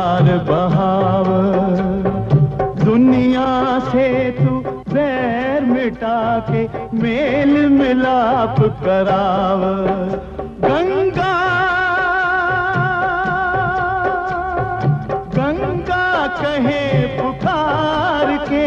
प्यार बहाव दुनिया से तू बैर मिटा के मेल मिलाप कराव गंगा गंगा कहे पुकार के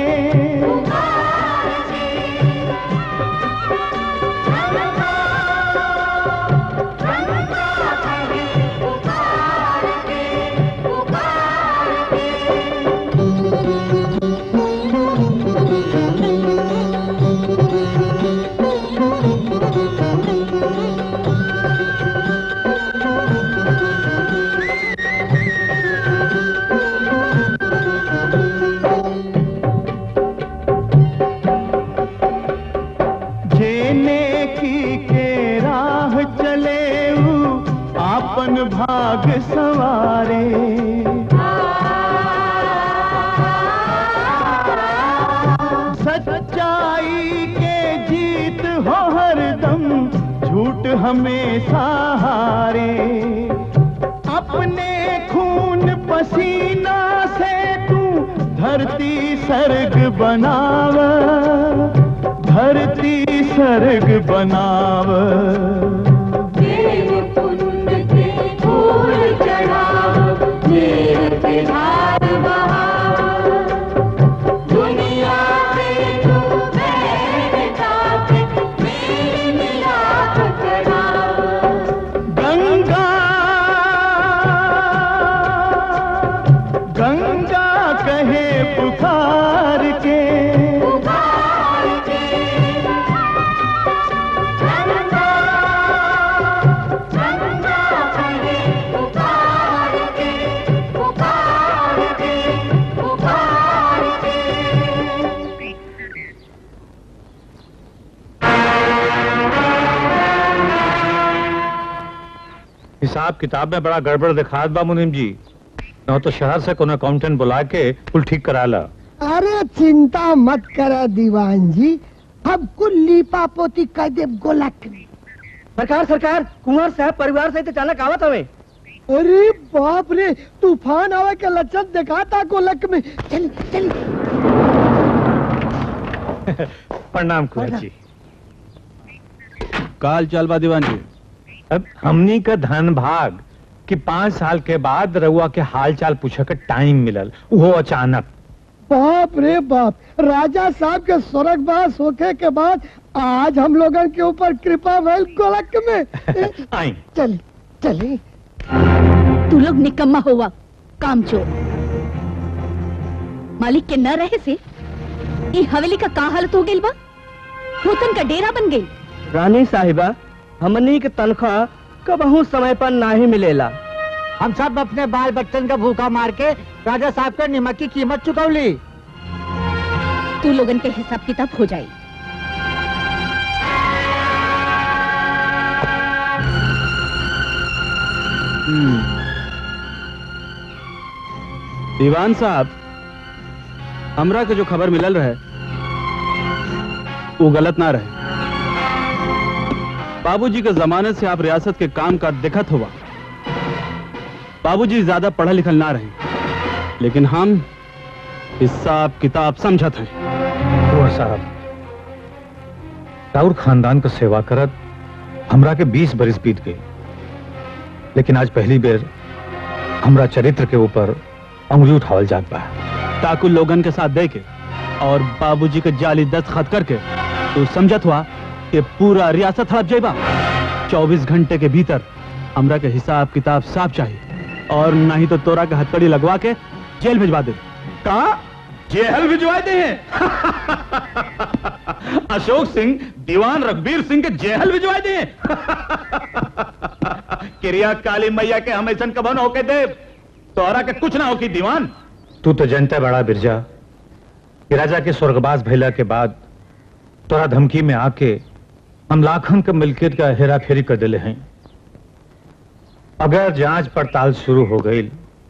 जेने की के राह चले ऊ आपन भाग सवारे सच्चाई के जीत हो हरदम झूठ हमेशा हारे अपने खून पसीना से तू धरती सर्ग बनाव धरती सर्ग बनाव गंगा गंगा कहे पुकार के हिसाब किताब में बड़ा गड़बड़ दिखात बा मुनीम जी न तो शहर से कोनो अकाउंटेंट बुला के कुल ठीक करा ला अरे चिंता मत करा दीवान जी अब कुल लीपा पोती कर दे गोलक में सरकार सरकार कुंवर साहब परिवार सहित अचानक आवत हवे अरे बाप रे तूफान आवे के लक्षण दिखाता गोलक में चल चल प्रणाम कुंवर जी काल चल बा दीवान जी अब हमनी का धन भाग कि पाँच साल के बाद रउआ के हाल चाल पूछे के टाइम मिलल वो अचानक बाप रे बाप राजा साहब के स्वर्गवास होके के बाद आज हम लोगन के ऊपर कृपा भइल गोलक में आई चल चली तू लोग निकम्मा हुआ काम चोर मालिक के न रहे से ई हवेली का का हालत हो गइल बा भूतन का डेरा बन गई रानी साहिबा हमनी के तनख्वाह कबहू समय पर नाही मिलेला हम सब अपने बाल बच्चन का भूखा मार के राजा साहब के निमक की कीमत चुकौली तू लोगन के हिसाब किताब हो जाई दीवान साहब हमरा के जो खबर मिलल रहे वो गलत ना रहे बाबूजी के जमाने से आप रियासत के काम का दिखत हुआ बाबूजी ज्यादा पढ़ा लिखल ना रहे लेकिन हम हिसाब किताब समझत हैं कुंवर साहब राउर खानदान का सेवा करत हमरा के बीस बरिस बीत गए लेकिन आज पहली बेर हमरा चरित्र के ऊपर उंगली उठावल जात बा ताकू लोगन के साथ दे के और बाबूजी के जाली दस्तखत करके तो समझत हुआ कि पूरा रियासत हड़प जाएगा चौबीस घंटे के भीतर हमरा के हिसाब किताब साफ चाहिए और नहीं तो तोरा के हथकड़ी लगवा के जेल भिजवा दे कहा जेल भिजवा दे हैं अशोक सिंह दीवान रघबीर सिंह के जेल भिजवा दे क्रिया काली मैया के हम ऐसा कबन होके दे तोहरा के कुछ ना हो की दीवान तू तो जनता बड़ा बिरजा कि राजा के स्वर्गवास भैला के बाद तोरा धमकी में आके हम लाखन के मिल्कियत का हेरा फेरी कर दिले हैं अगर जांच पड़ताल शुरू हो गई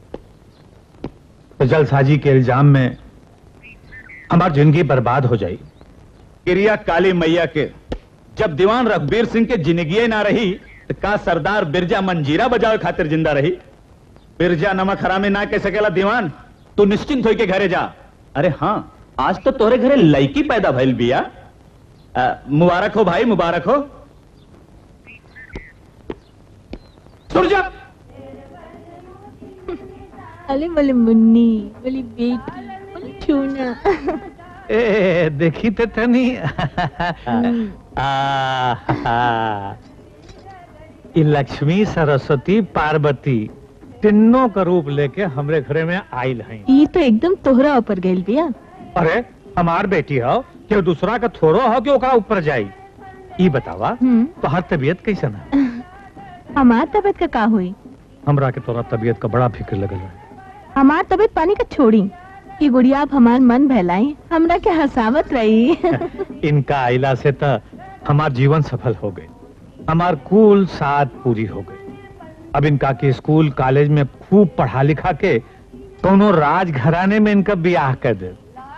तो जलसाजी के इल्जाम में हमारी जिंदगी बर्बाद हो जाई क्रिया काली मैया के जब दीवान रघबीर सिंह के जिंदगी ना रही तो का सरदार बिरजा मंजीरा बजावे खातिर जिंदा रही बिरजा नमक हरामी ना कह सकेला दीवान तू निश्चिंत होके घरे जा अरे हाँ आज तो तोरे घरे लड़की पैदा भइल बिया अ, मुबारक हो भाई मुबारक हो सुन जा अरे बोले मुन्नी बोली बेटी बोले छूना ए देखी ते तनी ई लक्ष्मी सरस्वती पार्वती तीनों का रूप लेके हमरे घरे में आयल हैं ये तो एकदम तोहरा ऊपर गइल बिया अरे हमार बेटी हो कि दूसरा का थोड़ो हो कि ओकरा ऊपर जाई ई बतावा हम्म तोहर तबीयत कैसन है हमार तबीयत का का हुई हमरा के तोरा तबीयत का बड़ा फिक्र लगल है हमार तबीयत पानी का छोड़ी ये गुड़िया आप हमार मन बहलाई हमरा के हंसावत रही इनका आइला से त हमार जीवन सफल हो गई हमार कुल साथ पूरी हो गई अब इनका के स्कूल कॉलेज में खूब पढ़ा लिखा के कोनो राज घराने में इनका ब्याह कर दे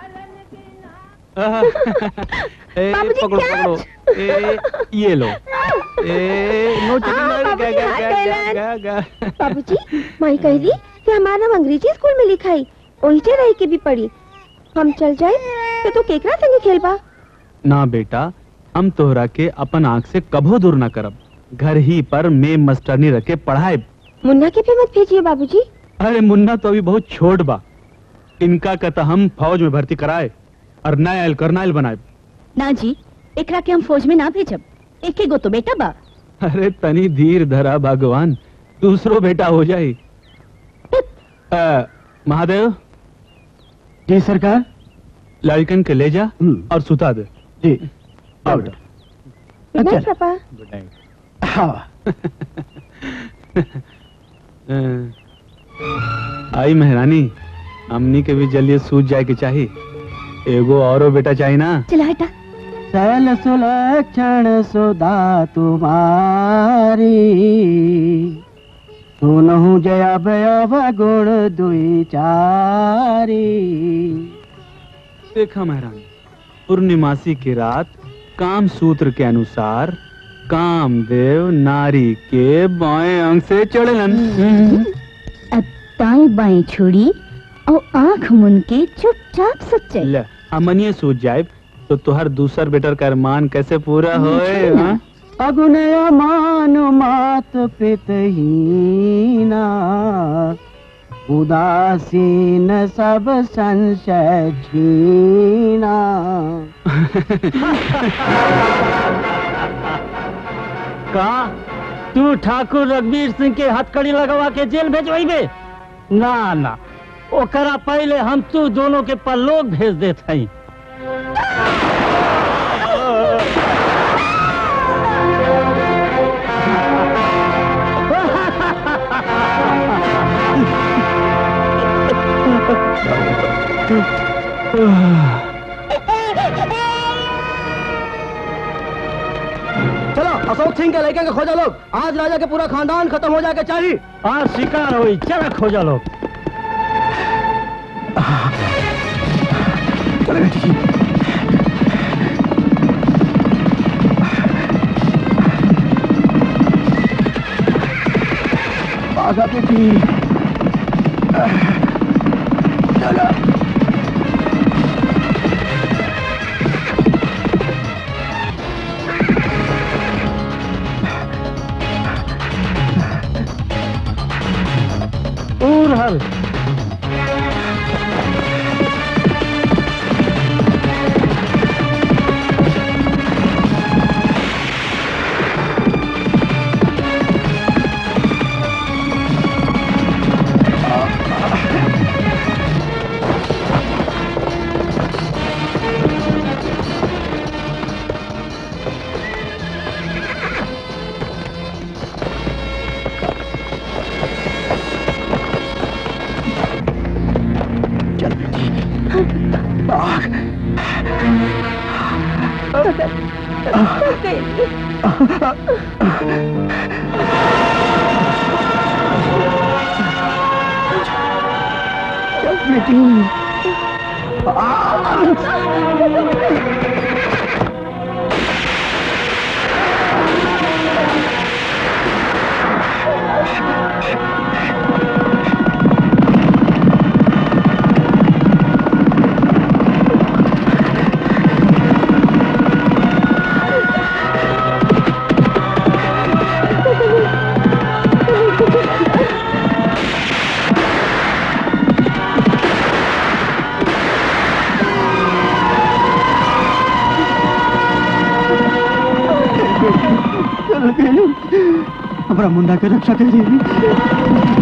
ए, बाबूजी, पकड़ो क्या? पकड़ो ए, ये लो ए नो हाँ, चली बाबूजी, गा, हाथ गा, कैलन। गा, गा, गा। बाबूजी माई कहली कि हमारा नाम अंग्रेजी स्कूल में लिखाई ओहिजे रही के भी पढ़ी हम चल जाए तो तू केकरा संगे खेलबा ना बेटा हम तोहरा के अपन आंख से कभो दूर ना करब घर ही पर में मास्टरनी रखे पढ़ाए मुन्ना के भी मत भेजिए बाबूजी अरे मुन्ना तो अभी बहुत छोट बा इनका कहता हम फौज में भर्ती कराए और नायल करनाइल बनाए ना जी एकरा के हम फौज में ना भेजब एक गो तो बेटा बा अरे तनी धीर धरा भगवान दूसरो बेटा हो जाए अ, महादेव जी सरकार लड़कन के ले जा और सुता दे जी आओ बेटा गुड नाइट अच्छा। पापा गुड नाइट हाँ आई मेहरानी हमनी के भी जल्दी सूझ जाए के चाहिए एगो औरो बेटा चाहिए ना चला हटा सल सुलक्षण सुधा तुम्हारी सुनहु जया भयव गुण दुई चारी देखा महारानी पूर्णिमासी की रात काम सूत्र के अनुसार कामदेव नारी के बाएं अंग से चढ़लन अब दाएं बाएं छोड़ी और आंख मुन के चुपचाप सच्चे ले अमनिए सूझ जाए तो तुहर दूसर बेटर का अरमान कैसे पूरा होए हाँ? अगुनय मानु मात पितहीना उदासीन सब संशय छीना का तू ठाकुर रघुवीर सिंह के हथकड़ी लगवा के जेल भेजवाइबे ना ना ओकरा पहले हम तू दोनों के परलोक भेज देत हई चलो अशोक सिंह के लड़के के खोजा लोग आज राजा के पूरा खानदान खत्म हो जाके चाहिए आज शिकार हुई चलो खोजा लोग आगा बेटी और हल हमारा मुन्ना के रक्षा करिए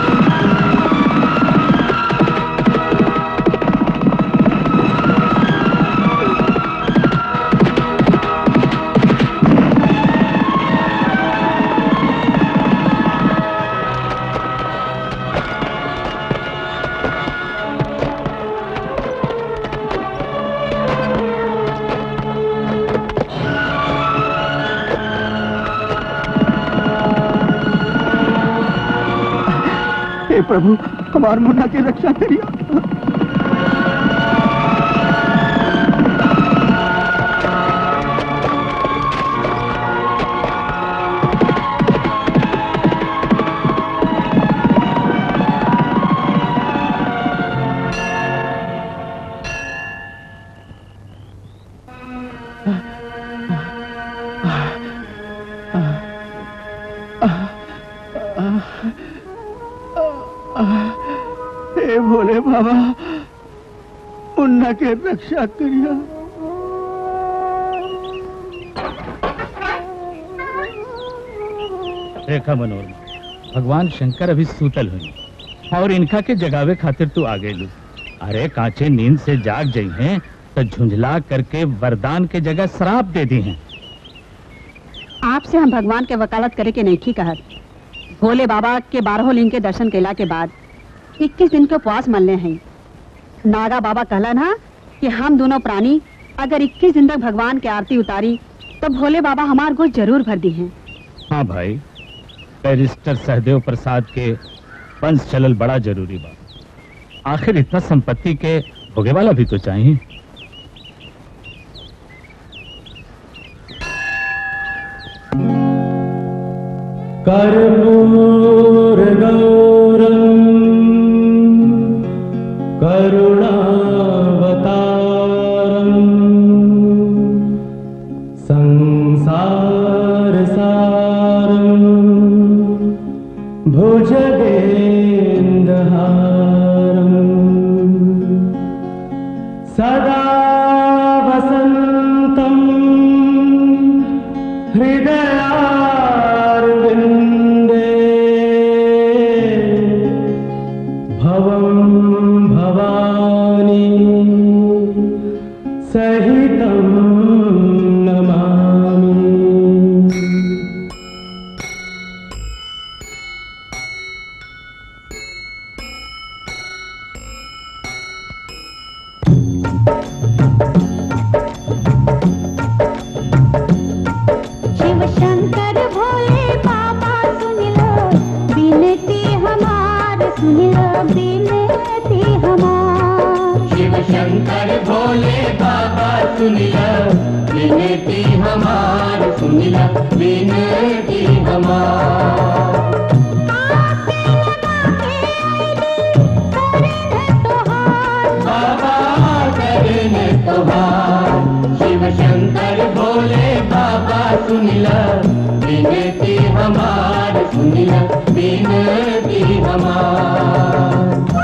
हे प्रभु हमार मुन्ना की रक्षा करिए हे भोले बाबा मुन्ना के रक्षा करिए रेखा मनोरमा भगवान शंकर अभी सूतल हुई और इनका के जगावे खातिर तू आ गई अरे कांचे नींद से जाग जाई हैं तो झुंझला करके वरदान के जगह शराब दे दी हैं आपसे हम भगवान के वकालत करे के नहीं कहत भोले बाबा के बारह लिंग के दर्शन केला के बाद इक्कीस दिन के उपवास मलने हैं नागा बाबा कहला ना कि हम दोनों प्राणी अगर 21 दिन तक भगवान की आरती उतारी तो भोले बाबा हमार गोद जरूर भर दी हैं हाँ भाई बैरिस्टर सहदेव प्रसाद के वंश चलल बड़ा जरूरी बा आखिर इतना संपत्ति के भोगे वाला भी तो चाहिए सदा वसन्तं हृदयारविन्दे भवं भवानी सहितं नमामि शिव शंकर भोले बाबा सुन लो बिनती हमार सुन लो बिनती हमार शिव शंकर भोले बाबा सुन लो विनती हमार सुन लो विनती हमार बाबा करें तोहार शिव शंकर भोले बाबा सुन लो विनती हमार सुन लो विनती हमार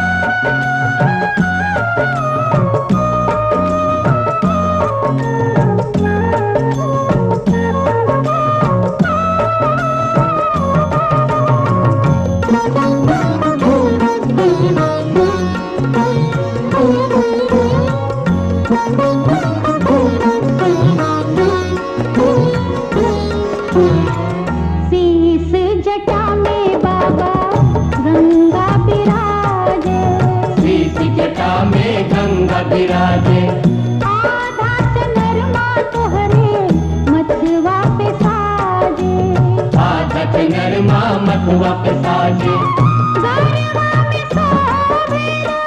शीस जटा में बाबा गंगा विराजे शीश जटा में गंगा विराजे आधा चंद्रमा तोहरे मथवा पे साजे आदत नरमा मथुआ पे साजे गरबा में सोवेला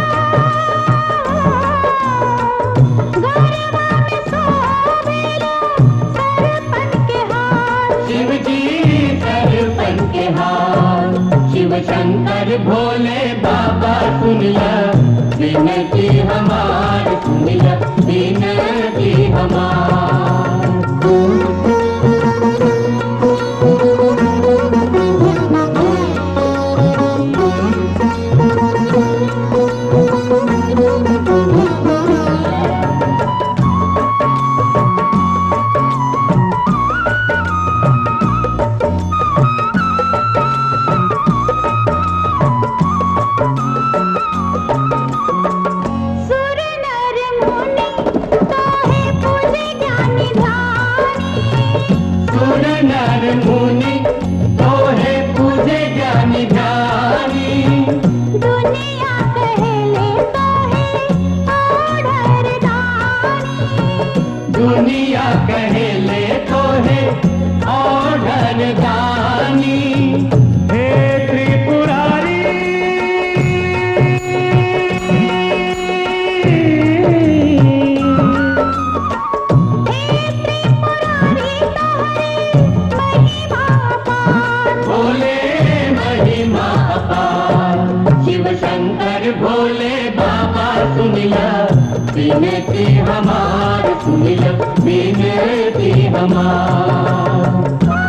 गरबा में सोवेला सरपन के हाथ शिव जी सरपन के हाथ शिव शंकर भोले बाबा सुन ल विनती हमार सुन ल विनती हमार शंकर भोले बाबा सुनिया विनती हमार सुनिया विनती हमार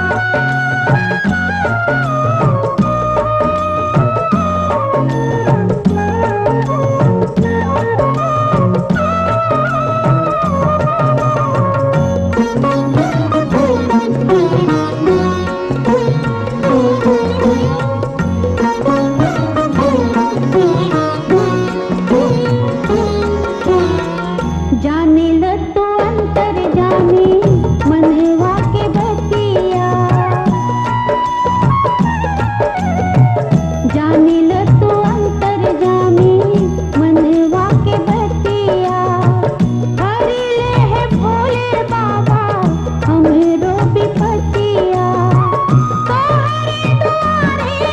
जाने ल तो अंतर जाने मनवा के बतिया जाने ल तो अंतर जाने मनवा के बतिया हरि ले है भोले बाबा हमरो विपतिया तोहरे दुआरे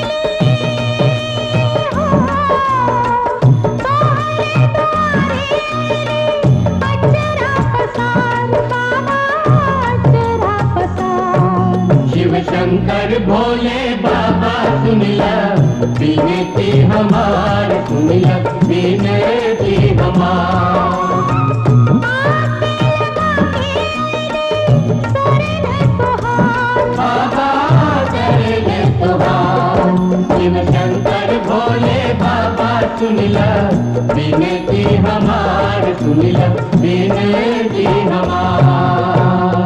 अचरा पसार बाबा अचरा पसार शिव शंकर भोले बाबा सुनिया विनती हमार सुनिया विनती हमार बाबा करेंगे तुहार शिव शंकर भोले बाबा सुनिया विनती हमार सुनिया विनती हमार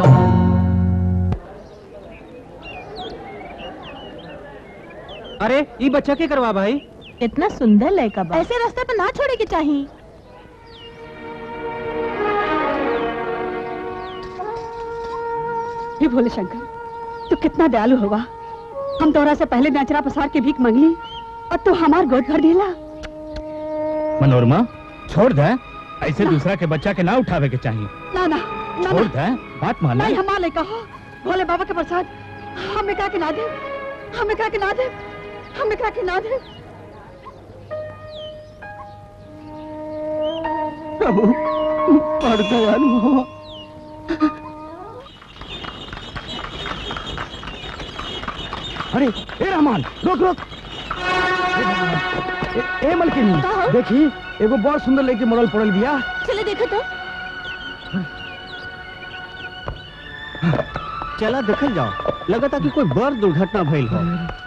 अरे ये बच्चा के करवा भाई इतना सुंदर लड़का बा ऐसे रास्ते पर ना छोड़े के चाहिए हे भोले शंकर तू कितना दयालु हुआ हम तोरा से पहले नचरा पसार के भीख मंगली और तू हमार गोद भर दिला मनोरमा छोड़ दे ऐसे दूसरा के बच्चा के ना उठावे के चाहिए ना ना ना छोड़ ना दे बात मान नहीं ले हमारे कहो भोले बाबा के प्रसाद हमें कहा के ना दे हमें कहा के ना दे हमें कहा के ना दे प्रभु बड़ दयालु हो अरे ए रहमान रोक रोक ए, ए मलकिनी देखी एगो बड़ सुंदर लड़की मरल पड़ल बिया चले देखो तो चला देखल जाओ लगता कि कोई बड़ दुर्घटना भइल हो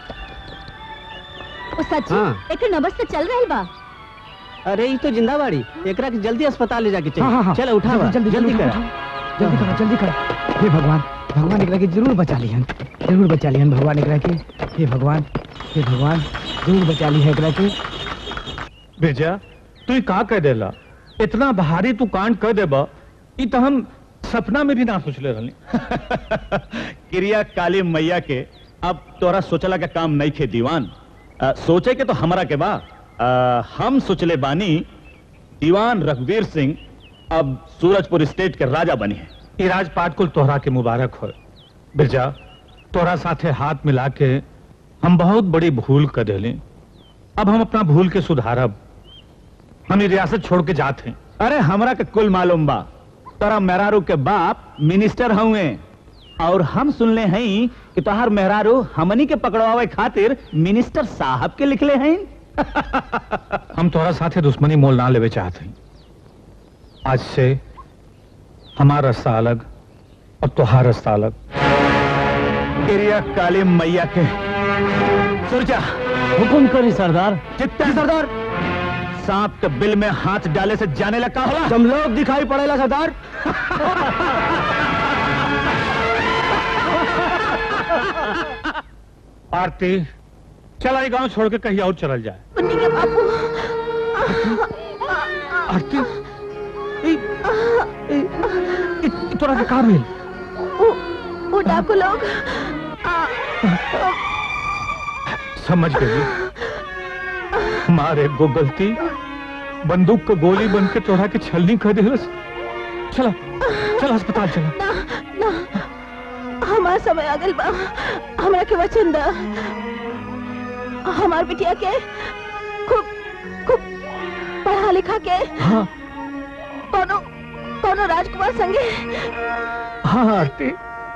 ओ सच्ची हाँ। एक नबस से चल रही बा अरे ये तो जिंदा बाड़ी एकरा के जल्दी अस्पताल ले जाके हाँ, हाँ, हाँ। चाहिए चलो उठावा जल्दी, जल्दी, जल्दी जल्दी कर जल्दी करो जल्दी करो हे भगवान भगवान एकरा के जरूर बचा लिहन जरूर बचा लिहन भगवान एकरा के हे भगवान हे भगवान जरूर बचा ली है एकरा के भेजा तू का कह देला इतना भारी तू कांड कह देबा ई तो हम सपना में भी ना सोचले रहनी क्रिया काली मैया के अब तोरा सोचला के काम नहीं खे दीवान अ, सोचे के तो हमरा के बा अ, हम सोचले बानी दीवान रघुवीर सिंह अब सूरजपुर स्टेट के राजा बनी है ये राजपाट कुल तोहरा के मुबारक हो बिरजा तोहरा साथे हाथ मिला के हम बहुत बड़ी भूल कर देली अब हम अपना भूल के सुधारब हम ये रियासत छोड़ के जाते हैं अरे हमरा के कुल मालूम बा तोरा मेहरारू के बाप मिनिस्टर हुए और हम सुनले हैं कि तोहार मेहरारू हमनी के पकड़वावे खातिर मिनिस्टर साहब के लिखले हैं हम तोरा साथे दुश्मनी मोल ना लेवे चाहते हैं आज से हमारा रास्ता अलग और तोहार रास्ता अलग क्रिया काली मैया के सुरजा हुकुम करी सरदार चित्ता सरदार सांप के बिल में हाथ डाले से जाने लगा होला तुम लोग दिखाई पड़ेला सरदार आरती चला ये गांव छोड़ के कहीं और चल जाए मुन्नी के बापू आरती ई- ई- ई- तोरा के काम मिल वो वो डाकू लोग आ, समझ गई हमारे गो गलती बंदूक का गोली बन के तोड़ा के छलनी कर दिलस चला चल अस्पताल चला ना ना हमारा समय आ गइल बा हमरा के वचन दा हमार बिटिया के खूब खूब पढ़ा लिखा के हाँ कोनो कोनो राजकुमार संगे हाँ आरती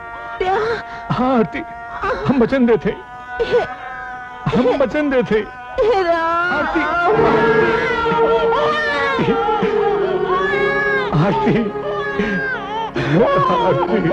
ब्याह हाँ आरती हम वचन देते हम वचन देते आरती आरती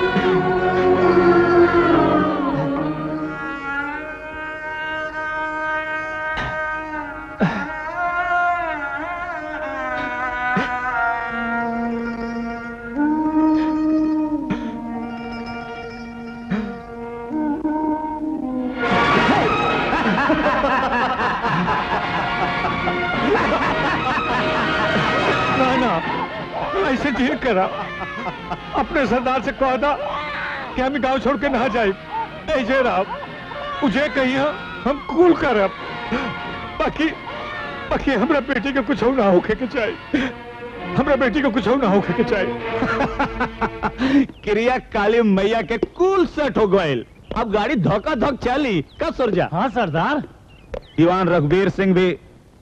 ना ना ऐसे ठीक करा अपने सरदार से कहा था कि हम गांव छोड़ के ना जाए ऐसे रहा मुझे कही हम कूल करब बाकी बाकी हमरा बेटी के कुछ ना होके के चाहिए हमरा बेटी को कुछ ना होके के चाहिए क्रिया काली मैया के कुल सेट हो गए अब गाड़ी धोखा धोक चली का सुरजा हाँ सरदार दीवान रघुवीर सिंह भी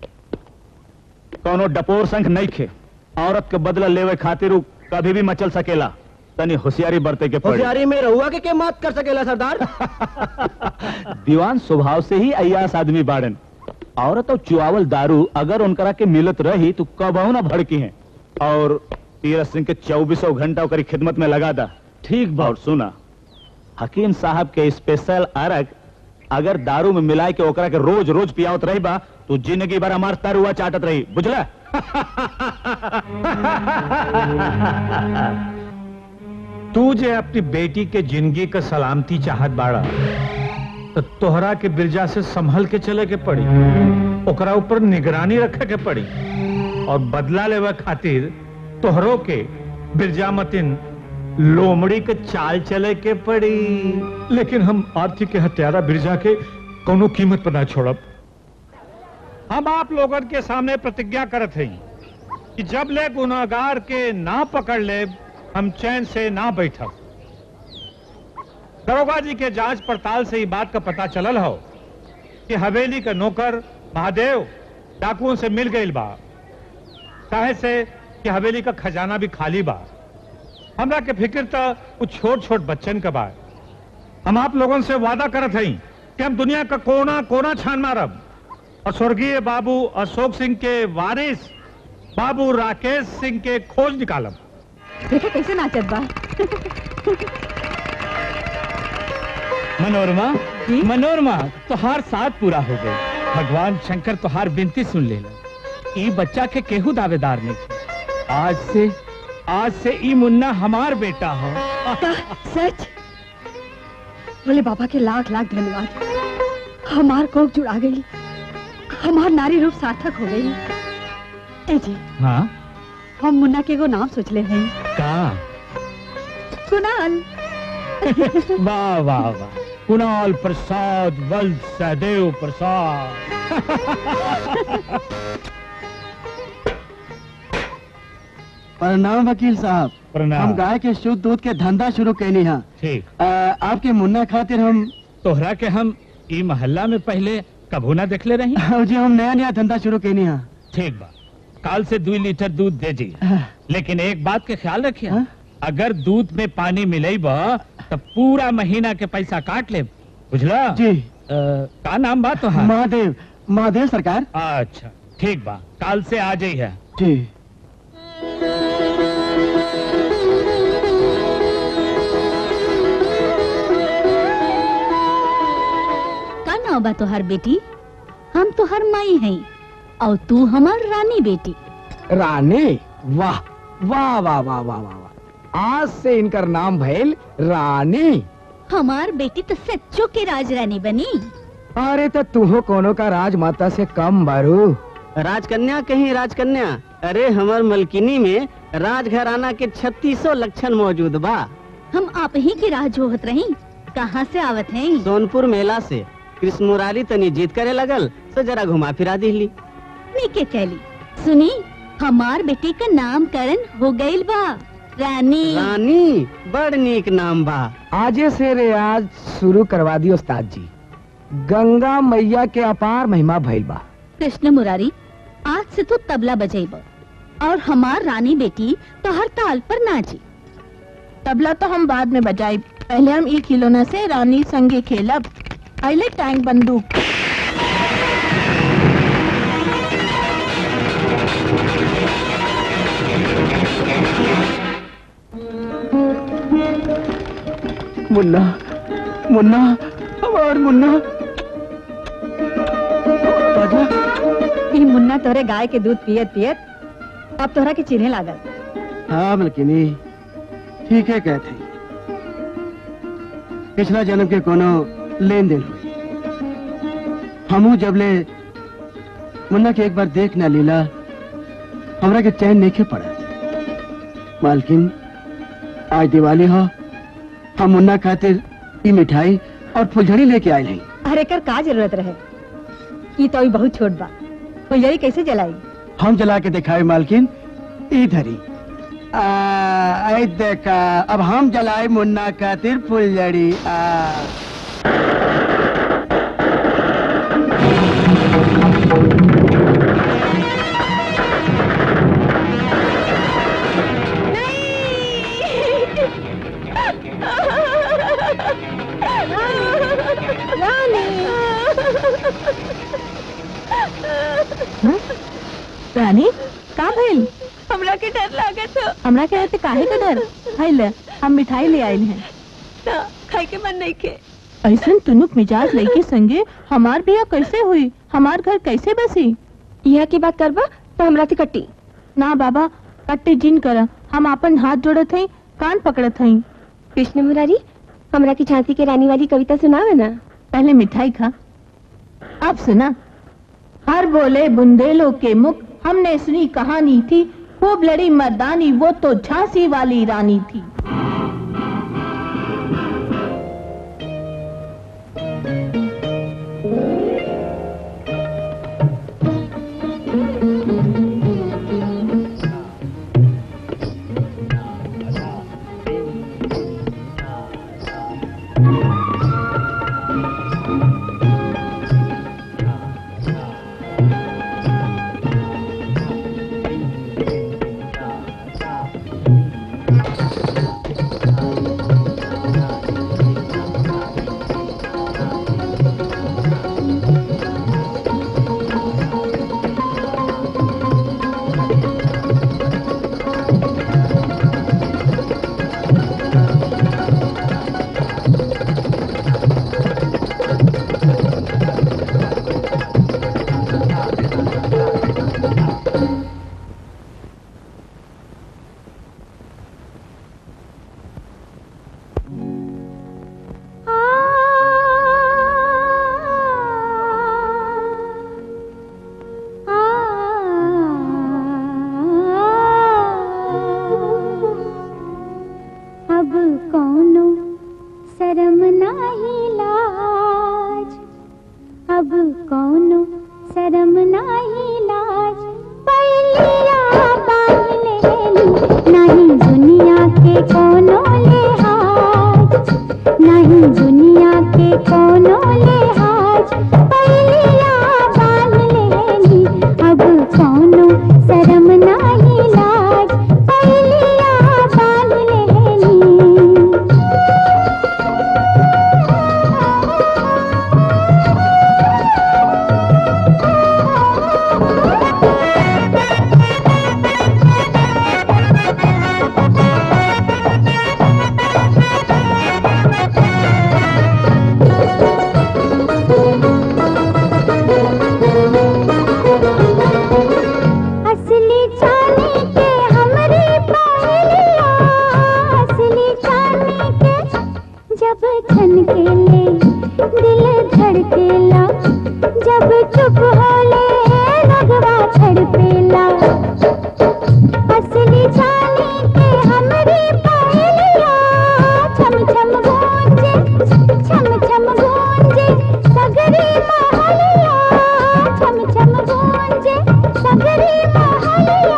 कोनो डपोर संख नहीं खे औरत के बदला लेवे खातिर उ कभी भी मचल सकेला तनी होशियारी बरते के पड़ी होशियारी में रहुआ के के मात कर सकेला सरदार दीवान स्वभाव से ही अयास आदमी बाड़न औरत और चुआवल दारू अगर उनकरा के मिलत रही तो कबहू ना भड़की हैं और तीरथ सिंह के चौबीसों घंटा ओकरी खिदमत में लगा दा ठीक बा और सुना हकीम साहब के स्पेशल अरग अगर दारू में मिलाए के ओकरा के रोज रोज पियावत रही बा तो जिंदगी भर हमार तरुआ चाटत रही बुझला तू जे अपनी बेटी के जिंदगी का सलामती चाहत बाड़ा तो तोहरा के बिरजा से संभल के चले के पड़ी ओकरा ऊपर निगरानी रखे के पड़ी और बदला लेवे खातिर तोहरों के बिरजा मतिन लोमड़ी के चाल चले के पड़ी लेकिन हम आर्थिक के हत्यारा बिरजा के कोनो कीमत पर ना छोड़ब हम आप लोगन के सामने प्रतिज्ञा करत हई कि जब ले गुनाहगार के ना पकड़ ले हम चैन से ना बैठब दरोगा जी के जांच पड़ताल से ही बात का पता चलल हो कि हवेली का नौकर महादेव डाकुओं से मिल गई बा काहे से कि हवेली का खजाना भी खाली बा हमरा के फिक्र तो कुछ छोट छोट बच्चन का बा हम आप लोगों से वादा करत हई कि हम दुनिया का कोना कोना छान मारब और स्वर्गीय बाबू अशोक सिंह के वारिस बाबू राकेश सिंह के खोज निकालब देखो कैसे नाचत बा मनोरमा मनोरमा तोहार साथ पूरा हो गई भगवान शंकर तोहार बिनती सुन ले ई बच्चा के केहू दावेदार नहीं थे। आज से आज से ई मुन्ना हमार बेटा हो का सच बोले बाबा के लाख लाख धन्यवाद हमार कोख जुड़ा गई हमार नारी रूप सार्थक हो गई ए जी हाँ हम मुन्ना के एगो नाम सोच ले हैं का कुणाल वाह वाह वाह कुणाल प्रसाद वल्द सहदेव प्रसाद प्रणाम वकील साहब प्रणाम। हम गाय के शुद्ध दूध के धंधा शुरू कैनी है ठीक अ, आपके मुन्ना खातिर हम तोहरा के हम ई मोहल्ला में पहले कभू ना देखले रही जी हम नया नया धंधा शुरू कैनी है ठीक बा काल से दो लीटर दूध दे दी लेकिन एक बात के ख्याल रखिए हाँ? अगर दूध में पानी मिले तो पूरा महीना के पैसा काट ले बुझला जी अ, का नाम बात तो महादेव महादेव सरकार अच्छा ठीक बा काल से आ जाई है जी का नाम बा तोहार बेटी हम तोहर माई हैं और तू हमार रानी बेटी रानी वाह वाह वाह वाह वाह वाह वाह आज से इनकर नाम भैल रानी हमार बेटी तो सच्चो के राज रानी बनी अरे तो तुहो कोनो का राजमाता से कम बारू राजकन्या कहीं राजकन्या अरे हमार मलकिनी में राजघराना के छत्तीसों लक्षण मौजूद बा हम आप ही की राह जोहत रही कहाँ से आवत हैं सोनपुर मेला से कृष्ण मुरारी तनी जीत करे लगल तो जरा घुमा फिरा दिली नीके कहली सुनी हमार बेटी का नामकरण हो गईल बा रानी रानी बड़ नीक नाम बा आजे से रियाज शुरू करवा दी उस्ताद जी गंगा मैया के अपार महिमा भइल बा कृष्ण मुरारी आज से तू तबला बजेब और हमार रानी बेटी तो हर ताल पर नाची तबला तो हम बाद में बजाई पहले हम ई खिलौना से रानी संगे खेलब पहले टैंक बंदूक मुन्ना मुन्ना हमार मुन्ना बाजा ई मुन्ना तोरे गाय के दूध पियत पियत अब तोहरा के चिन्हे लागल हाँ मलकिनी ठीक है कहते पिछला जन्म के कोनो लेन देन हुई हमू जबले मुन्ना के एक बार देख ना लीला हमरा के चैन नहीं के पड़ा मालकिन आज दिवाली हो हम मुन्ना खातिर ई मिठाई और फुलझड़ी लेके आए हैं अरे कर का जरूरत रहे ई तो अभी बहुत छोट बा फुलझड़ी कैसे जलाई हम जला के दिखाए मालकिन इधर ही आ, आई देखा अब हम जलाए मुन्ना खातिर फुलझड़ी आ रानी का भइल हमरा के डर लागत हो हमरा के रहते काहे के डर हाय ले हम मिठाई ले आइल हैं ना खाए के मन नहीं के ऐसन तुनुक मिजाज लइके संगे हमार बिया कैसे हुई हमार घर कैसे बसी यहाँ की बात करबा तो हमरा से कट्टी ना बाबा कट्टे जिन कर हम अपन हाथ जोड़त हई कान पकड़त हई कृष्ण मुरारी हमरा की झांसी के रानी वाली कविता सुनावे ना पहले मिठाई खा अब सुना हर बोले बुंदेलों के मुख हमने सुनी कहानी थी खूब लड़ी मर्दानी वो तो झांसी वाली रानी थी अब कौनो शरम नाही लाज अब कौनो शरम नाही लाज पहलिया बांध लेली नहीं दुनिया के कोनो लिहाज नहीं दुनिया के कोनो लिहाज पहलिया बांध लेली अब कौनो शरम नाही लाज पहलिया बांध लेली असली चांदी के हमरी पहलिया असली चांदी के जब छन के ले दिल धड़केला जब चुप होले लगवा छड़पेला असली चांदी के हमरी पहलिया छम छम गूंजे छम छम गूंजे सगरी महलिया छम छम गूंजे सगरी महलिया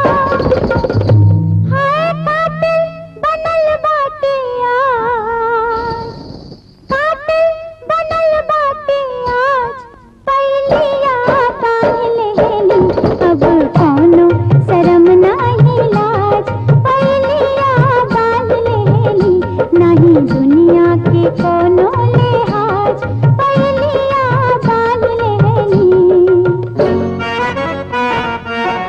हाय कातिल बनल बाटे आज कातिल बनल बाटे आज पहलिया काहे लेली अब कौनो शरम नाही लाज पहलिया बांध लेली नहीं दुनिया के कोनो लिहाज पहलिया बांध लेली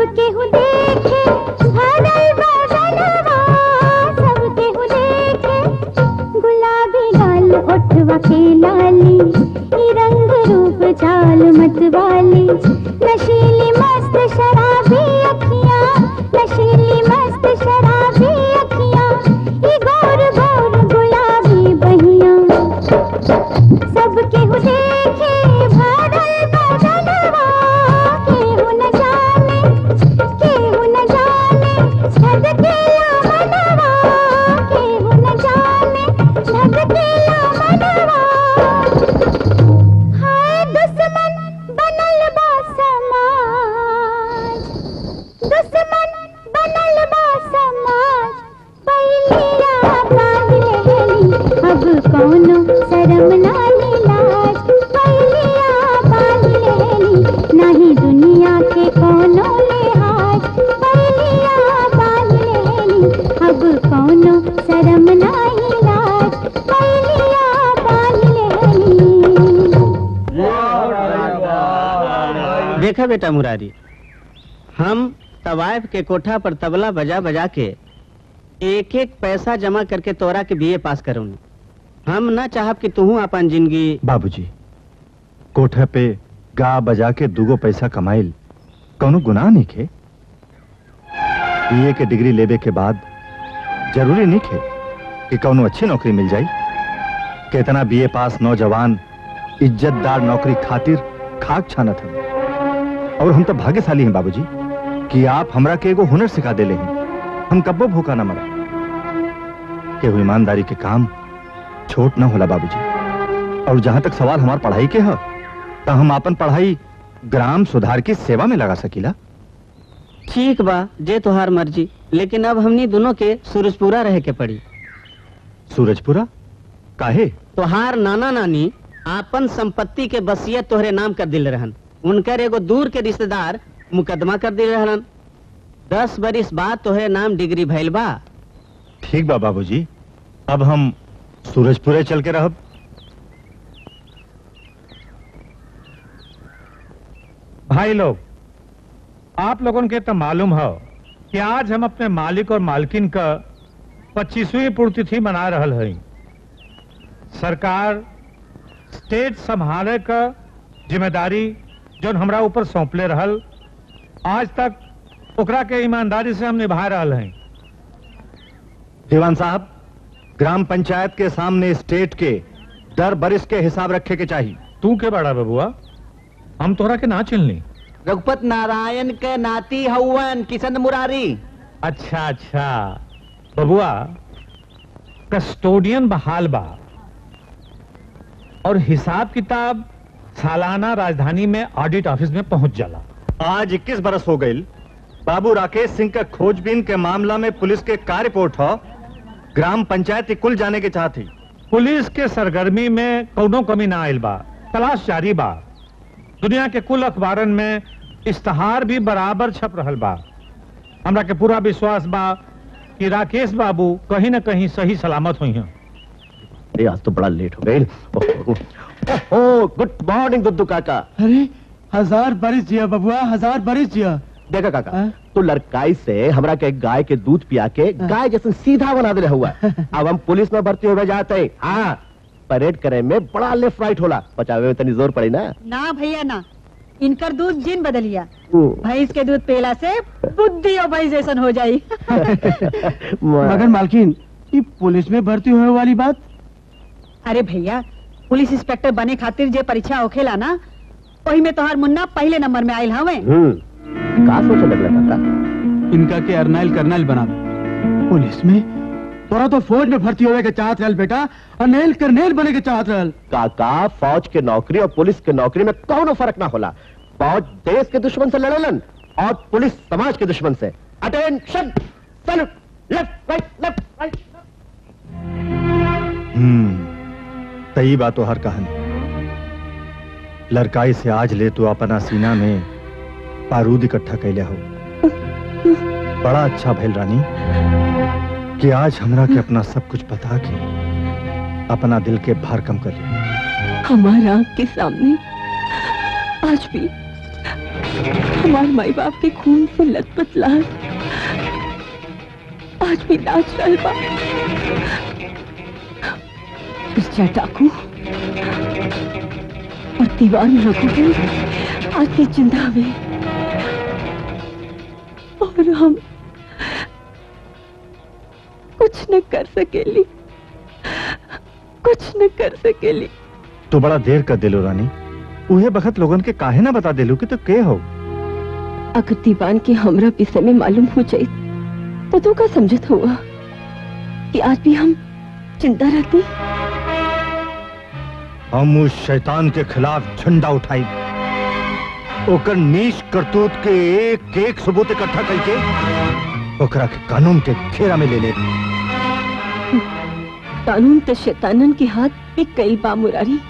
केहू देखे भरल बदनवा सब केहू देखे गुलाबी लाल ओठवा के लाली ई रंग रूप चाल मतवाली नशीली मस्त शराबी अखियां नशीली मस्त शराबी अखियां ई गोर गोर गुलाबी बहियां सब केहू देखे भरल बदनवा केहू न जाने केहू न जाने धधकेला मनवा केहू न जाने धधकेला मनवा हाय दुश्मन बनल बा समाज दुश्मन बनल बा समाज पहिलिया बांध लेली अब कौनो शरम ना लाज पहिलिया बांध लेली नाही दुनिया के कोनो लिहाज पहिलिया बांध लेली अब कौनो शरम ना लाज पहिलिया बांध लेली देखा बेटा मुरारी हम तवायफ के कोठा पर तबला बजा बजा के एक एक पैसा जमा करके तोरा के बीए पास करूँ हम न चाहब कि तू अपन जिंदगी बाबूजी कोठे पे गा बजा के दूगो पैसा कमाइल कौनो गुनाह नहीं खे बीए के डिग्री लेवे के बाद जरूरी नहीं खे कि कौनो अच्छी नौकरी मिल जाई कितना बीए पास नौजवान इज्जतदार नौकरी खातिर खाक छानत है और हम तो भाग्यशाली हैं बाबूजी कि आप हमरा के एगो हुनर सिखा देले हैं हम कब्बो भूखा ना मरा केहू ईमानदारी के काम छोट ना होला बाबूजी और जहां तक सवाल हमार पढ़ाई के है तो हम अपन पढ़ाई ग्राम सुधार की सेवा में लगा सकीला ठीक बा जे तोहार मर्जी लेकिन अब हमनी दोनों के सूरजपुरा रहे के पड़ी सूरजपुरा काहे तोहार नाना नानी आपन संपत्ति के बसियत तोहरे नाम कर दिल रहन उनकर एगो दूर के रिश्तेदार मुकदमा कर दिल रहन दस बरिस बाद तोहरे नाम डिग्री भइल बा ठीक बा बाबूजी अब हम सूरजपुरे चल के रहब भाई लोग आप लोगों के तो मालूम है कि आज हम अपने मालिक और मालकिन का पच्चीसवीं पुण्यतिथि मना रहल हई सरकार स्टेट संभाले का जिम्मेदारी जो हमरा ऊपर सौंपले रहल आज तक ओकरा के ईमानदारी से हम निभा रहल हई दीवान साहब ग्राम पंचायत के सामने स्टेट के दर बरिस के हिसाब रखे के चाहिए तू के बड़ा बबुआ हम तोहरा के ना चिनली रघुपत नारायण के नाती हवन किशन मुरारी अच्छा अच्छा बबुआ कस्टोडियन बहाल बा और हिसाब किताब सालाना राजधानी में ऑडिट ऑफिस में पहुंच जाला आज 21 बरस हो गई बाबू राकेश सिंह का खोजबीन के मामला में पुलिस के का रिपोर्ट हो ग्राम पंचायत कुल जाने के चाहती पुलिस के सरगर्मी में कौनो कमी ना आयल बा तलाश जारी बा दुनिया के कुल अखबारन में इश्तहार भी बराबर छप रहल बा हमरा के पूरा विश्वास बा कि राकेश बाबू कहीं न कहीं सही सलामत हुई हैं अरे आज तो बड़ा लेट हो गई ओह गुड मॉर्निंग दुद्दू काका अरे हजार बरिस जिया बबुआ हजार बरिस जिया देखा काका तू लड़काई से हमरा के गाय के दूध पिया के गाय जैसे सीधा बना दे हुआ अब हम पुलिस में भर्ती हो जाते हैं हाँ परेड करे में बड़ा लेफ्ट राइट होला बचावे में तनी जोर पड़ी ना ना भैया ना इनकर दूध जिन बदलिया भैंस के दूध पेला से बुद्धि और भैंस जैसन हो जाई मगर मालकिन ये पुलिस में भर्ती होने वाली बात अरे भैया पुलिस इंस्पेक्टर बने खातिर जे परीक्षा होखेला ना वही में तोहार मुन्ना पहले नंबर में आयल हवे का सोचे लगला काका इनका के अर्नाइल कर्नल बना पुलिस में तोरा तो फौज में भर्ती होने के चाहत रहल बेटा और नेल करनेल बने के चाहत रहल काका फौज के नौकरी और पुलिस के नौकरी में कौनो फर्क ना होला फौज देश के दुश्मन से लड़ेलन और पुलिस समाज के दुश्मन से attention salute left right left right hmm तई बातो हर कहानी लड़काई से आज ले तू अपना सीना में बारूद इकट्ठा कैले हो बड़ा अच्छा भैल रानी कि आज हमरा के अपना सब कुछ बता के अपना दिल के भार कम कर लिया हमारा आंख के सामने आज भी हमारे माई बाप के खून से लथपथ लाल आज भी नाच रहल बा बिरजा डाकू और दीवान रघुवीर आज भी जिंदा में और हम कुछ न कर सकेली कुछ न कर सकेली तू बड़ा देर कर दिलो रानी उहे बखत लोगन के काहे ना बता दिलू कि तो के हो अगर दीवान के हमरा विषय में मालूम हो जाए तो तू का समझत हुआ कि आज भी हम जिंदा रहती हम उस शैतान के खिलाफ झंडा उठाई ओकर नीच करतूत के एक एक सबूत इकट्ठा करके ओकरा के कानून के घेरा में ले ले कानून तो शैतानन के हाथ में कई बा मुरारी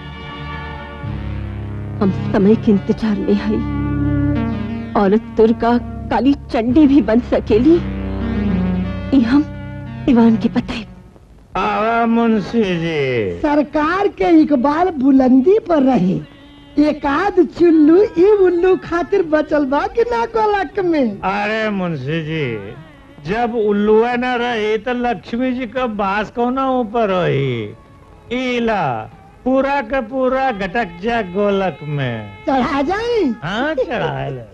हम समय के इंतजार में है औरत तुर्का काली चंडी भी बन सकेली ये हम दीवान के पते आवा मुंशी जी सरकार के इकबाल बुलंदी पर रहे एक आध चुल्लू ई उल्लू खातिर बचल बा कि ना कोलक में अरे मुंशी जी जब उल्लुआ न रही तो लक्ष्मी जी का बास कौना ऊपर रही इला पूरा का पूरा घटक जा गोलक में चढ़ा जाई हाँ चढ़ा ले।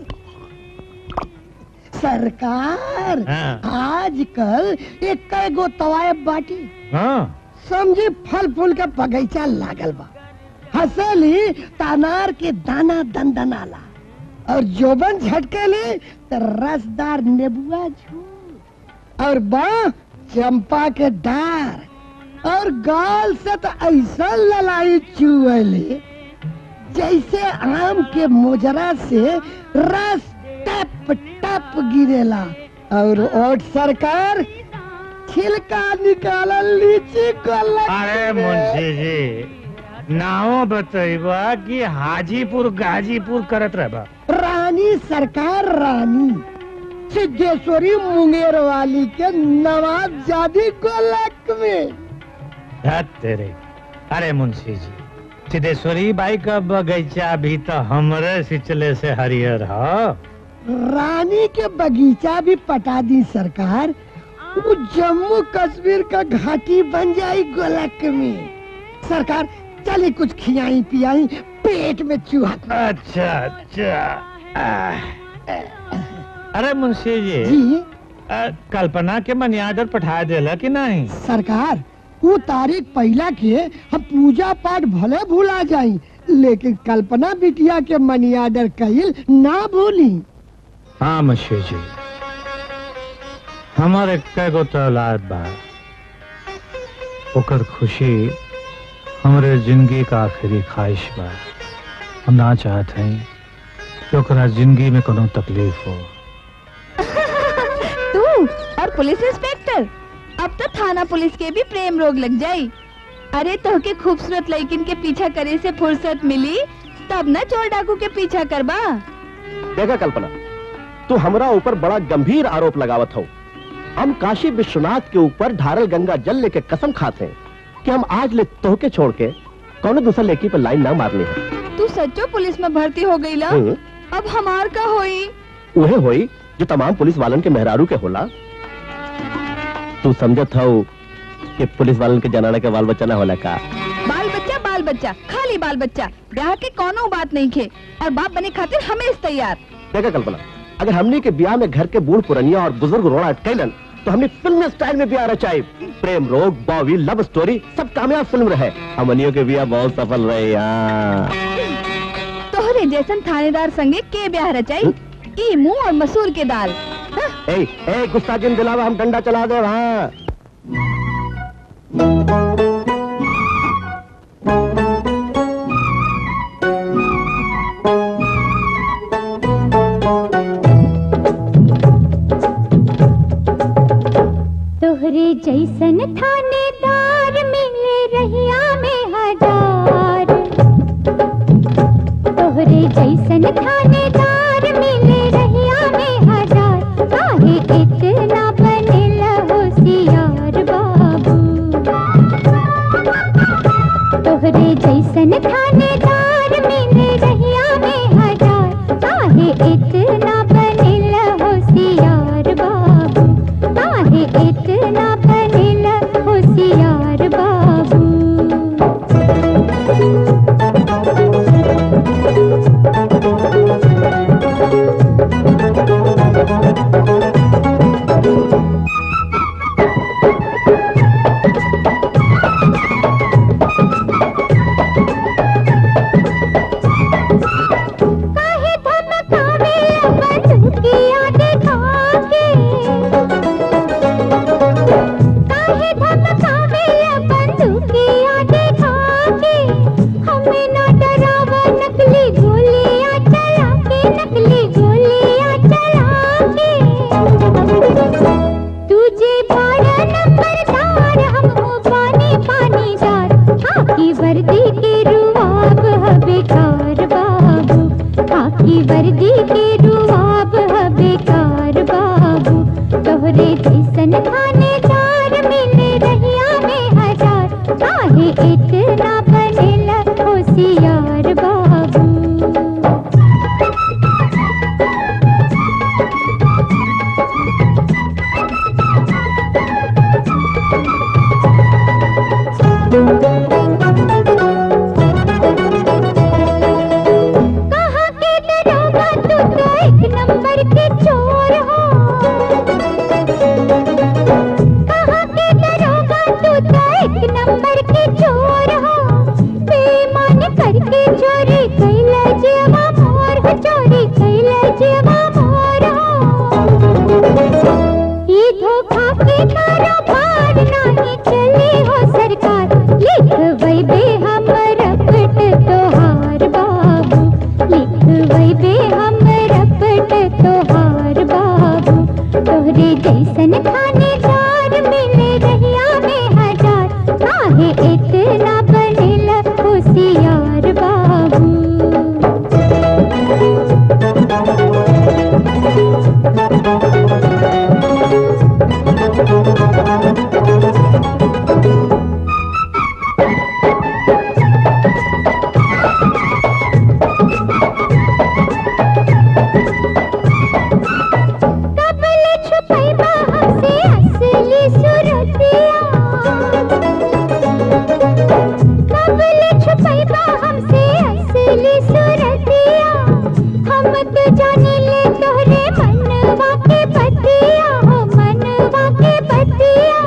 सरकार हाँ। आजकल एक गो तवायब बाटी हाँ समझी फल फूल के बगीचा लागल बा हंसली तानार के दाना दंदनाला और जोबन झटकेली तो रसदार नेबुआ झूल और बा चंपा के डार और गाल से तो ऐसा ललाई चुअली जैसे आम के मोजरा से रस टप टप गिरेला और ओट सरकार छिलका निकालल लीची गलत अरे मुंशी जी नाव बतैबा कि हाजीपुर गाजीपुर करत रहबा रानी सरकार रानी सिद्धेश्वरी मुंगेर वाली के नवाब जादी गोलक में धत तेरे अरे मुंशी जी सिद्धेश्वरी बाई का बगीचा भी तो हमरे सिचले से हरियर हो रानी के बगीचा भी पटा दी सरकार वो जम्मू कश्मीर का घाटी बन जाई गोलक में सरकार चली कुछ खियाई पियाई पेट में चूहा अच्छा अच्छा आह। अरे मुंशी जी जी अ, कल्पना के मनी ऑर्डर पठा देला कि नहीं सरकार वो तारीख पहला के हम पूजा पाठ भले भूला जाई लेकिन कल्पना बिटिया के मनी ऑर्डर कईल ना भूली हाँ मुंशी जी हमारे कैगो तो औलाद बा ओकर खुशी हमरे जिंदगी का आखिरी ख्वाहिश बा हम ना चाहते हैं कि ओकरा जिंदगी में कोनो तकलीफ हो तू और पुलिस इंस्पेक्टर अब तो थाना पुलिस के भी प्रेम रोग लग जाई अरे तो के खूबसूरत लड़किन के पीछा करे से फुर्सत मिली तब न चोर डाकू के पीछा करबा देखा कल्पना तू हमरा ऊपर बड़ा गंभीर आरोप लगावत हो हम काशी विश्वनाथ के ऊपर ढारल गंगा जल लेके कसम खाते हैं कि हम आज ले तोहके छोड़ के कौन दूसरा लेकी पर लाइन ना मारनी है तू सच्चो पुलिस में भर्ती हो गई ला हम्म। अब हमार का होई उहे होई जो तमाम पुलिस वालन के मेहरारू के होला तू समझत हो कि पुलिस वालन के जनाना के बाल बच्चा ना होला का बाल बच्चा बाल बच्चा खाली बाल बच्चा ब्याह के कोनो बात नहीं खे और बाप बने खातिर हमें तैयार देखा कल्पना अगर हमने के ब्याह में घर के बूढ़ पुरनिया और बुजुर्ग रोड़ा अटकैलन तो हमने फिल्म स्टाइल में ब्याह रचाई प्रेम रोग बॉवी लव स्टोरी सब कामयाब फिल्म रहे हमनियों के ब्याह बहुत सफल रहे यहाँ तोहरे जैसन थानेदार संगे के ब्याह रचाई ई मुंह और मसूर के दाल ए ए गुस्सा जिन दिलावा हम डंडा चला दे वहाँ तोहरे जैसन थानेदार मिले रहिया में हजार तोहरे जैसन थानेदार मिले रहिया में हजार काहे इतना बनेला होशियार बाबू तोहरे जैसन थानेदार मिले रहिया में हजार काहे इतना बनेला होशियार बाबू कहाँ के दरोगा तू तो एक नंबर के चोर हो कहाँ के दरोगा तू तो एक नंबर के चोर हो बेईमान करके चोरी कैला जेवा मोर हो चोरी कैला जेवा मोर हो ई धोखा के कारोबार नहीं चले हो सरकार लिख वैबे हम रपट तोहार बाबू लिख वैबे हम रपट तोहार बाबू तोहरे जैसन थानेदार मिले रहिया में हजार काहे इतना बनेला होशियार बाबू कबल छुपैबा हमसे असली सुरतिया कबल छुपैबा हमसे असली सुरतिया हम तो जाने ले तोहरे मनवा के बतिया हो मनवा के बतिया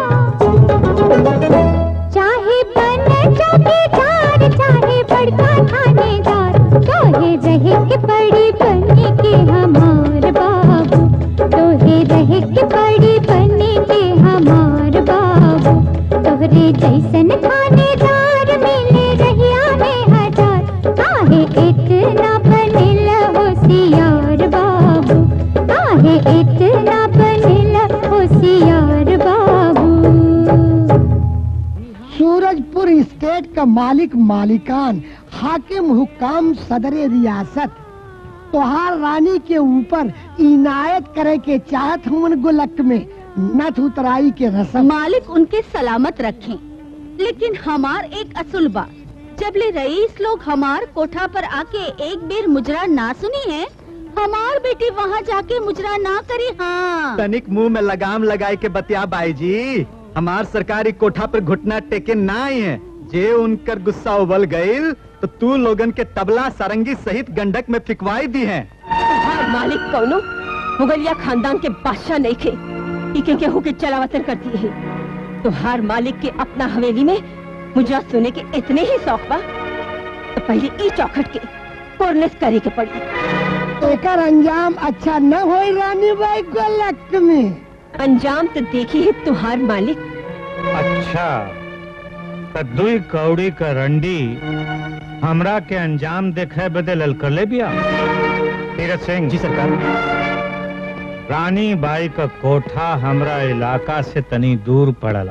चाहे बन चौकीदार चाहे बड़का थानेदार तोहे रहे के पड़ी बने के हमार बाबू तोहे रहे के पड़ी बने के हमार बाबू तोहरे जैसन थानेदार मिले रहिया में हजार काहे इतना बनेला होशियार बाबू काहे इतना बनेला होशियार बाबू सूरजपुर स्टेट का मालिक मालिकान हाकिम हुकाम सदर रियासत तोहार रानी के ऊपर इनायत करे के चाहत हूँ गुलक में नथ उतराई के रसम मालिक उनके सलामत रखें लेकिन हमार एक असूल बा जब ले रईस लोग हमार कोठा पर आके एक बेर मुजरा ना सुनी है हमार बेटी वहाँ जाके मुजरा ना करी हाँ तनिक मुंह में लगाम लगाए के बतिया बाई जी हमार सरकारी कोठा पर घुटना टेके ना आई है जे उनकर गुस्सा उबल गईल तो तू लोगन के तबला सारंगी सहित गंडक में फिकवाई दी है तुम्हार मालिक कौनो मुगलिया खानदान के बादशाह नहीं थे इके केहू के चलावतन करती है तुम्हार मालिक के अपना हवेली में मुजरा सुने के इतने ही शौक बा तो पहले ई चौखट के कोरनेस करे के पड़ी एकर अंजाम अच्छा न हो रानी बाई गुलक में अंजाम तो देखी है तुम्हार मालिक अच्छा त दुई कौड़ी का रंडी हमरा के अंजाम देखे बदे ललकले बिया तीरथ सिंह जी सरकार रानी बाई का कोठा हमरा इलाका से तनी दूर पड़ला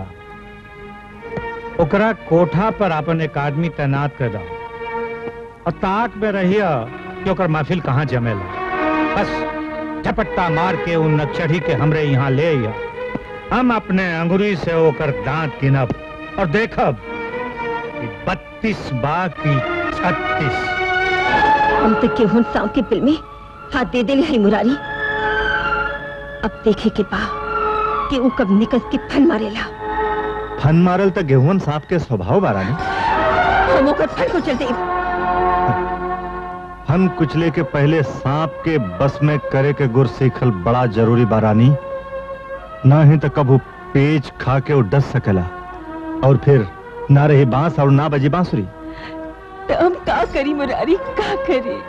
ओकरा कोठा पर अपन एक आदमी तैनात कर दो और ताक में रहिया कि ओकर महफिल कहाँ जमेला बस झपट्टा मार के उन नक्सड़ी के हमरे यहाँ ले आइया हम अपने अंगुरी से ओकर दांत गिनब और देखब कि बत्तीस बा की छत्तीस हम तो केहून सांव के बिल में हाथ दे दे है मुरारी अब देखे के बा कि वो कब निकल के फन मारेला फन मारल तो गेहूं सांप के स्वभाव बारानी हम ओकर फन को चलते फन कुचले के पहले सांप के बस में करे के गुर सीखल बड़ा जरूरी बारानी ना ही तो कबू पेच खा के वो डस सकेला और फिर ना रही बांस और ना बजी बांसुरी तो हम का करी मुरारी का करी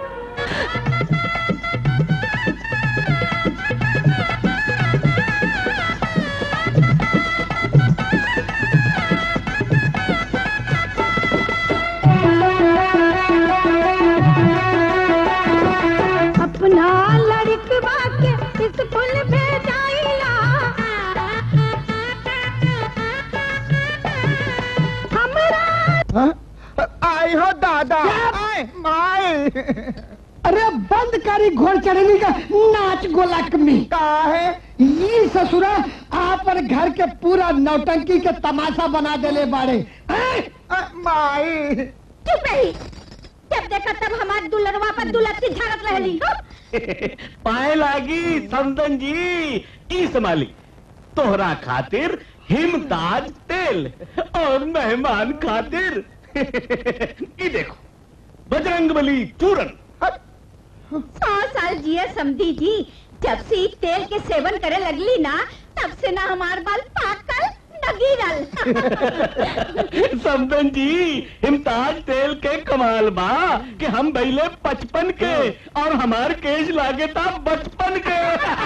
अपना लड़कवा के स्कूल भेजाइला हमरा आई हो दादा आए आए अरे बंद करी घोड़ चढ़नी का नाच गोलक में का है ये ससुरा आप और घर के पूरा नौटंकी के तमाशा बना देले बाड़े हैं? माई चुप रही जब देखा तब हमारे दुल्हनवा पर दुल्हन झाड़त रहली पाए लागी समदन जी ई संभाली तोहरा खातिर हिमताज तेल और मेहमान खातिर ई देखो बजरंग बली चूरन सौ साल जिए समधी जी जब से ई तेल के सेवन करे लगली ना तब से ना हमार बाल पाकल न गिरल समदन जी हिमताज तेल के कमाल बा कि हम बैले पचपन के और हमार केश लागे था बचपन के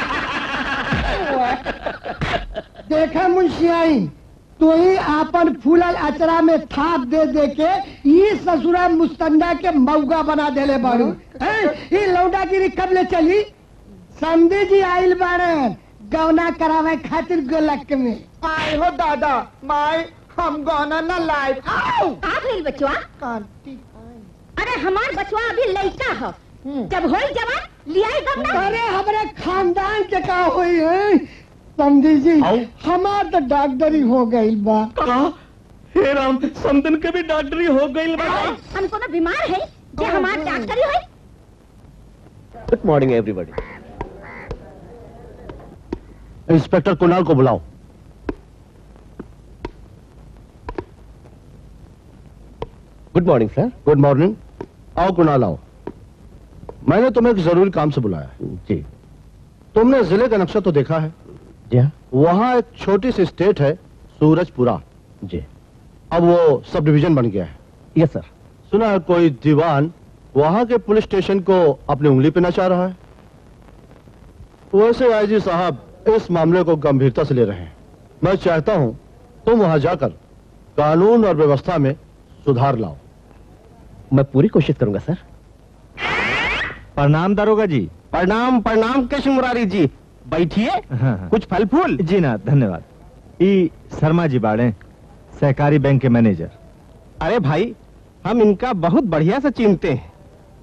देखा मुंशियाई तो ही आपन फूलल अचरा में थाप दे दे के ये ससुरा मुस्तंडा के मौगा बना देले बाड़ू हैं? ये लौंडागिरी कब ले चली समझे जी आइल बाड़े गौना करावे खातिर गोलक में आए हो दादा माई हम गौना न लाइव का भइल बचवा अरे हमार बचवा अभी लइका ह जब होई जवान लियाई गम अरे हमारे खानदान के का हुई है समझी जी हमार तो डॉक्टरी हो गई बा हे राम समदन के भी डॉक्टरी हो गई बा हम कोनो बीमार है जे हमार डॉक्टरी होई good morning everybody inspector Kunal को बुलाओ good morning sir good morning आओ कुणाल आओ मैंने तुम्हें एक जरूरी काम से बुलाया है जी तुमने जिले का नक्शा तो देखा है जी हाँ वहाँ एक छोटी सी स्टेट है सूरजपुरा जी अब वो सब डिवीजन बन गया है यस सर सुना है कोई दीवान वहाँ के पुलिस स्टेशन को अपनी उंगली पे नचा रहा है वैसे आईजी साहब इस मामले को गंभीरता से ले रहे हैं मैं चाहता हूँ तुम वहाँ जाकर कानून और व्यवस्था में सुधार लाओ मैं पूरी कोशिश करूंगा सर प्रणाम दारोगा जी प्रणाम प्रणाम कृष्ण मुरारी जी बैठिए हाँ, कुछ फल फूल जी ना धन्यवाद ई शर्मा जी बाड़े सहकारी बैंक के मैनेजर अरे भाई हम इनका बहुत बढ़िया से चिनते हैं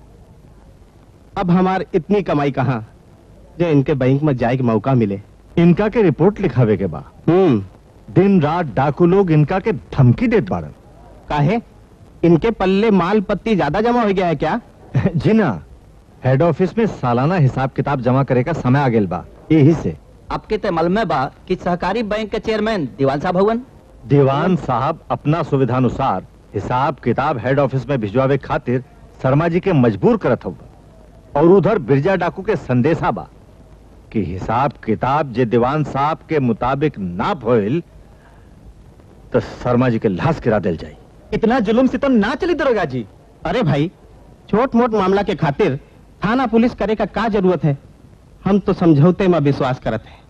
अब हमार इतनी कमाई कहाँ जो इनके बैंक में जाए के मौका मिले इनका के रिपोर्ट लिखावे के बा हम्म दिन रात डाकू लोग इनका के धमकी देत बाड़न काहे इनके पल्ले माल पत्ती ज्यादा जमा हो गया है क्या जी ना हेड ऑफिस में सालाना हिसाब किताब जमा करे का समय आ गेल बा यही से आपके ते मालूम बा कि सहकारी बैंक के चेयरमैन दीवान साहब हवन दीवान साहब अपना सुविधानुसार हिसाब किताब हेड ऑफिस में भिजवावे खातिर शर्मा जी के मजबूर करत हो और उधर बिरजा डाकू के संदेशा बा कि हिसाब किताब जे दीवान साहब के मुताबिक ना भइल तो शर्मा जी के लाश गिरा दिल जाई इतना जुलुम सितम ना चली दरोगा जी अरे भाई छोट मोट मामला के खातिर थाना पुलिस करे का का जरूरत है हम तो समझौते में विश्वास करत है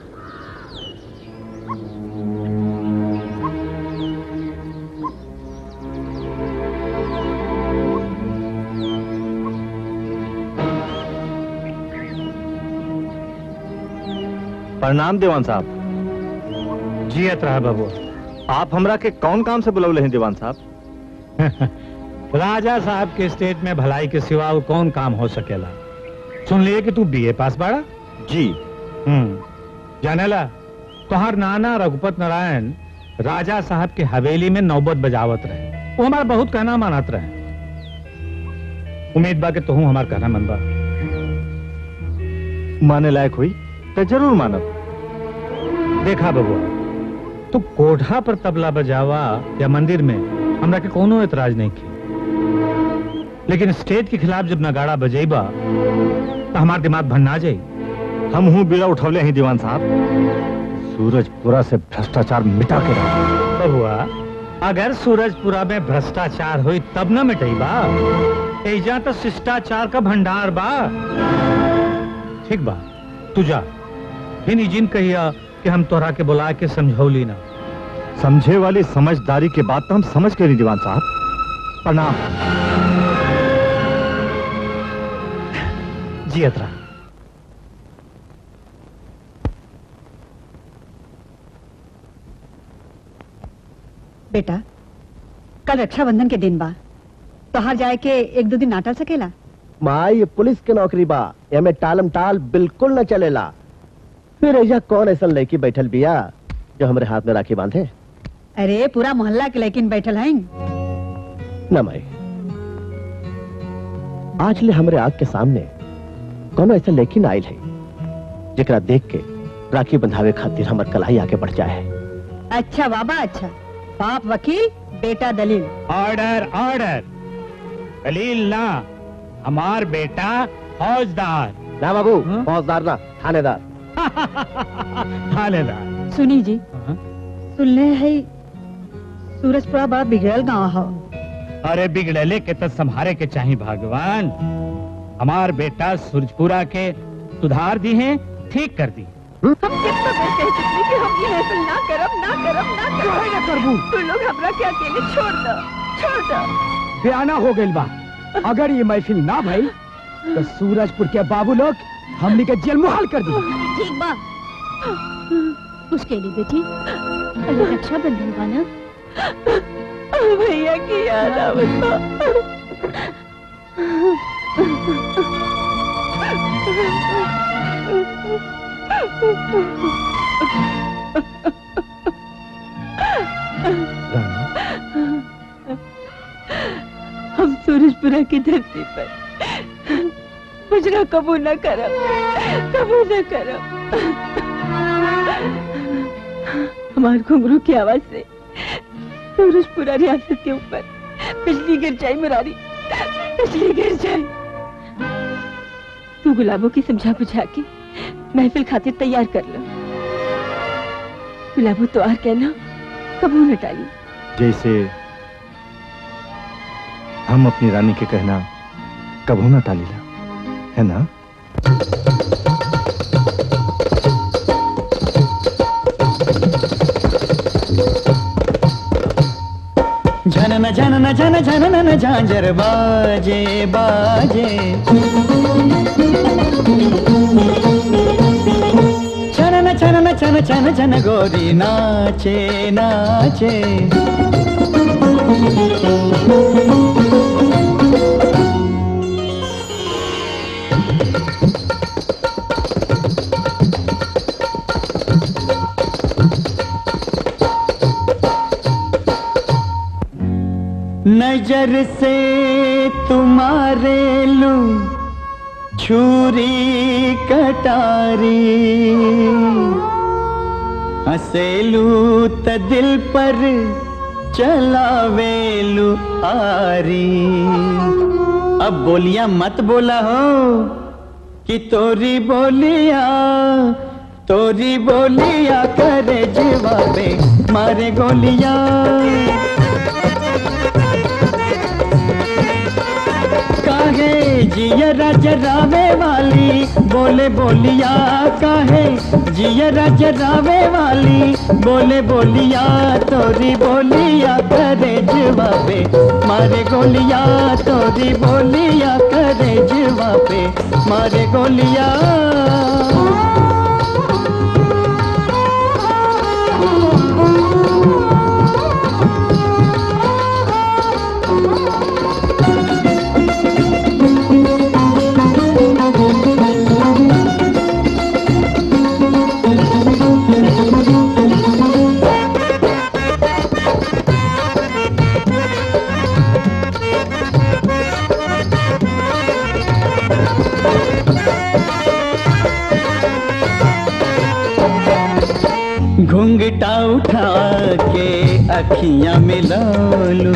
प्रणाम दीवान साहब जियत रहा बाबू आप हमरा के कौन काम से बुलौले हैं दीवान साहब राजा साहब के स्टेट में भलाई के सिवा और कौन काम हो सकेला सुन लिए कि तू बीए पास बाड़ा जी हम्म जानेला तोहार नाना रघुपत नारायण राजा साहब के हवेली में नौबत बजावत रहे वो हमारा बहुत कहना मानत रहे उम्मीद बा कि तुहू हमार कहना मन बा माने लायक हुई तो जरूर मानब देखा बबुआ तू कोठा पर तबला बजावा या मंदिर में हमरा के कोनो एतराज नहीं की लेकिन स्टेज के खिलाफ जब नगाड़ा बजेबा तो हमार दिमाग भन्ना जाई हम हूँ बीड़ा उठौले हैं दीवान साहब सूरजपुरा से भ्रष्टाचार मिटा के रहो बबुआ अगर सूरजपुरा में भ्रष्टाचार हुई तब न मिटेबा एजा तो शिष्टाचार का भंडार बा ठीक बा तू जा फिर जिन कहिया कि हम तोहरा के बुला के समझौली ना समझे वाली समझदारी के बात तो हम समझ के नहीं दीवान साहब प्रणाम जी अतरा बेटा कल रक्षाबंधन के दिन बा तोहार जाए के एक दो दिन नाटल सकेला माँ ये पुलिस के नौकरी बा एमे टालम टाल बिल्कुल न चलेला फिर ऐजा कौन ऐसा लड़की बैठल बिया जो हमरे हाथ में राखी बांधे अरे पूरा मोहल्ला के लेकिन बैठल हैं न माई आज ले हमरे आग के सामने कोनो ऐसा लेकिन आयल है जेकरा देख के राखी बंधावे खातिर हमर कलाई आगे बढ़ जाए अच्छा बाबा अच्छा बाप वकील बेटा दलील ऑर्डर ऑर्डर दलील ना हमार बेटा फौजदार ना बाबू फौजदार ना थानेदार थानेदार सुनी जी सुनले है सूरजपुरा बड़ा बिगड़ल गांव हो अरे बिगड़ले के तो संभारे के चाहिए भगवान हमार बेटा सूरजपुरा के सुधार दी है ठीक कर दी हम कितना बेर कह चुकी कि हम ये ऐसा ना करब ना करब ना करब काहे ना करबू? तू लोग हमरा के अकेले छोड़ दो छोड़ दो बयाना हो गइल बा अगर ये महफिल ना भई तो सूरजपुर के बाबू लोग हमनी के जेल मुहाल कर दी ठीक बा उसके लिए बेटी कल रक्षाबंधन बा ना भैया की याद आवत हम सूरजपुरा की धरती पर मुजरा कबू न करब कबू न करब हमार घुंघरू की आवाज से सूरजपुरा रियासत के ऊपर बिजली गिर जाए मुरारी बिजली गिर जाए तू गुलाबों की समझा बुझा के महफिल खातिर तैयार कर लो गुलाबो तो आर कहना कबू न टाली जैसे हम अपनी रानी के कहना कबू ना टालीला है ना झनन झनन झन झनन झांझर बाजे बाजे छनन छनन छन छन छन गोरी नाचे नाचे नजर से तुम्हारे लू छुरी कटारी हसेलू त दिल पर चलावेलू आरी अब बोलिया मत बोला हो कि तोरी बोलिया तोरी बोलिया करे जवाबे मारे गोलिया काहे जिया जरावे वाली बोले बोलिया काहे जिया जरावे वाली बोले बोलिया तोरी बोलिया करे जवाबे मारे गोलिया तोरी बोलिया करे जवाबे मारे गोलिया घुंघटा उठा के अखियां मिला लू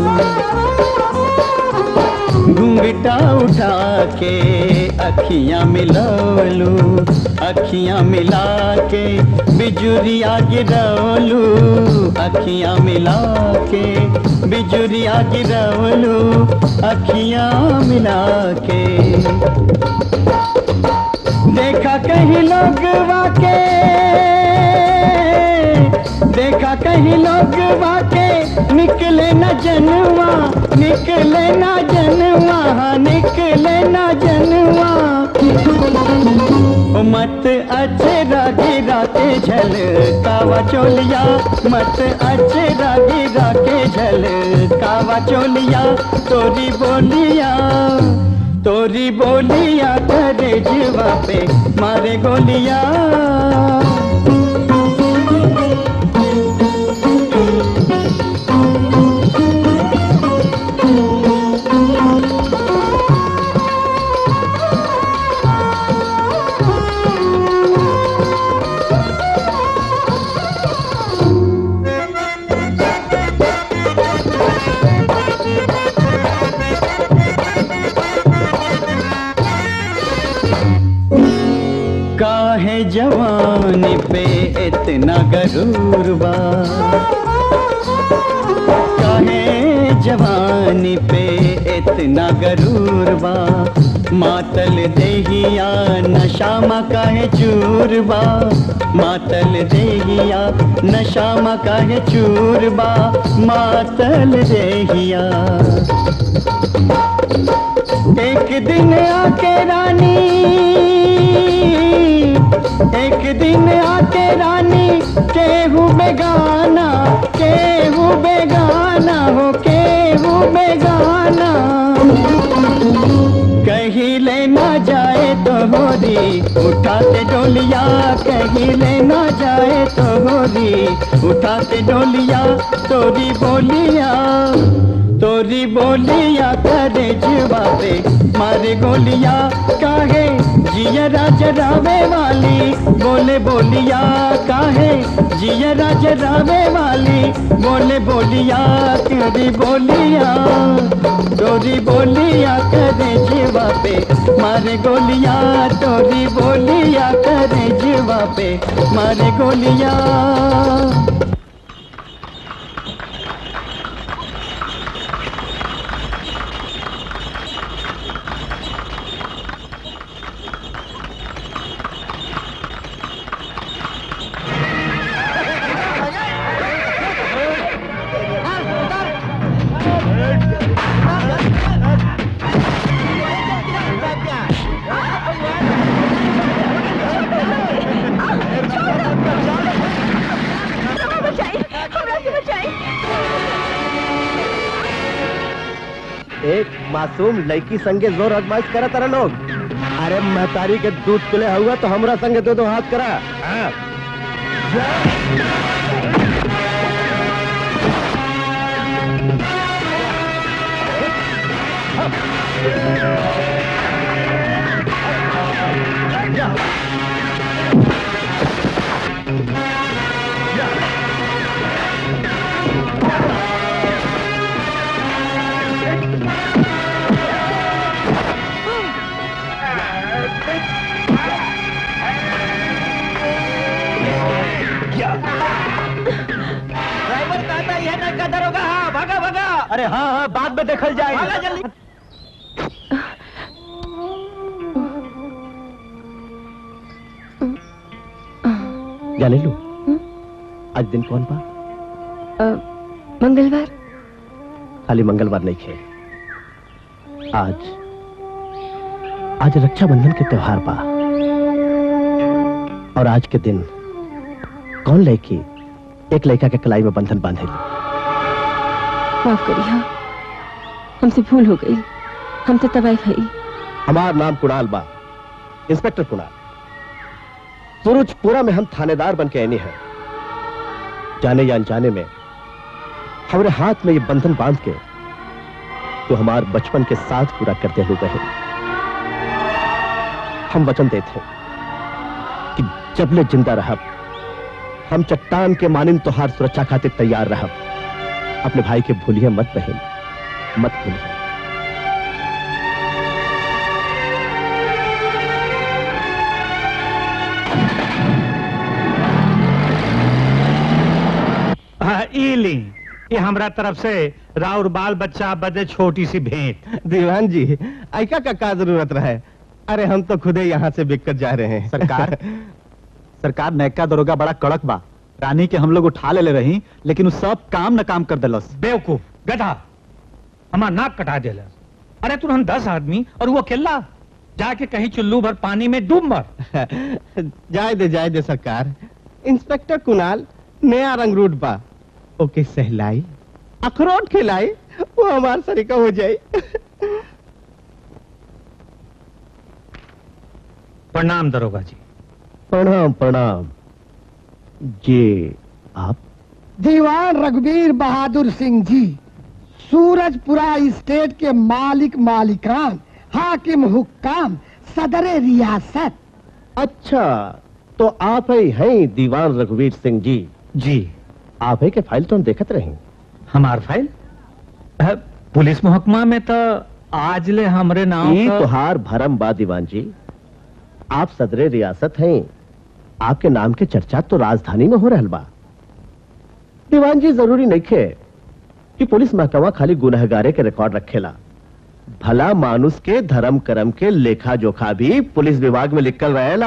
घुंघटा उठा के अखियां मिला लू अखियां मिला के बिजुरिया गिरवलू अखियां मिला के बिजुरिया गिरवलू अखियां मिला के देखा कहीं लोग वाके देखा कहीं लोग वाके निकले न जनवा निकले न जनवा हाँ, निकले न जनवा ओ मत अच्छे रागी राके झल कावा चोलिया मत अच्छे रागी राके झल कावा चोलिया तोरी बोलिया तोरी बोलिया करे जीवा पे मारे गोलिया काहे जवानी पे इतना गरूर बा काहे जवानी पे इतना गरूर बा मातल देहिया नशा मा काहे चूर बा मातल देहिया नशा मा काहे चूर बा मातल देहिया एक दिन आके रानी एक दिन आके रानी केहू बेगाना केहू बेगाना हो केहू बेगाना कहीं लेना जाए तो होरी उठाते डोलिया कहीं लेना जाए तो होरी उठाते डोलिया तोरी बोलिया तोरी बोलिया करे जुबा पे मारे गोलिया काहे जिया राज रावे वाली बोले बोलिया काहे जिया राज रावे वाली बोले बोलिया तेरी बोलिया तोरी बोलिया करे जीवा पे मारे गोलिया तोरी बोलिया करे जीवा पे मारे गोलिया एक मासूम लड़की संगे जोर आजमाइश करा तारा लोग अरे महतारी के दूध पिले हुआ तो हमरा संगे दो दो हाथ करा हाँ। ड्राइवर कहता है ना कदर होगा हाँ भागा भागा अरे हाँ हाँ बाद में देखल जाए भागा जल्दी जाने लो आज दिन कौन बा मंगलवार खाली मंगलवार नहीं खे आज आज रक्षाबंधन के त्योहार बा और आज के दिन कौन लड़की एक लड़का के कलाई में बंधन बांधे माफ करिए हाँ हमसे भूल हो गई हम तो तबाही भाई हमार नाम कुणाल बा इंस्पेक्टर कुणाल सूरजपुरा में हम थानेदार बन के आने हैं जाने या अनजाने में हमारे हाथ में ये बंधन बांध के तो हमार बचपन के साथ पूरा करते हुए बहन हम वचन देते हैं कि जबले जिंदा रह हम चट्टान के मानिन तोहार सुरक्षा खातिर तैयार रह अपने भाई के भूलिए मत बहन मत भूलिए हाँ, ई ली ये हमरा तरफ से राउर बाल बच्चा बदे छोटी सी भेंट दीवान जी ऐका का का जरूरत रहे अरे हम तो खुदे यहाँ से बिककर जा रहे हैं सरकार सरकार नैका दरोगा बड़ा कड़क बा रानी के हम लोग उठा ले, ले रही लेकिन उ सब काम न काम कर दिलस बेवकूफ गधा हमार नाक कटा देला अरे तू हम दस आदमी और वो अकेला जाके कहीं चुल्लू भर पानी में डूब मर जाए दे जाए दे सरकार इंस्पेक्टर कुणाल नया रंग रूट बा ओके सहलाई अखरोट खिलाई वो हमार सरीका हो जाए प्रणाम दरोगा जी प्रणाम प्रणाम जी आप दीवान रघुवीर बहादुर सिंह जी सूरजपुरा स्टेट के मालिक मालिकान हाकिम हुक्काम सदर रियासत अच्छा तो आप ही हैं दीवान रघुवीर सिंह जी जी आप ही के फाइल तो हम देखत रहे हमार फाइल अ, पुलिस मुहकमा में तो आज ले हमरे नाम ई का- तुहार भरम बा दीवान जी आप सदरे रियासत हैं आपके नाम के चर्चा तो राजधानी में हो रहल बा दीवान जी जरूरी नहीं खे कि पुलिस महकमा खाली गुनहगारे के रिकॉर्ड रखेला भला मानुस के धर्म कर्म के लेखा जोखा भी पुलिस विभाग में लिखल रहेला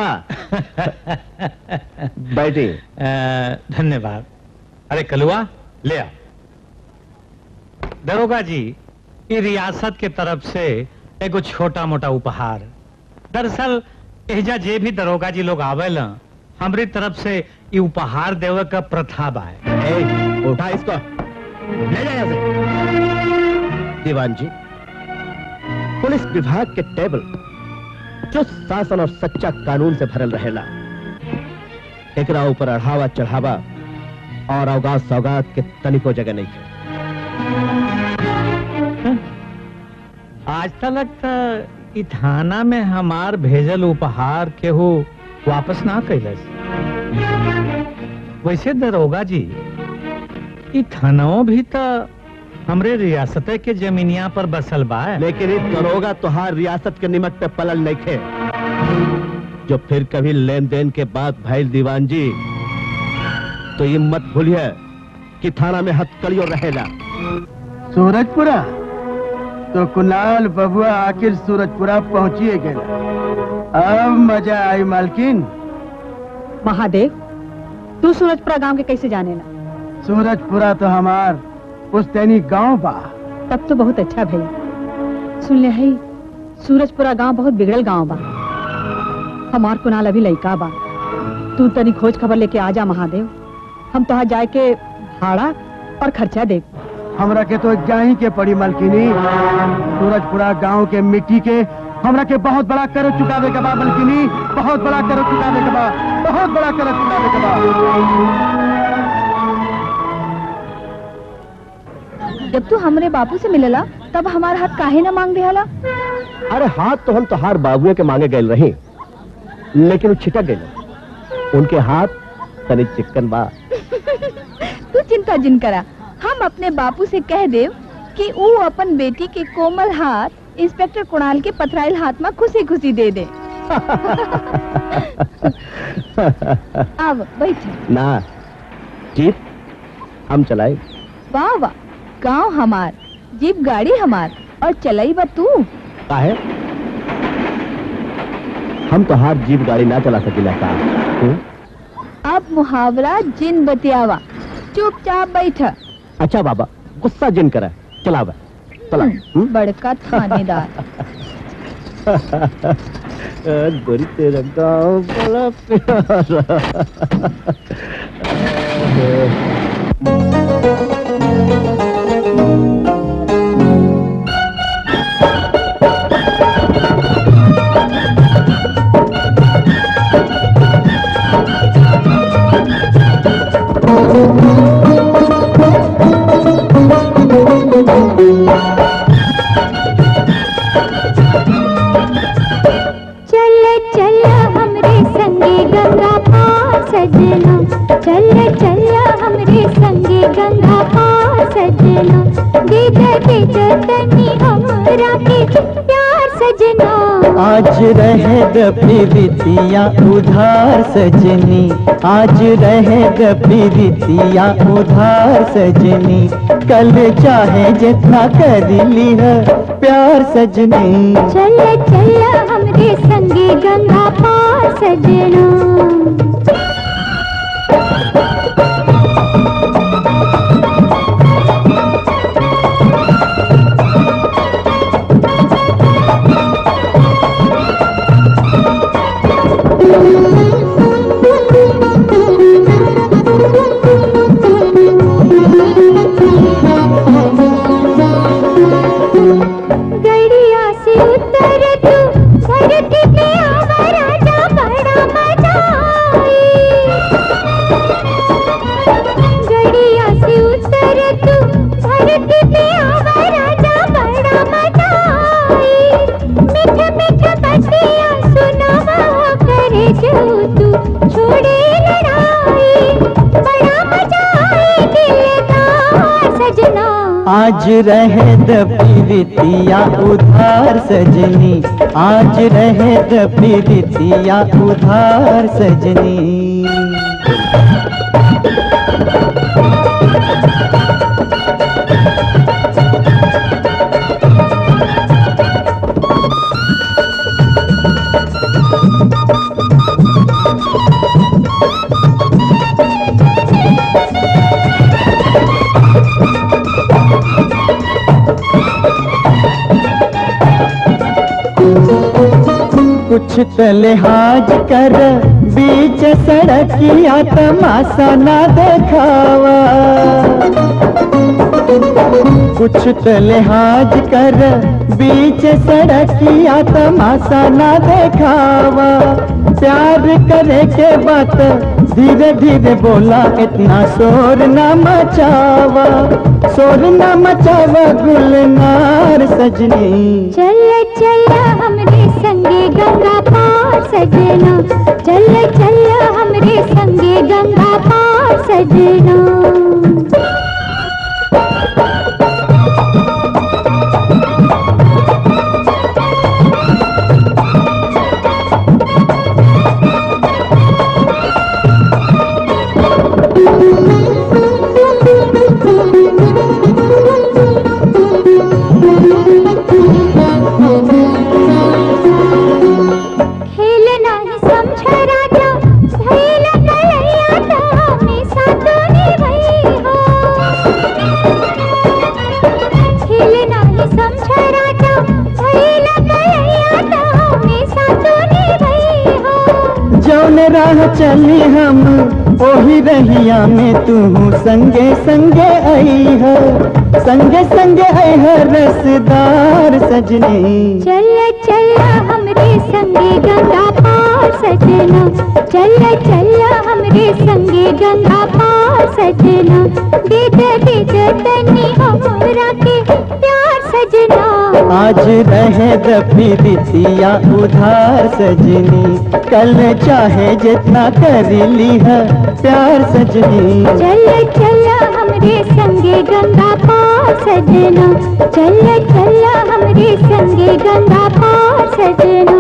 बैठे अ, धन्यवाद अरे कलुआ ले आ दरोगा जी ई रियासत के तरफ से एगो छोटा मोटा उपहार दरअसल एजा जे भी दरोगा जी लोग आवेला हमरी तरफ से ई उपहार देवे का प्रथा बा ए, उठा इसको ले जा यहाँ से दीवान जी पुलिस विभाग के टेबल जो शासन और सच्चा कानून से भरल रहेला एकरा ऊपर अढ़ावा चढ़ावा और अवगात सौगात के तनिको जगह नहीं है आज तक तो ई थाना में हमार भेजल उपहार केहू वापस ना कैलस वैसे दरोगा जी ई थानाओं भी तो हमरे रियासत के जमीनिया पर बसल बा लेकिन इस दरोगा तुहार रियासत के निमक पे पलल नहीं थे जो फिर कभी लेन देन के बाद भैल दीवान जी तो ये मत भूलिए कि थाना में हथकड़ियों रहेला सूरजपुरा तो कुणाल बबुआ आखिर सूरजपुरा पहुंचिए गए अब मजा आई मालकिन महादेव तू सूरजपुरा गांव के कैसे जाने ना सूरजपुरा तो हमार पुस्तैनी गांव बा तब तो बहुत अच्छा भई सुन ले हई सूरजपुरा गांव बहुत बिगड़ल गांव बा हमार कुनाल अभी लइका बा तू तनी खोज खबर लेके आ जा महादेव हम तोहार जाए के भाड़ा और खर्चा दे हमरा के तो जाही के पड़ी मालकिनी सूरजपुरा गांव के मिट्टी के हमरा के बहुत बड़ा कर चुकावे के बा मालकिनी बहुत बड़ा कर चुकावे के बा बहुत बड़ा कर चुकावे के बा जब तू हमरे बापू से मिलला तब हमारा हाथ काहे न मांग दियाला अरे हाथ तो हम तोहार बाबुए के मांगे गए रही लेकिन वो छिटक गए उनके हाथ तनी चिकन बा तू चिंता जिन करा हम अपने बापू से कह देव कि वो अपन बेटी के कोमल हाथ इंस्पेक्टर कुणाल के पथराइल हाथ में खुशी खुशी दे दे अब बैठ ना जीप हम चलाए वाह वाह गांव हमार जीप गाड़ी हमार और चलाई बा तू काहे हम तो हार जीप गाड़ी ना चला सकिला का हम्म? अब मुहावरा जिन बतियावा चुपचाप बैठ अच्छा बाबा गुस्सा जिन करा चला बा चला हम्म? बड़का थानेदार गोरी तेरा गाँव बड़ा प्यारा चल चल हमरे संगे गंगा पार सजना चल चल हमरे संगे गंगा पार सजना दे दे दे दे तनी हमरा के प्यार सजना आज रहे प्रीतिया उधार सजनी आज रहे प्रीतिया उधार सजनी कल चाहे जितना कर ली है प्यार सजनी चल चल हमरे संगे गंगा पार सजना गड़िया से उतर तू धरती पे आवा राजा तू छोड़े लड़ाई बड़ा मजा आए दिलदार सजना आज रहे द पीरितिया उधार सजनी आज रहे द पीरितिया उधार सजनी कुछ तो लिहाज कर बीच सड़किया तमाशा ना देखावा कुछ तो लिहाज कर बीच सड़किया तमाशा ना देखावा प्यार करे के बात धीरे धीरे बोला इतना शोर ना मचावा शोर ना मचावा गुलनार सजनी चल चल हमरे संगे गंगा पार सजना चल चल हमरे संगे गंगा पार सजना खेल नाही समझ राजा भैल कलैया तो हमेशा तूने भई हो खेल नाही समझ राजा भैल कलैया तो हमेशा तूने भई हो जौन राह चली हम ओही रहिया में तू संगे संगे आई है संगे संगे आई है रसदार सजनी चल चल हमरे संगे गंगा पार सजना चल चल हमरे संगे गंगा पार सजना दीद दीद तनी हमरा के प्यार सजना आज रहे द प्रीतिया उधार सजनी कल चाहे जितना कर ली है प्यार सजनी चल चल हमरे संगे गंगा पार सजना चल चल हमरे संगे गंगा पार सजना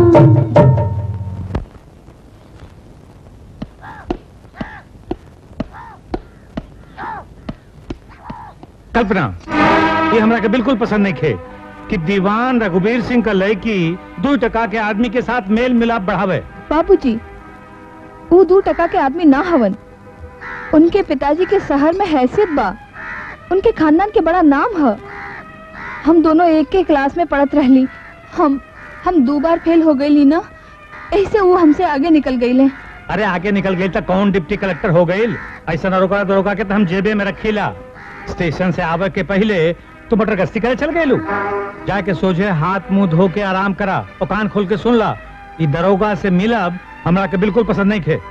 कल्पना ये हमरा के बिल्कुल पसंद नहीं खे कि दीवान रघुवीर सिंह का लड़की दो टका के आदमी के साथ मेल मिलाप बढ़ावे बाबूजी वो दू टका के आदमी ना हवन उनके पिताजी के शहर में हैसियत बा उनके खानदान के बड़ा नाम है हम दोनों एक के क्लास में पढ़त रहली हम हम दो बार फेल हो गई ना ऐसे वो हमसे आगे निकल गई ले अरे आगे निकल गई तो कौन डिप्टी कलेक्टर हो गई ऐसा न रोका तो रोका के तो हम जेबे में रखीला स्टेशन से आवे के पहले तू मटर गश्ती करे चल गए जाके सोझे हाथ मुंह धो के आराम करा और कान खोल के सुन ला ये दरोगा से मिलब हमरा के बिल्कुल पसंद नहीं खे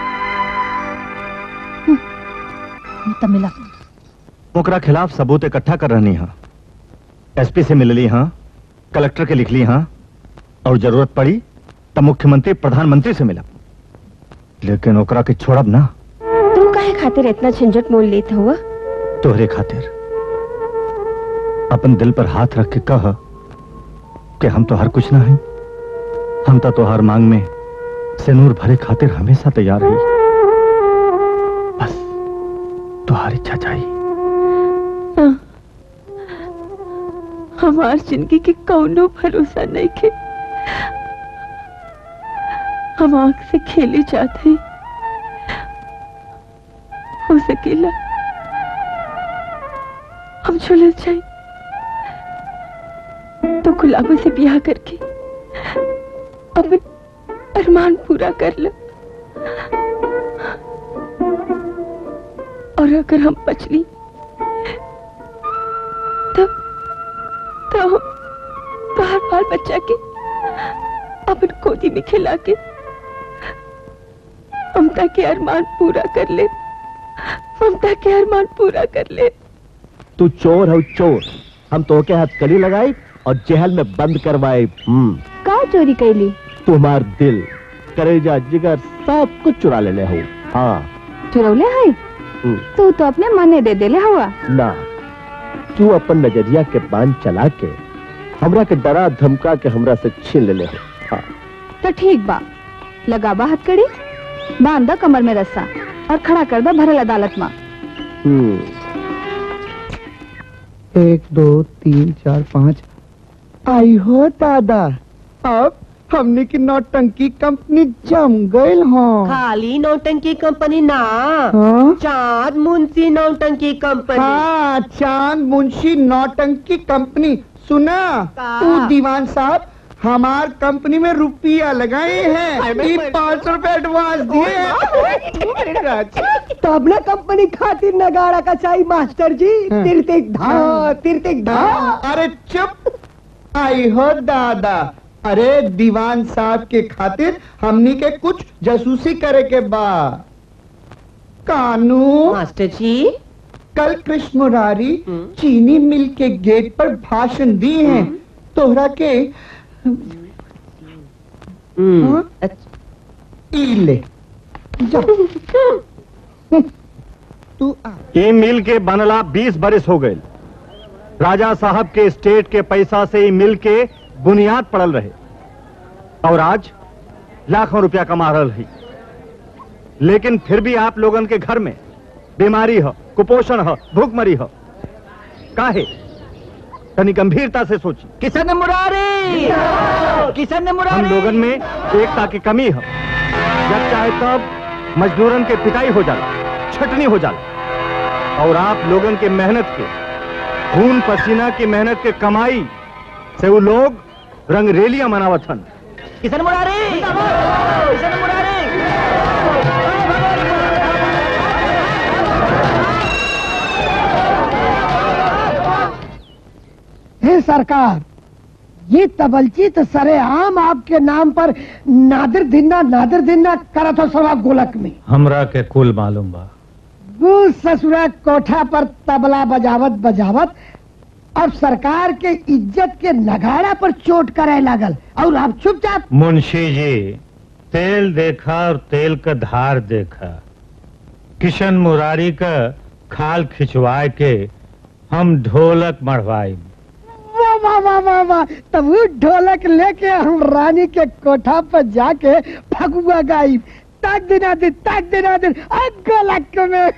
तब मिला ओकरा खिलाफ सबूत इकट्ठा कर रहनी हाँ एसपी से मिल ली हाँ कलेक्टर के लिख ली हाँ और जरूरत पड़ी तब मुख्यमंत्री प्रधानमंत्री से मिला लेकिन ओकरा के छोड़ब ना तू काहे खातिर इतना झंझट मोल लेत हुआ तोहरे खातिर अपन दिल पर हाथ रख के कह कि हम तो हर कुछ ना है हम तो तोहार मांग में सिनूर भरे खातिर हमेशा तैयार रही बस तुहार इच्छा चाहिए हमार जिंदगी के कौनो भरोसा नहीं के हम आंख से खेले जाते हो सकेला हम झुलस जाए तो गुलाबों से ब्याह करके अपन अरमान पूरा कर लो और अगर हम बच ली तब तो हम तो हर बाल बच्चा के अपन गोदी में खिला के ममता के अरमान पूरा कर ले ममता के अरमान पूरा कर ले तू चोर है चोर हम तो के हाथ कली लगाई और जेहल में बंद करवाए हम्म का चोरी कैली तुम्हार दिल करेजा जिगर सब कुछ चुरा लेने हूँ हाँ चुरौले है हम्म, तू तो अपने मने दे देले हुआ ना तू अपन नजरिया के बांध चला के हमरा के डरा धमका के हमरा से छीन लेले हो हाँ तो ठीक बा लगा बा हथकड़ी बांध दा कमर में रस्सा और खड़ा कर दा भरल अदालत में हम्म एक दो तीन चार पाँच आई हो दादा अब हमने की नौटंकी कंपनी जम गई हो खाली नौटंकी कंपनी ना हाँ? चांद मुंशी नौटंकी कंपनी हाँ चांद मुंशी नौटंकी कंपनी सुना का? तू दीवान साहब हमार कंपनी में रुपया लगाए हैं पाँच सौ रूपए एडवांस दिए तब ना कंपनी खातिर नगाड़ा का चाहिए मास्टर जी तिरतिक धा तिरतिक धा अरे चुप आई हो दादा अरे दीवान साहब के खातिर हमनी के कुछ जासूसी करे के बा कानू मास्टर जी कल कृष्ण मुरारी चीनी मिल के गेट पर भाषण दिए हैं तोहरा के हाँ? ई ले जा। तू आ ये मिल के बनला बीस बरिस हो गए राजा साहब के स्टेट के पैसा से ही मिल के बुनियाद पड़ल रहे और आज लाखों रुपया कमा रहा है लेकिन फिर भी आप लोगन के घर में बीमारी हो कुपोषण हो भूखमरी हो काहे तनी गंभीरता से सोची किशन मुरारी किशन हम लोगन में एकता की कमी है जब चाहे तब मजदूरन के पिटाई हो जाला छटनी हो जाला और आप लोगन के मेहनत के खून पसीना की मेहनत के कमाई से वो लोग रंगरेलियां मनावत हन किशन मुरारी किशन मुरारी हे सरकार ये तबलची तो सरे आम आपके नाम पर नादिर दिन्ना नादिर दिन्ना करत हो सवा गोलक में हमरा के कुल मालूम बा वो ससुरा कोठा पर तबला बजावत बजावत अब सरकार के इज्जत के नगाड़ा पर चोट करे लागल और आप चुपचाप मुंशी जी तेल देखा और तेल का धार देखा किशन मुरारी का खाल खिंचवाए के हम ढोलक मढ़वाई वाह वाह वाह वाह वाह तब वो ढोलक लेके हम रानी के कोठा पर जाके फगुआ गाई ताक दिना दिन ताक दिना दिन गोलक में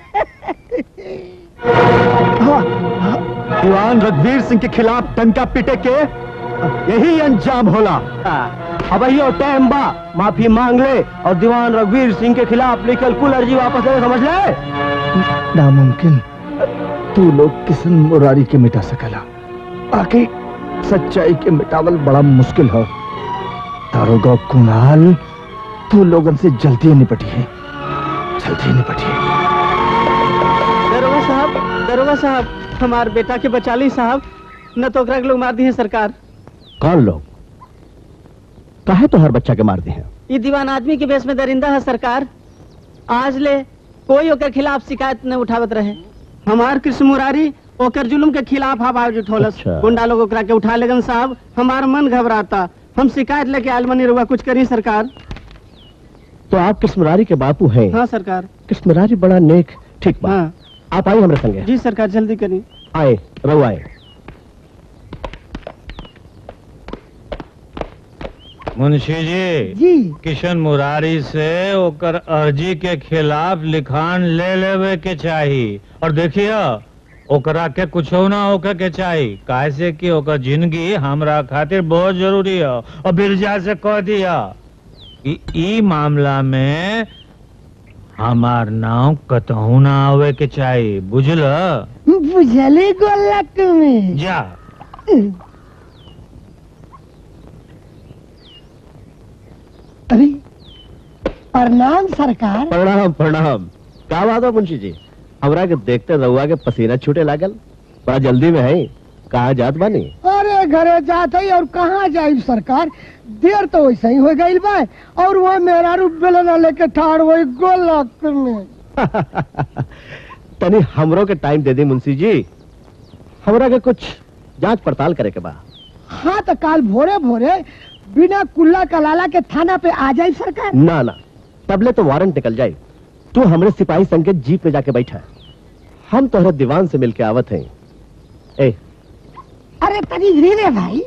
दीवान रघुवीर सिंह के खिलाफ टंका पिटे के यही अंजाम होला अब यो टाइम बा माफी मांग ले और दीवान रघुवीर सिंह के खिलाफ लिखल कुल अर्जी वापस ले समझ ले नामुमकिन तू लोग किसन मुरारी के मिटा सकला बाकी सच्चाई के मिटावल बड़ा मुश्किल है दारोगा कुणाल तू लोगन से जल्दी निपटी है जल्दी निपटी है दरोगा साहब दरोगा साहब हमार बेटा के बचा ली साहब न तो ओकरा के लोग मार दी है सरकार कौन लोग काहे तो हर बच्चा के मार दी है ये दीवान आदमी के बेस में दरिंदा है सरकार आज ले कोई ओकर खिलाफ शिकायत न उठावत रहे हमार कृष्ण मुरारी ओकर जुलुम के खिलाफ आवाज उठौलस अच्छा। गुंडा लोग ओकरा के उठा लेगन साहब हमार मन घबराता हम शिकायत लेके आयल मनी रुआ कुछ करी सरकार तो आप किस्मरारी के बापू हैं हाँ सरकार किस्मरारी बड़ा नेक ठीक बा हाँ आप आइए हमारे संगे जी सरकार जल्दी करी आए रघु आए मुंशी जी जी किशन मुरारी से ओकर अर्जी के खिलाफ लिखान ले लेवे के चाही और देखिए ओकरा के कुछ ना होके के चाही काहे से कि ओकर जिंदगी हमरा खातिर बहुत जरूरी है और बिरजा से कह दिया कि ई मामला में हमार नाव कतहू ना आवे के चाही बुझल बुझले गोलक में जा अरे प्रणाम सरकार प्रणाम प्रणाम का बात है मुंशी जी हमरा के देखते रहुआ के पसीना छूटे लागल बड़ा जल्दी में है कहा जात बानी अरे घरे जाते ही और कहाँ जाई सरकार देर तो वैसे ही हो गई बा और वो मेरा रूप बेलना लेके ठाड़ वही गोलक में तनी हमरो के टाइम दे दी मुंशी जी हमरा के कुछ जांच पड़ताल करे के बा हाँ तो काल भोरे भोरे बिना कुल्ला कलाला के थाना पे आ जाए सरकार ना ना तबले तो वारंट निकल जाए तू हमरे सिपाही संग के जीप में जाके बैठा हम तोहरा दीवान से मिलके आवत हैं ए अरे तनी धीरे भाई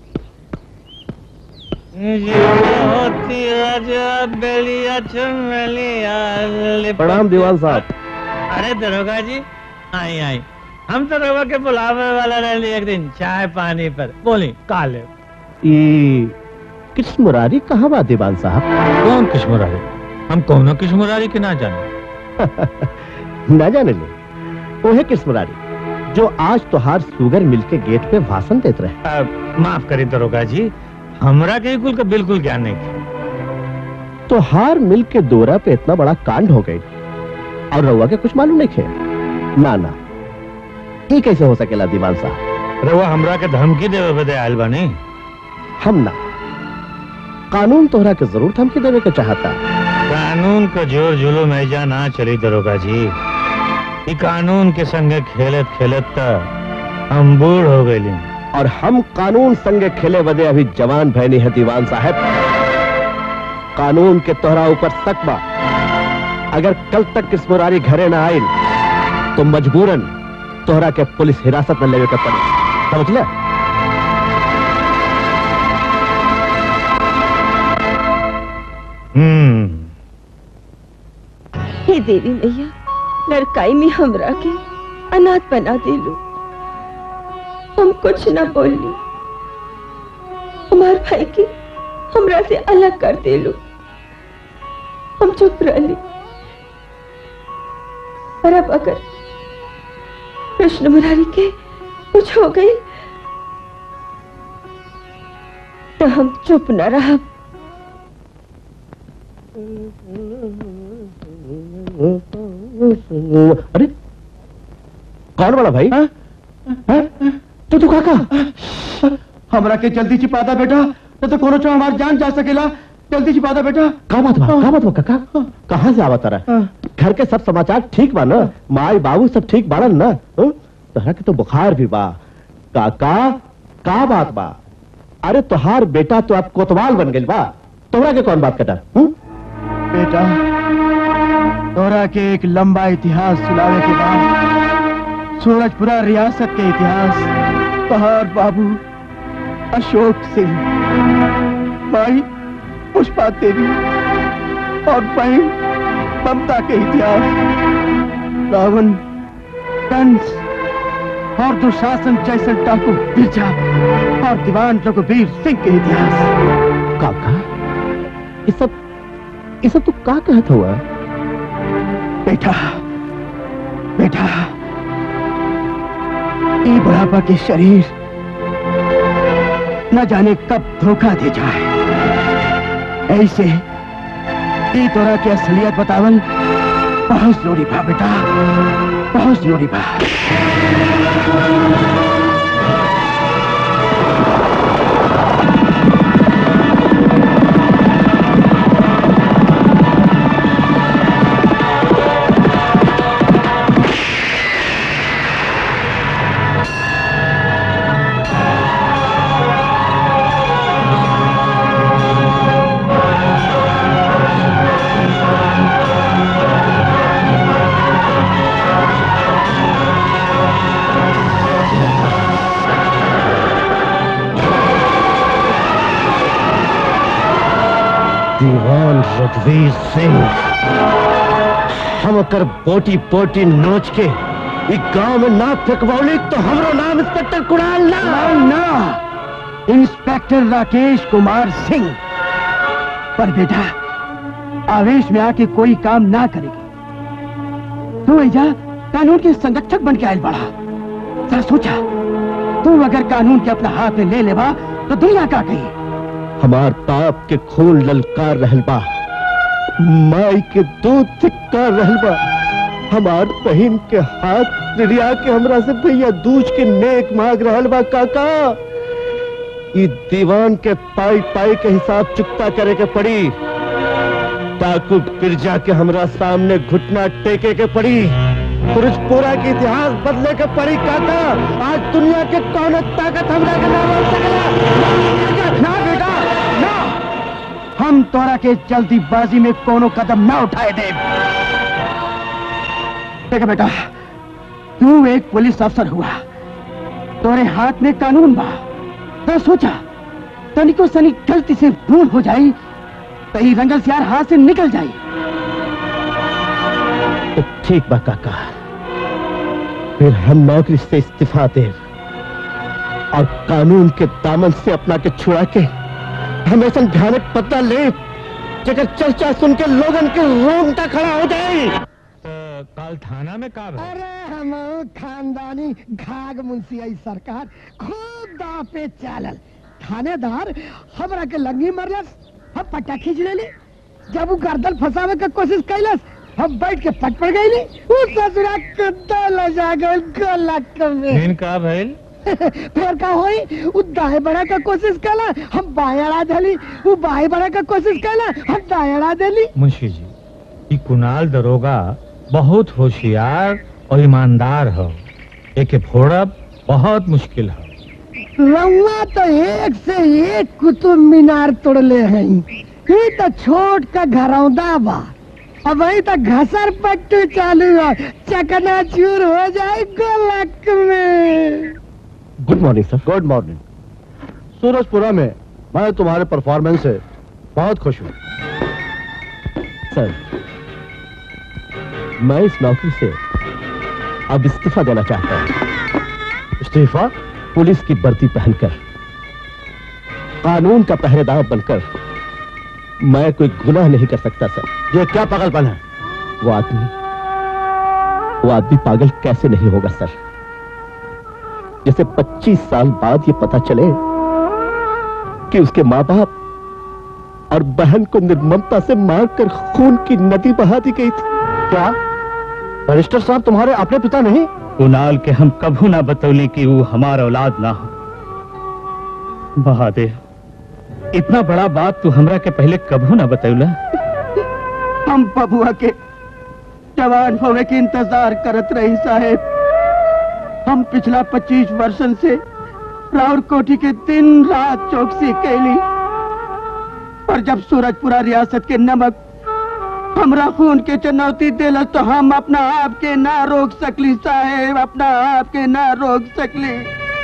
प्रणाम दीवान साहब अरे दरोगा जी आई आई हम तो रवा के बुलावे वाला रहे एक दिन चाय पानी पर बोली काले ये कृष्ण मुरारी कहाँ बा दीवान साहब कौन कृष्ण मुरारी हम कौन कृष्ण मुरारी के ना जाने ना जाने ले वो है कृष्ण मुरारी जो आज तोहार सुगर मिल के गेट पे भाषण देते रहे अब माफ करी दरोगा जी हमरा के कुल का बिल्कुल ज्ञान नहीं तो हार मिल के दोरा पे इतना बड़ा कांड हो गई और रउआ के कुछ मालूम नहीं खे ना ना ये कैसे हो सकेला दीवान साहब रउआ हमरा के धमकी देवे बदे आयल बानी हम ना कानून तोहरा के जरूर धमकी देवे के चाहता कानून का जोर जुलूम ऐजा ना चली दरोगा जी ई कानून के संगे खेलत खेलत त हम बूढ़ हो गए और हम कानून संगे खेले बदे अभी जवान भैनी है दीवान साहब कानून के तोहरा ऊपर शक बा अगर कल तक किस्मोरारी घरे ना आयल तो मजबूरन तोहरा के पुलिस हिरासत में लेवे के पड़े समझ ले हम्म हे देवी मैया लड़काई में हमरा के अनाथ बना देलू हम कुछ न बोली हमार भाई के हमरा से अलग कर देलू हम चुप रही और अब अगर कृष्ण मुरारी के कुछ हो गई तो हम चुप न रहा अरे कौन वाला भाई हाँ? तो तू काका हमरा के जल्दी छिपादा बेटा तो, तो कोनो चो हमार जान जा सकेला जल्दी छिपादा बेटा का बात बा का बात बा काका कहाँ से आवत रहा घर के सब समाचार ठीक बा ना माई बाबू सब ठीक बाड़न ना हाँ? तोहरा के तो बुखार भी बा काका का बात बा अरे तोहार बेटा तो अब कोतवाल बन गइल बा तोहरा के कौन बात कटा बेटा तोरा के एक लंबा इतिहास सुनावे के बाद सूरजपुरा रियासत के इतिहास पहाड़ बाबू अशोक सिंह माई पुष्पा देवी और बहन ममता के इतिहास रावण कंस और दुशासन जैसन डाकू बिरजा और दीवान रघुवीर सिंह के इतिहास काका ये सब ये सब तू का कहत हुआ बेटा बेटा ये बुढ़ापा के शरीर न जाने कब धोखा दे जाए ऐसे ई तोरा के असलियत बतावल बहुत जरूरी बा बेटा बहुत जरूरी बा दीवान रघुवीर सिंह हम कर बोटी पोटी नोच के इस गांव में ना फेंकवौली तो हमरो नाम इंस्पेक्टर कुणाल ना ना इंस्पेक्टर राकेश कुमार सिंह पर बेटा आवेश में आके कोई काम ना करेगी तू ऐजा कानून के संरक्षक बन के आयल बड़ा जरा सोचा तू अगर कानून के अपना हाथ में ले लेबा तो दुनिया का कही हमार बाप के खून ललकार रहल बा माई के दूध धिक्कार रहल बा हमार बहन के हाथ रिया के हमरा से भैया दूज के नेक मांग रहल बा काका ई दीवान के पाई पाई के हिसाब चुकता करे के पड़ी डाकू बिरजा के हमरा सामने घुटना टेके के पड़ी पुरुषपुरा के इतिहास बदले के पड़ी काका आज दुनिया के कौन ताकत हमरा के ना बोल सकेला ना बेटा हम तोरा के जल्दीबाजी में कोनो कदम ना उठाए दे देखा बेटा तू एक पुलिस अफसर हुआ तोरे हाथ में कानून बा तो सोचा तनिको सनी गलती से भूल हो जाई तो ई रंगल सियार हाथ से निकल जाई तो ठीक बा काका फिर हम नौकरी से इस्तीफा दे और कानून के दामन से अपना के छुड़ा के हमेशा भयानक पता ले जगह चर्चा सुन के लोगन के रोंगटा खड़ा हो जाए कल थाना में का भइल? अरे हम खानदानी घाग मुंशी आई सरकार खूब दाव पे चालल थानेदार हमरा के लंगी मरलस हम पट्टा खींच लेली जब वो गर्दन फंसावे के कोशिश कैलस हम बैठ के पट पड़ गईली उ ससुरा कद्दा लजा गइल गलक में फिर का भइल फिर का होई उ दाएं बढ़ा के कोशिश कैला हम बाएं अड़ा देली उ बाएं बढ़ा के कोशिश कैला हम दाएं अड़ा देली मुंशी जी ई कुणाल दरोगा बहुत होशियार और ईमानदार हो एके फोड़ब बहुत मुश्किल है रउआ तो एक से एक कुतुब मीनार तोड़ले हैं ये तो छोट का घरौदा बा अब वही तो घसर पट्टू चालू है चकना चूर हो जाए गोलक में good morning sir good morning Surajpura में मैं तुम्हारे परफॉर्मेंस से बहुत खुश हूँ सर मैं इस नौकरी से अब इस्तीफा देना चाहता हूँ इस्तीफा पुलिस की वर्दी पहनकर कानून का पहरेदार बनकर मैं कोई गुनाह नहीं कर सकता सर ये क्या पागलपन है वो आदमी वो आदमी पागल कैसे नहीं होगा सर जैसे 25 साल बाद ये पता चले कि उसके माँ बाप और बहन को निर्ममता से मारकर खून की नदी बहा दी गई थी क्या बैरिस्टर साहब तुम्हारे अपने पिता नहीं कुणाल के हम कभू ना बतौले कि वो हमारा औलाद ना हो बहादे इतना बड़ा बात तू हमरा के पहले कभू ना बतौला हम बबुआ के जवान होवे के इंतजार करत रही साहेब हम पिछला 25 वर्षन से राउर कोठी के दिन रात चौकसी कैली पर जब सूरजपुरा रियासत के नमक हमरा खून के चुनौती दिलस तो हम अपना आप के ना रोक सकली साहेब अपना आप के ना रोक सकली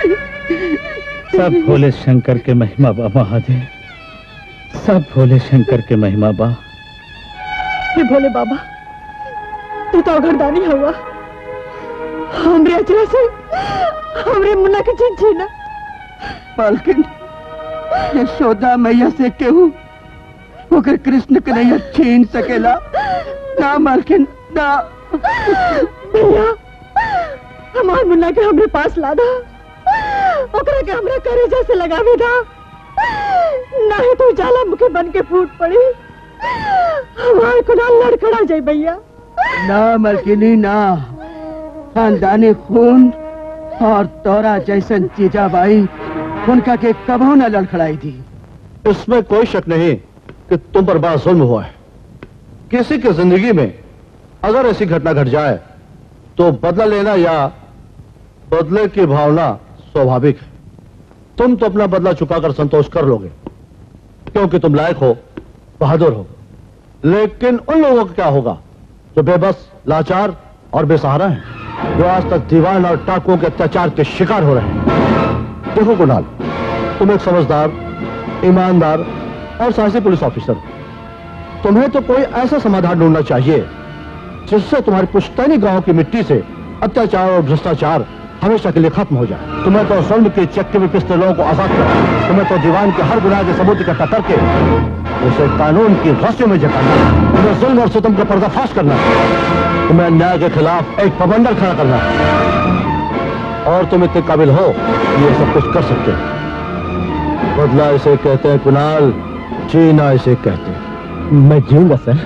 सब भोले शंकर के महिमा बा महादेव सब भोले शंकर के महिमा बा हे भोले बाबा तू तो अगरदानी हुआ हमरे अचरा से हमरे मुन्ना के जीत जीना मालकिन यशोदा मैया से केहू ओकर कृष्ण कन्हैया छीन सकेला ना मालकिन ना भैया हमार मुन्ना के हमरे पास लादा ओकरा के हमरे करेजा से लगावे दा नहीं तो जाला मुखे बन के फूट पड़ी हमार कुनाल लड़खड़ा जाए भैया ना मलकिनी ना खानदानी खून और तोरा जैसन जीजाबाई उनका के कबो न लड़खड़ाई थी इसमें कोई शक नहीं कि तुम पर बड़ा जुल्म हुआ है किसी की जिंदगी में अगर ऐसी घटना घट जाए तो बदला लेना या बदले की भावना स्वाभाविक है तुम तो अपना बदला चुकाकर संतोष कर लोगे क्योंकि तुम लायक हो बहादुर हो लेकिन उन लोगों का क्या होगा जो बेबस लाचार और बेसहारा हैं जो आज तक दीवान और टाकुओं के अत्याचार के शिकार हो रहे हैं देखो कुणाल तुम एक समझदार ईमानदार और साहसी पुलिस ऑफिसर हो तुम्हें तो कोई ऐसा समाधान ढूंढना चाहिए जिससे तुम्हारी पुश्तैनी गांव की मिट्टी से अत्याचार और भ्रष्टाचार हमेशा के लिए खत्म हो जाए तुम्हें तो स्वर्ण के चक्के में पिसते लोगों को आजाद करना तुम्हें तो दीवान के हर गुनाह के सबूत इकट्ठा करके उसे कानून की रस्सियों में जकाना तुम्हें जुल्म और सितम का पर्दाफाश करना तुम्हें अन्याय के खिलाफ एक प्रबंधन खड़ा करना और तुम इतने काबिल हो कि ये सब कुछ कर सकते हो बदला इसे कहते हैं कुणाल जीना इसे कहते हैं मैं जीऊंगा सर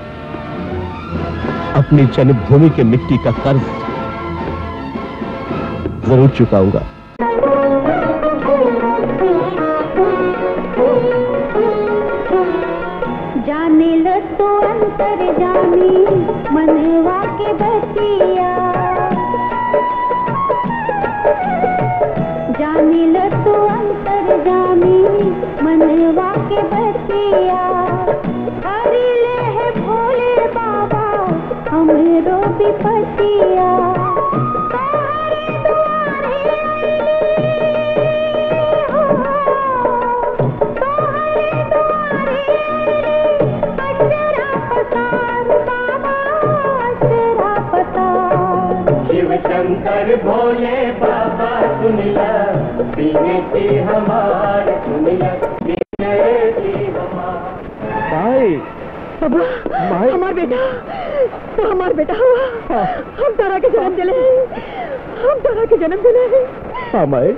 अपनी जन्मभूमि के मिट्टी का कर्ज जरूर चुकाऊंगा जाने लो तो अंतर जानी मनवा के बतिया जाने लो तो अंतर जानी मनवा के बतिया विपतिया शिव शंकर भोले बाबा सुनिला पीने की हमार सुनिला पीने की हमार भाई बाबा हमार बेटा तो हमार बेटा हुआ हम तारा के जन्म दिले हम तारा के जन्म दिले हाँ माई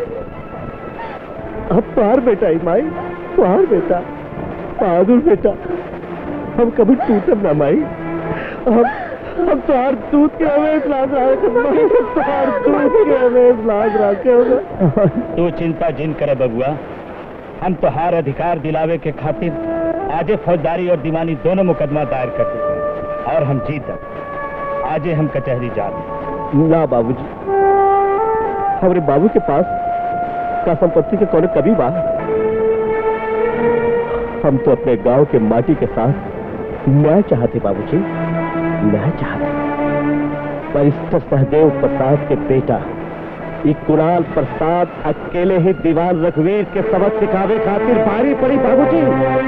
अब पार बेटा ही माई पार बेटा बहादुर बेटा हम कभी टूटब ना माई हम हम तोहार दूध के हमें लाग रहा तोहार दूध के हमें लाग रखे होगा तू चिंता जिन करे बबुआ हम तोहार अधिकार दिलावे के खातिर आजे फौजदारी और दीवानी दोनों मुकदमा दायर कर दे और हम जीत आजे हम कचहरी जा ना बाबूजी हमारे बाबू के पास का संपत्ति के कोने कभी बा हम तो अपने गांव के माटी के साथ न्याय चाहते बाबूजी न्याय चाहते बैरिस्टर सहदेव प्रसाद के बेटा ये कुणाल प्रसाद अकेले ही दीवान रघुवीर के सबक सिखावे खातिर भारी पड़ी बाबूजी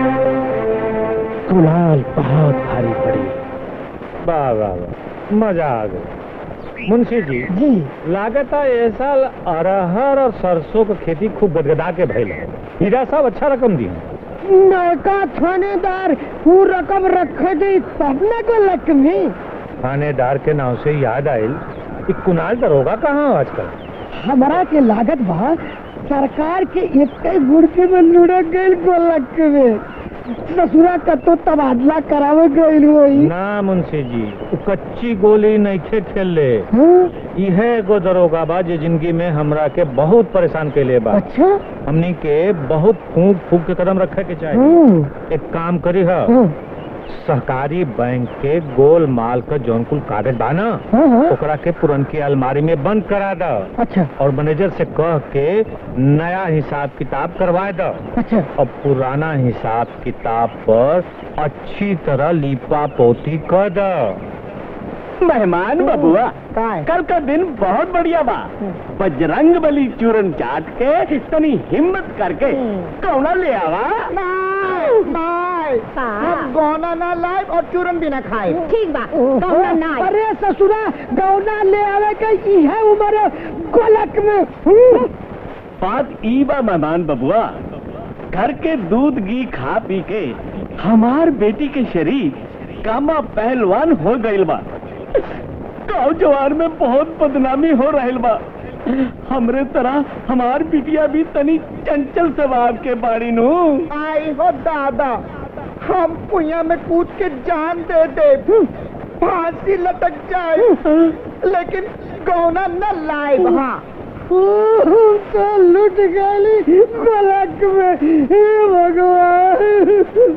कुणाल बहुत भारी पड़ी वाह वाह वाह मजा आ गया मुंशी जी जी लागत है ये साल अरहर और सरसों की खेती खूब गदगदा के भइल है हीरा साहब अच्छा रकम दी नौका थानेदार वो रकम रखे दी तब न को लक्ष्मी थानेदार के नाव से याद आयल कि कुणाल दरोगा कहाँ हो आजकल हमारा के लागत बा सरकार के एक गुड़के में लुढ़क गई गोलक में ससुरा का तो तबादला करावे गई होई ना मुंशी जी उ कच्ची गोली नहीं खेल ले इहे एगो दरोगा बा जे जिंदगी में हमरा के बहुत परेशान कैले बा अच्छा हमनी के बहुत फूक फूक के कदम रखे के चाहिए हम्म। एक काम करी है सहकारी बैंक के गोल माल का जौन कुल कागज बा ना हाँ, हाँ। ओकरा के पुरनकी अलमारी में बंद करा द अच्छा और मैनेजर से कह के नया हिसाब किताब करवा द अच्छा और पुराना हिसाब किताब पर अच्छी तरह लिपा पोती कर द मेहमान बबुआ कल का दिन बहुत बढ़िया बा बजरंग बली चूरन चाट के तनी हिम्मत करके कौना ले आवा बाय हम गौना ना लाए और चूरन भी ना खाए ठीक बा गौना ना आए। अरे ससुरा गौना ले आवे के इहे उम्र गोलक में हम्म। बात ई बा मेहमान बबुआ घर के दूध घी खा पी के हमार बेटी के शरीर कामा पहलवान हो गइल बा गाँव जवार में बहुत बदनामी हो रहल बा हमरे तरह हमार बिटिया भी तनी चंचल स्वभाव के बाड़ी नु आई हो दादा हम कुइया में कूद के जान दे दे फांसी लटक जाए लेकिन गौना न लाए हाँ तो लुट गई गोलक में हे भगवान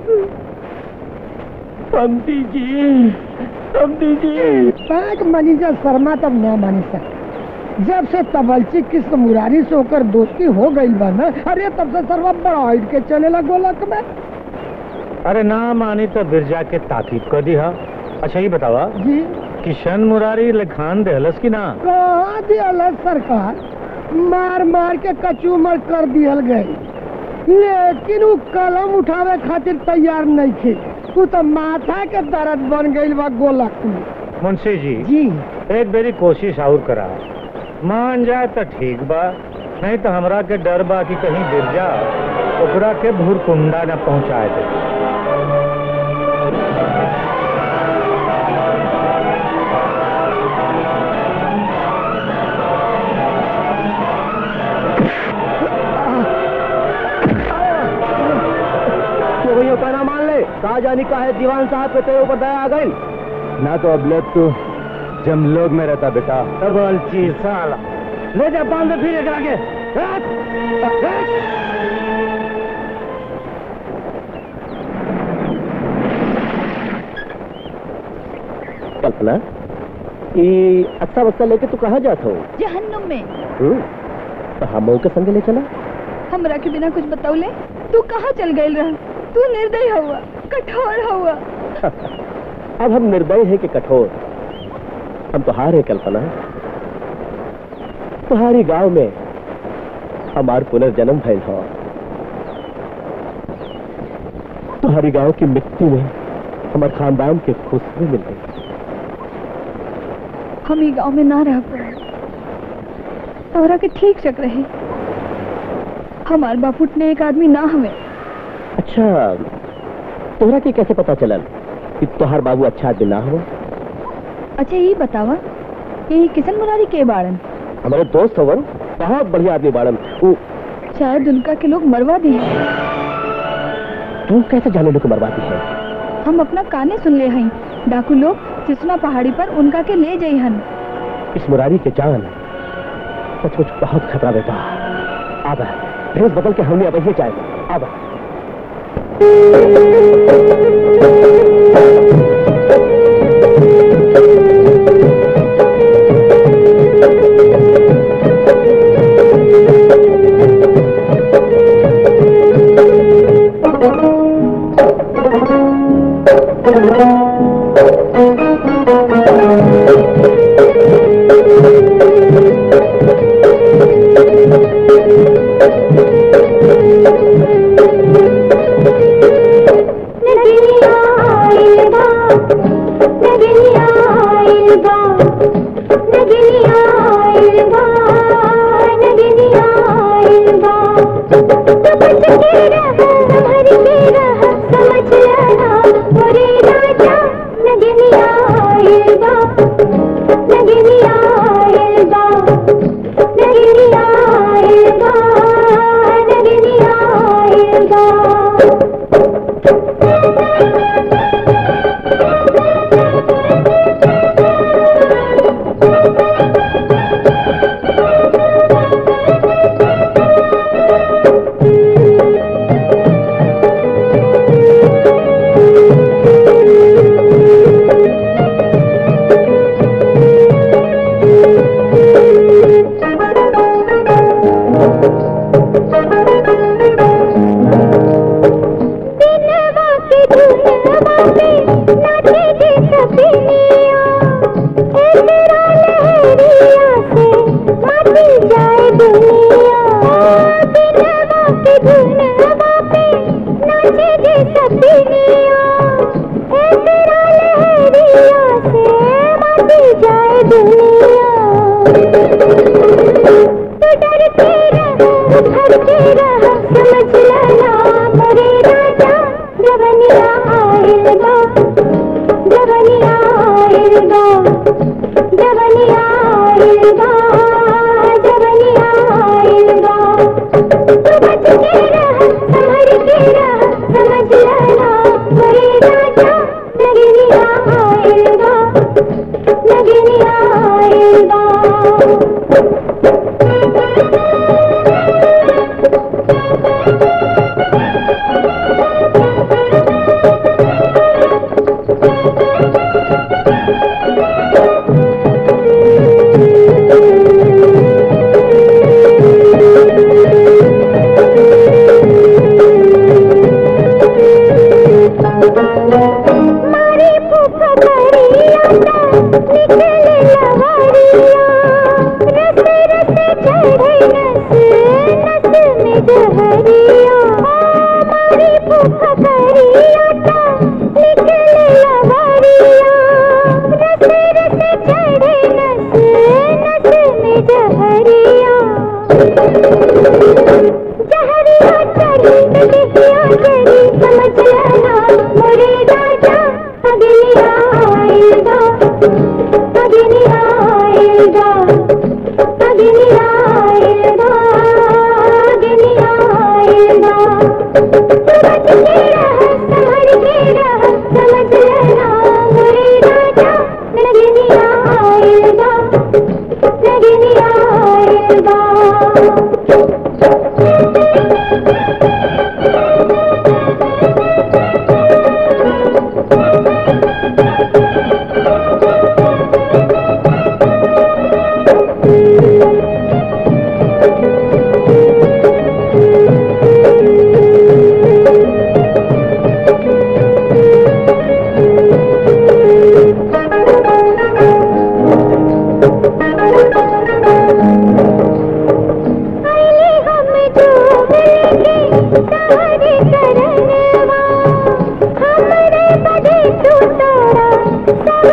समझी जी समझी जी पांच मैनेजर शर्मा तब न मानी सक जब से तबलची कृष्ण मुरारी से होकर दोस्ती हो गई बा ना अरे तब से सर्वा बड़ा हिट के चलेला गोलक में अरे ना मानी तो बिरजा के ताकीद कर दी हा अच्छा ये बतावा जी किशन मुरारी लखान देहलस की ना कहाँ दियल है सरकार मार मार के कचूमर कर दियल गई लेकिन वो कलम उठावे खातिर तैयार नहीं थे तू तो माथा के दर्द बन गई बा गोलक में मुंशी जी जी एक बेरी कोशिश और करा मान जाए तो ठीक बा नहीं तो हमरा के डर बा कि कहीं बिरजा ओकरा के भूरकुंडा न पहुंचाए दे तो भैया कहना मान ले कहा जानी का है दीवान साहब के तेरे ऊपर दया आ गई ना तो अब लोग तो जम लोग में रहता बेटा डबल चीज साला ले जा बांध दे फिर एकरा के कल्पना ये अच्छा बच्चा लेके तू कहाँ जाता हो जहन्नुम में हम्म? तो हम के संग ले चला हमरा के बिना कुछ बतौले तू कहाँ चल गई रह तू निर्दयी हुआ कठोर हुआ अब हम निर्दय है कि कठोर हम तो हार है कल्पना तुम्हारी गांव में हमार पुनर्जन्म भइल हो तुम्हारी गांव की मिट्टी में हमार खानदान के खुशबू मिल गई हम ही गांव में ना रह पाए तोहरा के ठीक चक रहे हमार बापुट ने एक आदमी ना हमें अच्छा तोहरा के कैसे पता चलल कि तोहार बाबू अच्छा आदमी ना हो अच्छा ये बतावा कि किशन मुरारी के बाड़न हमारे दोस्त हवन बहुत बढ़िया आदमी बाड़न वो शायद उनका के लोग मरवा दिए तू कैसे जाने लोग बर्बादी है हम अपना काने सुन ले हई डाकू लोग सिसना पहाड़ी पर उनका के ले जाई हन इस मुरारी के जान सचमुच बहुत खतरा बेटा आबा ड्रेस बदल के हमने अब ही जाए आबा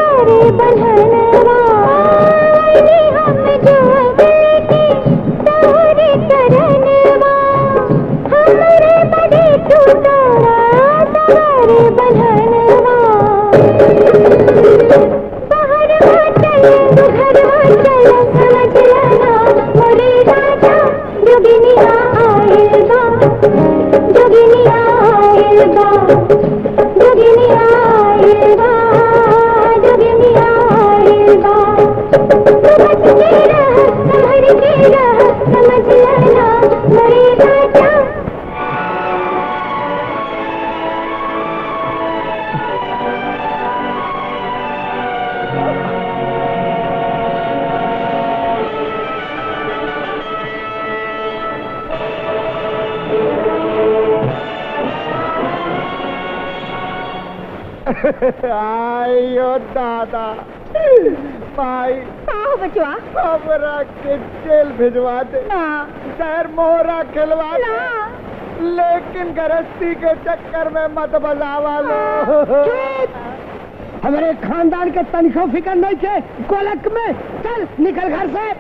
सवारे बन्हनवा आईनी हम जोग लेके तोहरे करनवा हमरे बड़े तू तोरा सवारे बन्हनवा बाहरवा चल तू घरवा चल समझ लेना मोरे राजा जोगिनिया आइल बा जोगिनिया आइल बा जोगिनिया आइल बा जोगिनिया आइल बा समझ के रह संभर के रह समझ लेना मोरे राजा आयो दादा भाई हाँ बचवा हमरा के जेल भिजवा दे शहर मोहरा खिलवा दे लेकिन गृहस्थी के चक्कर में मत बजावा लो हमारे खानदान के तनिको फिकर नहीं थे गोलक में चल निकल घर से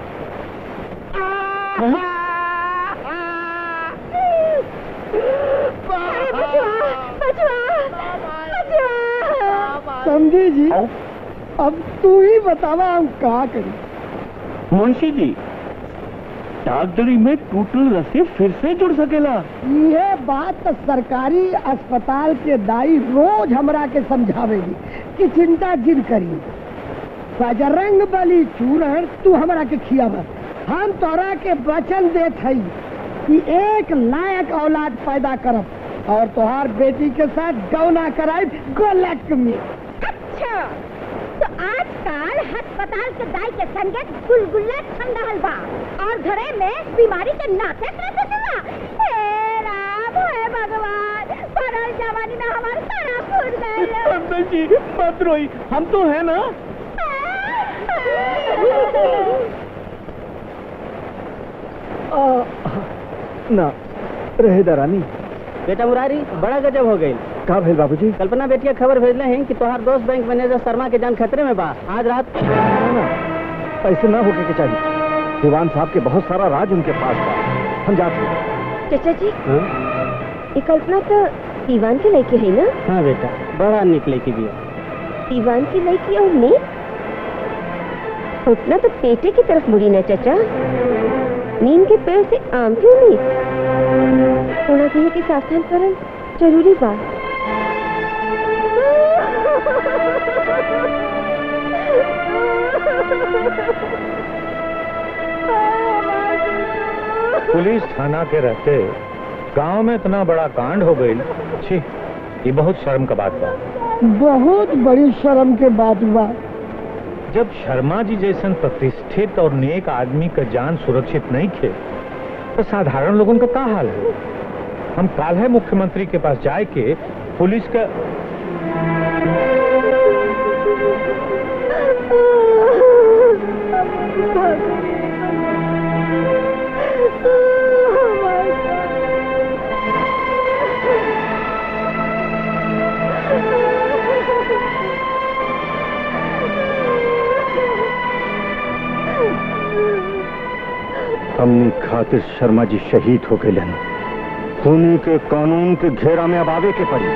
समझी जी अब तू ही बतावा हम कहा करें मुंशी जी डॉक्टरी में टूटल रस्सी फिर से जुड़ सकेला ये बात तो सरकारी अस्पताल के दाई रोज हमरा के समझावेगी कि चिंता जिन करी बजरंग बली चूरण तू हमरा के खियावा हम तोरा के वचन देत हई कि एक लायक औलाद पैदा करब और तोहार बेटी के साथ गौना कराई गोलक में अच्छा तो आजकल अस्पताल के दाई के संगे गुलगुल्ला छन रहल बा और घरे में बीमारी के नाते कैसे चला हे राम हे भगवान परल जवानी में हमार सारा फूट गए अंकल जी मत रोई हम तो है ना ना रहे दरानी बेटा मुरारी बड़ा गजब हो गई का भेल बाबूजी कल्पना बेटिया खबर भेजले हैं कि तोहार दोस्त बैंक मैनेजर शर्मा के जान खतरे में बा आज रात ऐसे ना होके के चाहिए दीवान साहब के बहुत सारा राज उनके पास था हम जाते हैं चाचा जी हाँ? ये कल्पना तो दीवान की लड़की है ना हाँ बेटा बड़ा निकले की भी दीवान की लड़की और नींद उतना तो पेटे की तरफ मुड़ी ना चाचा नीम के पेड़ से आम क्यों नहीं होना चाहिए कि सावधान करन जरूरी बात पुलिस थाना के रहते गांव में इतना बड़ा कांड हो गई छी ये बहुत शर्म का बात बा बहुत बड़ी शर्म के बात हुआ जब शर्मा जी जैसन प्रतिष्ठित और नेक आदमी का जान सुरक्षित नहीं थे तो साधारण लोगों का क्या हाल है हम काल है मुख्यमंत्री के पास जाए के पुलिस का हमनी खातिर शर्मा जी शहीद हो गए खूनी के कानून के घेरा में अब आवे के पड़ी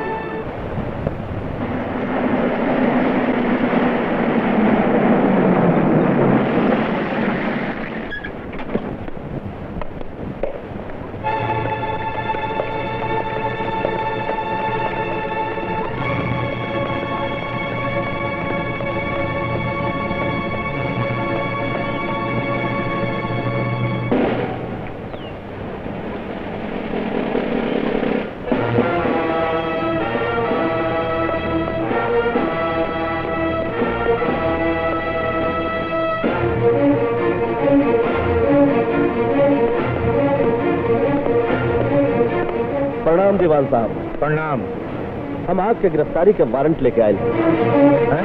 प्रणाम दीवान साहब प्रणाम हम आपके गिरफ्तारी के वारंट लेके आए हैं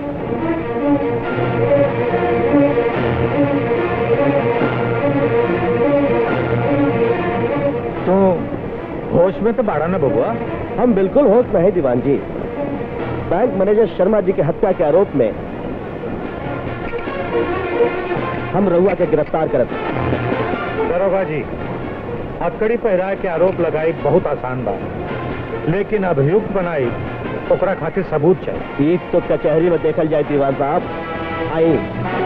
तो होश में तो बाड़ा ना बबुआ हम बिल्कुल होश में है दीवान जी बैंक मैनेजर शर्मा जी के हत्या के आरोप में हम रहुआ के गिरफ्तार करत दरोगा जी हथकड़ी पहरा के आरोप लगाई बहुत आसान बा लेकिन अभियुक्त बनाई ओकरा खातिर सबूत चाहिए ठीक तो कचहरी में देखल जाए दीवान साहब आई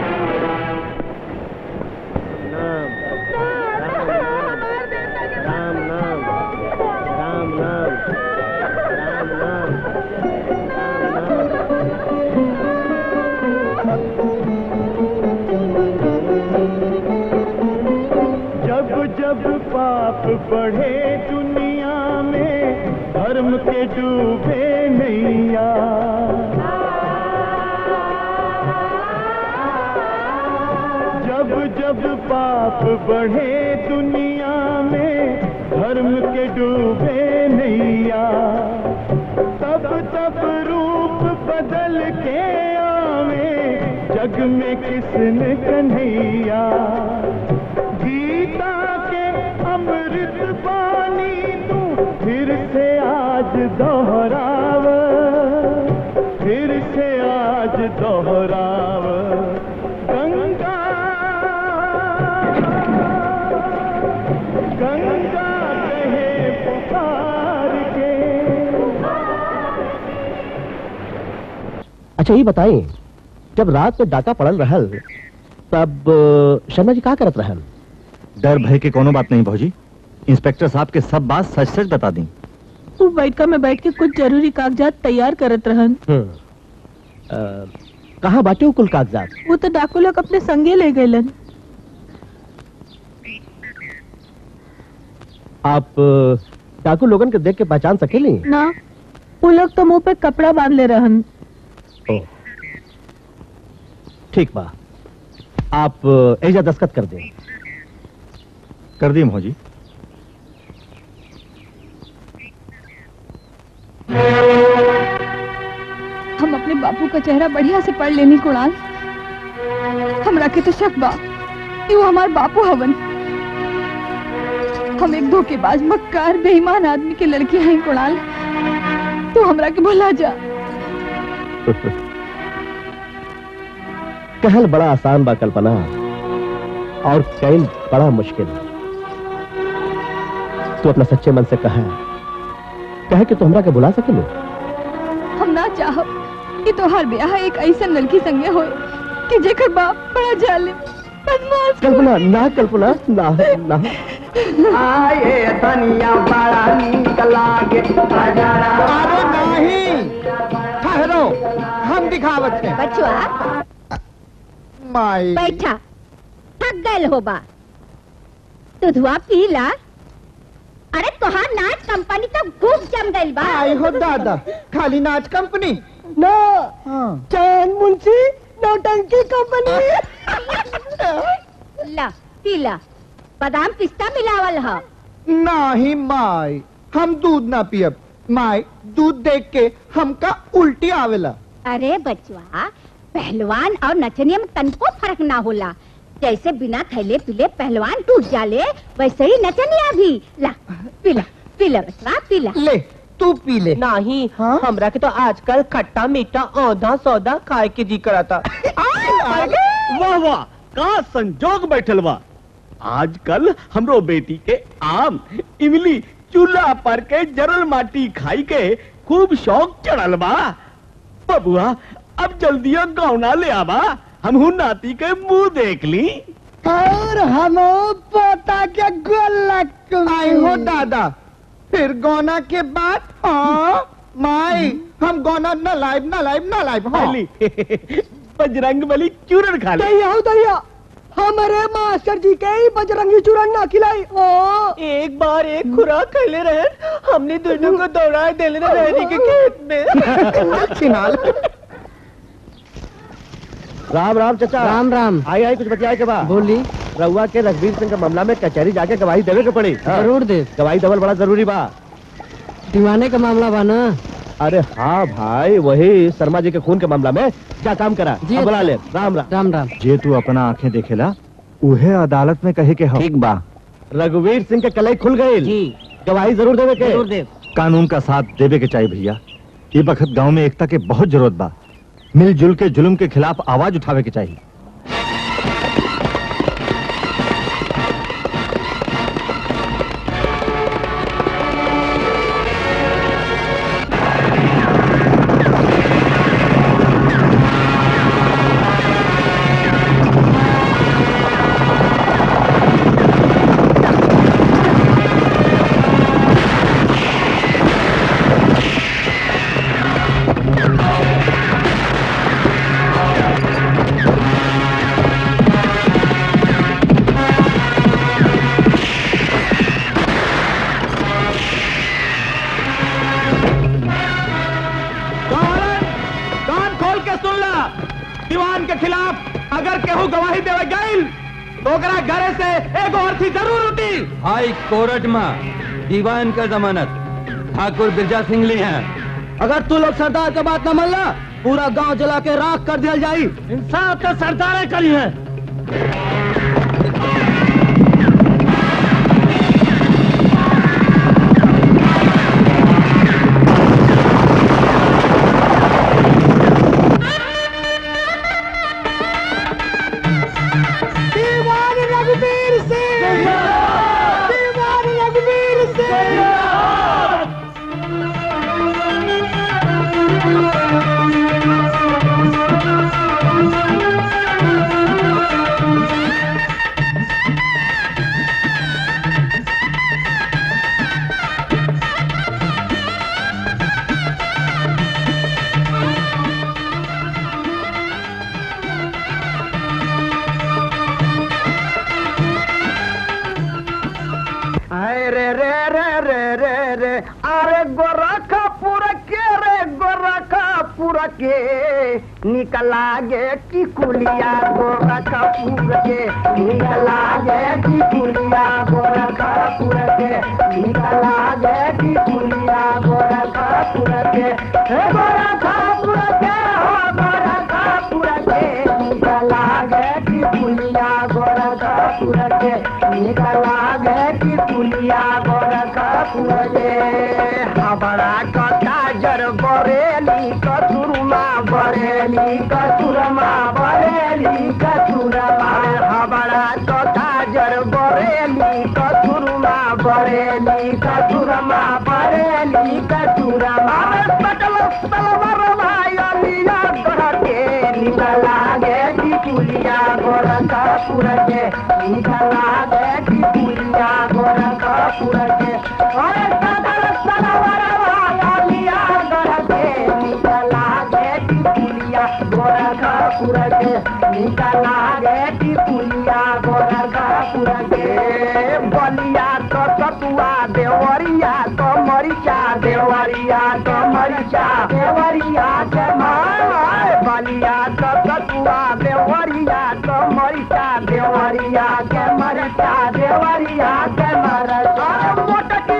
राम नाम राम नाम राम नाम जब जब पाप बढ़े दुनिया में धर्म के डूबे नैया जब जब पाप बढ़े दुनिया में धर्म के डूबे नैया तब तब रूप बदल के आवे जग में किसने कन्हैया गीता के अमृत पानी तू फिर से आज दोहराव फिर से आज दोहराव गंगा गंगा कहे पुकार के अच्छा ये बताइए जब रात में डाका पड़ल रहल तब अ, शर्मा जी का करत रहल डर भय के कोनो बात नहीं भौजी इंस्पेक्टर साहब के सब बात सच सच बता दी वो बैठका में बैठ के कुछ जरूरी कागजात तैयार करत रहन कहाँ बाटे वो कुल कागजात वो तो डाकू लोग अपने संगे ले गए आप अ, डाकू लोगन के देख के पहचान सकेली ना वो लोग तो मुंह पे कपड़ा बांध ले रहन ओ ठीक बा आप अ, एजा दस्खत कर दें कर दी भौजी हम अपने बापू का चेहरा बढ़िया से पढ़ लेनी कुणाल हमरा के तो शक बा कि वो हमार बापू हवन हम एक धोखेबाज मक्कार बेईमान आदमी के लड़की हैं कुणाल तू हमरा के भुला जा कहल बड़ा आसान बा कल्पना और कैल बड़ा मुश्किल तू अपना सच्चे मन से कहा कहे कि तू हमरा के बुला सकेलू हम ना चाहब कि तोहार ब्याह एक ऐसा लड़की संगे होए कि जेकर बाप बड़ा जालिम बदमाश कल्पना ना कल्पना ना ना आए धनिया बड़ा नीक लागे अरे नहीं ठहरो हम दिखावत हैं बचवा माई बैठा थक गए होबा दुधवा पीला अरे तोहार नाच कंपनी तो खूब जम गइल बा आई हो दादा खाली नाच कंपनी ना चैन मुंशी नौटंकी कंपनी ला पीला बादाम पिस्ता मिलावल ह नहीं माई हम दूध ना पियब माई दूध देख के हमका उल्टी आवेला अरे बचवा पहलवान और नचनिया में तनको फर्क ना होला जैसे बिना खैले पीले पहलवान टूट जाले वैसे ही नचनिया भी ला पीला पीला बचवा पीला ले तू पी ले नहीं हमरा के तो आजकल खट्टा मीठा औधा सौदा खाए के जी कराता वाह वाह का संजोग बैठल बा आजकल हमरो बेटी के आम इमली चूल्हा पर के जरल माटी खाई के खूब शौक चढ़ल बा बबुआ अब जल्दियो गौना ले आबा हमहू नाती के मुंह देख ली और हम पोता के गोलक आई हो दादा फिर गौना के बाद हाँ माई हम गौना न लाइब न लाइब न लाइब हाँ बजरंग बली चूरन खा ले दैया हो दैया हमारे मास्टर जी के ही बजरंगी चूरन ना खिलाई ओ एक बार एक खुराक खैले रहे हमने दोनों को दौड़ा देले रहने के खेत में छिनाल राम राम चाचा राम राम आई आई कुछ बतियाए के बा बोली रउआ के रघबीर सिंह के मामला में कचहरी जाके गवाही देवे के पड़ी हाँ। जरूर दे गवाही देवल बड़ा जरूरी बा दीवाने का मामला बा ना अरे हाँ भाई वही शर्मा जी के खून के मामला में क्या काम करा जी, अब बुला ले अच्छा। राम राम राम राम जे तू अपना आंखें देखेला उहे अदालत में कहे के हम ठीक बा रघुवीर सिंह के कलई खुल गई जी गवाही जरूर देवे के जरूर दे कानून का साथ देवे के चाहिए भैया ये बखत गांव में एकता के बहुत जरूरत बा मिलजुल के जुल्म के खिलाफ आवाज उठावे के चाहिए कान खोल के सुन ला दीवान के खिलाफ अगर केहू गवाही देवे गईल तो ओकरा घरे से एगो अर्थी जरूर उठी हाई कोर्ट में दीवान का जमानत ठाकुर बिरजा सिंह ली हैं अगर तू लोग सरदार के बात न मानला पूरा गांव जला के राख कर दिया जाई इंसाफ तो सरदार करी है दीवान रघुवीर सिंह दीवान रघुवीर सिंह अरे रे रे रे रे रे रे अरे गोरखपुर के रे गोरखपुर के निकला गे टिकुलिया गोरखपुर के निकला गे टिकुलिया गोरखपुर के निकला गे टिकुलिया गोरखपुर के हे गोरखपुर के हो गोरखपुर के निकला गे टिकुलिया गोरखपुर के निकला गे टिकुलिया गोरखपुर के हमारा कथा जर बरेली कचुरमा बरेली कचुरमा बरेली कचुरमा हमारा कथा जर बरेली कचुरमा बरेली कचुरमा बरेली कचुरमा पटल तलवर भाइलिया गढ़ के निकला गे टिकुलिया गोरखपुर के निकला गे टिकुलिया गोरखपुर के अरे पटल तलवर भाइलिया गढ़ के निकला गे टिकुलिया गोरखपुर के निकला गे टिकुलिया गोरखपुर के बलिया तो सतुआ देवरिया तो मरिचा देवरिया तो मरिचा देवरिया के माय बलिया तो सतुआ देवरिया तो मरिचा देवरिया के मरिचा देवरिया के मरिचा मोटकी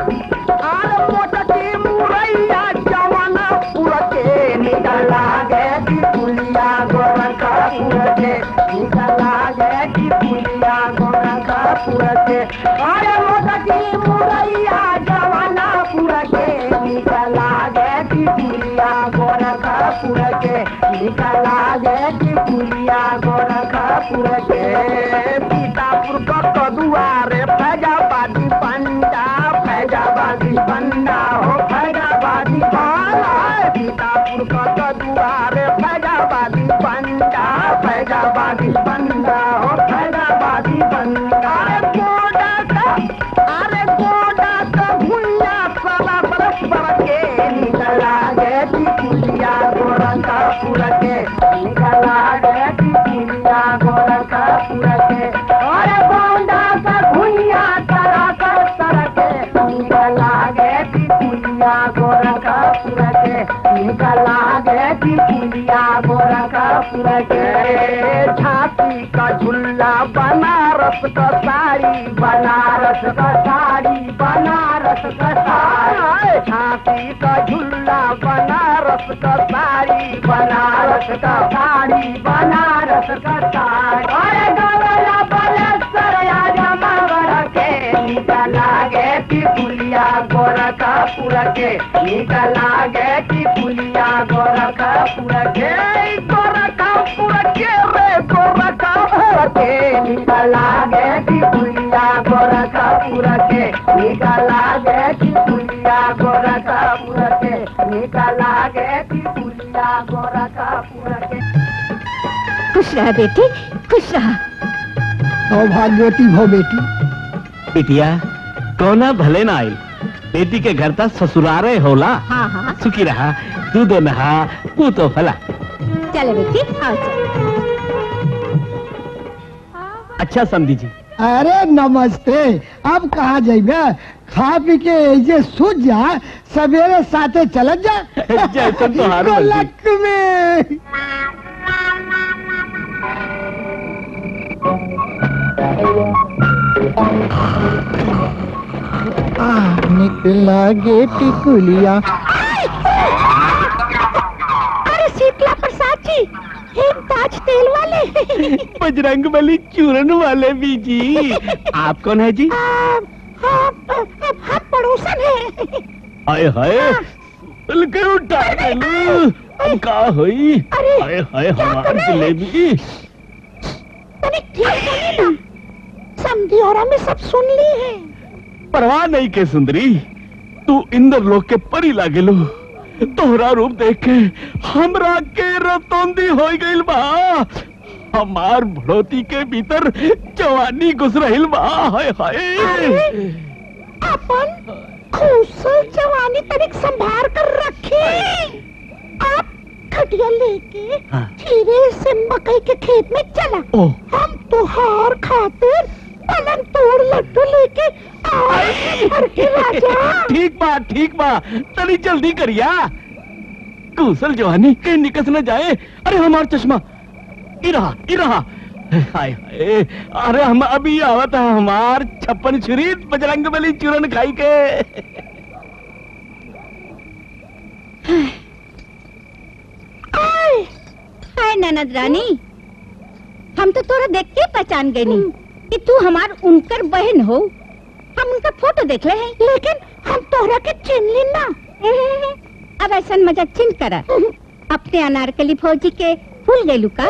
आर मोटकी मुरैया जवाना पुर के निकला गे टिकुलिया गोरखपुर के निकला गे टिकुलिया गोरखपुर के अरे मोटकी मुरैया जवाना पुर के निकला गे टिकुलिया गोरखपुर के निकला गे टिकुलिया गोरखपुर के सीतापुर का कदुआरे फैजाबादी पंडा फैजाबादी पंडा हो फैजाबादी पाला सीतापुर का कदुआरे फैजाबादी पंडा फैजाबादी पंडा हो फैजाबादी पंडा अरे गोडा का अरे गोडा का भुइया साला बरस बर के निकला गे टिकुलिया गोरखपुर के निकला गे टिकुलिया गोरखपुर के अरे गोंडा का भुइया तरा कर तर के निकला गे टिकुलिया गोरखपुर के निकला गे टिकुलिया गोरखपुर के झांसी का झुल्ला बनारस का साड़ी बनारस का साड़ी बनारस का साड़ी झांसी का झुल्ला बनारस का साड़ी बनारस का साड़ी बनारस का साड़ी अरे गवला बलसर आजा मगर के निकला गे टिकुलिया गोरा गोरखपुर के निकला गे की पुलिया गोरखपुर के गोरखपुर के रे गोरखपुर के निकला गे की पुलिया गोरखपुर के निकला गे की पुलिया गोरखपुर के निकला गे की पुलिया गोरखपुर के खुश रहा बेटी खुश रहा सौभाग्यवती भो बेटी बिटिया कोना भले ना आई बेटी के घर तक ससुरारे होला हाँ हाँ सुखी रहा तू दो नहा तू तो फला चले बेटी आओ चल अच्छा समझी जी अरे नमस्ते अब कहा जाइबे खा पी के ऐसे सूझ जा सवेरे साथे चलत जा जैसन तोहार मर्जी। गोलक में आ, निकला गेट कुलिया अरे शीतला प्रसाद जी हिमताज तेल वाले बजरंग बली चूरन वाले बीजी आप कौन है जी हम पड़ोसन है हाय हाय दिल के उठा के लू अब का हुई हाय हाय हमार जलेबी समझी और हमें सब सुन ली है परवाह नहीं के सुंदरी तू इंद्र लोक के परी लागे लो तोहरा रूप देख के हमरा के रतौंदी हो गइल बा हमार भड़ोती के भीतर जवानी घुस रहिल बा हाय हाय अपन खूसल जवानी तनिक संभार कर रखी आप खटिया लेके हाँ। धीरे से मकई के खेत में चला ओह। हम तुहार खातिर पलंग तोड़ लड्डू लेके आए घर के राजा ठीक बा ठीक बा तनी जल्दी करिया कुशल जवानी के निकस न जाए अरे हमार चश्मा ई रहा ई रहा हाय हाय अरे हम अभी आवत है हमार छप्पन छुरी बजरंग बली चूरन खाई के आय, हाय ननद रानी हम तो तोरा देख के पहचान गए नी कि तू हमार उनकर बहन हो हम उनका फोटो देख ले हैं लेकिन हम तोरा के चिन ली ना अब ऐसा मजाक चिन करा अपने अनारकली फौजी के भूल गए का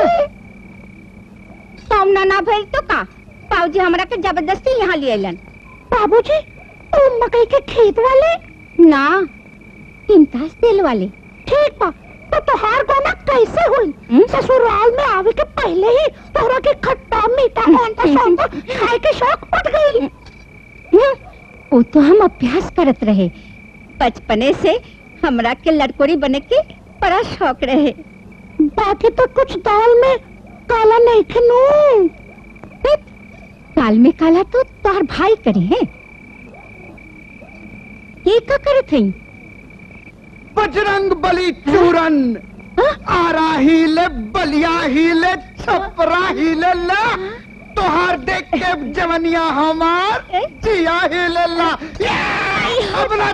सामना ना भइल तो का पाऊजी हमरा के जबरदस्ती यहाँ ले अलन बाबूजी ओ मकई के खेत वाले ना इम्ताज तेल वाले ठीक बा तो तोहार गोना कैसे हुई ससुराल में आवे के पहले ही तोहरा के खट्टा मीठा औंधा सौंधा खाए के शौक उठ गई वो तो हम अभ्यास करत रहे बचपने से हमरा के लड़कोरी बने के बड़ा शौक रहे बाकी तो कुछ दाल में काला नहीं खनू काल में काला तो तार भाई करे हैं ये का करत हई बजरंग बली चूरन आरा हिले बलिया हिले छपरा हिले ला तोहार देख के जवनिया हमार जिया हिले ला अपना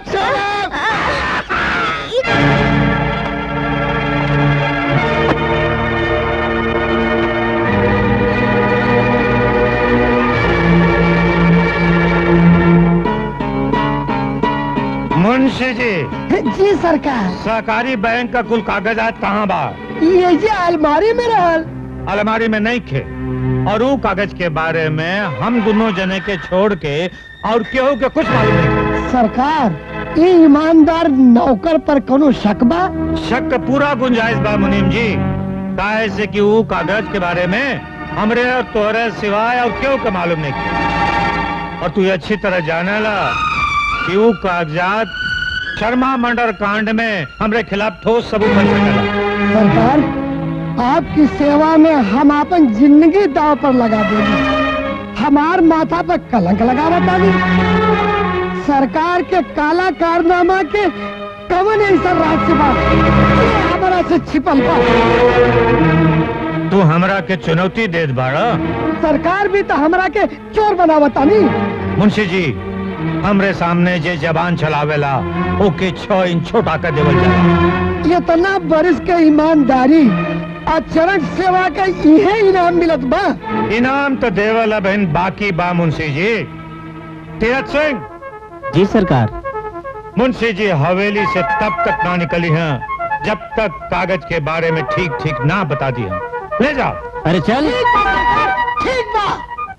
मुंशी जी जी सरकार सहकारी बैंक का कुल कागजात कहाँ बा ये जी अलमारी में रहल अलमारी में नहीं खे और वो कागज के बारे में हम दोनों जने के छोड़ के और केहू के कुछ मालूम नहीं सरकार ये ईमानदार नौकर पर कोनो शक बा शक का पूरा गुंजाइश बा मुनीम जी काहे से कि वो कागज के बारे में हमरे और तोहरे सिवाय और क्यों के मालूम नहीं और तू ये अच्छी तरह जाने ला कि वो कागजात शर्मा मंडर कांड में हमरे खिलाफ ठोस सबूत बन सकेला सरकार आपकी सेवा में हम अपन जिंदगी दाव पर लगा देंगे हमार माथा पर कलंक लगा बतानी सरकार के काला कारनामा के कवन ऐसा राज्य बा ये हमारा से छिपल बा तू हमरा के चुनौती देत बाड़ा सरकार भी तो हमरा के चोर बनावता नहीं मुंशी जी हमरे सामने जे जबान चलावेला ओके छह इंच छोटा कर देवल जाला इतना बरिस के ईमानदारी और चरण सेवा का यही इनाम मिलत बा इनाम तो देवल बहन बाकी बा मुंशी जी तीरथ सिंह जी सरकार मुंशी जी हवेली से तब तक ना निकली हैं जब तक कागज के बारे में ठीक ठीक ना बता दी हैं ले जाओ अरे चल ठीक बा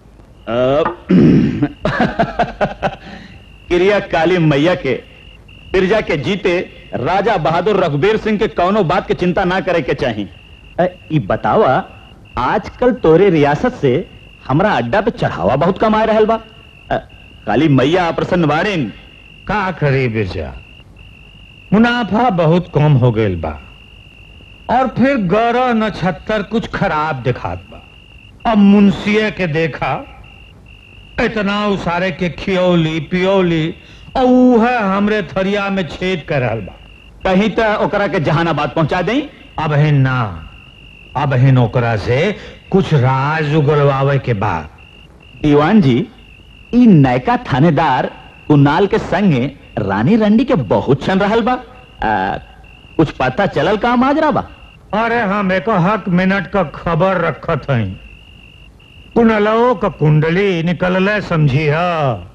क्रिया काली मैया के बिरजा के जीते राजा बहादुर रघुबीर सिंह के कौनो बात के चिंता ना करे के चाही अ, ई बतावा आजकल तोरे रियासत से हमरा अड्डा पे चढ़ावा बहुत कमाए रहल बा अ, काली मैया प्रसन्न बाड़ीन का करी बिरजा मुनाफा बहुत कम हो गईल बा और फिर गौरव नक्षत्र कुछ खराब दिखात बा अब मुंशिये के देखा इतना उसारे के खियौली पियौली और उहे हमरे थरिया में छेद कर रहल बा कहीं तो ओकरा के जहानाबाद पहुंचा दें अब हिन ना अब हिन ओकरा से कुछ राज उगलवावे के बाद दीवान जी ई नयका थानेदार कुनाल के संगे रानी रंडी के बहुत छन रहल बा आ, कुछ पता चलल का माजरा बा अरे हम एक हक मिनट का खबर रखत हई कुनलो का कुंडली निकलले समझी हा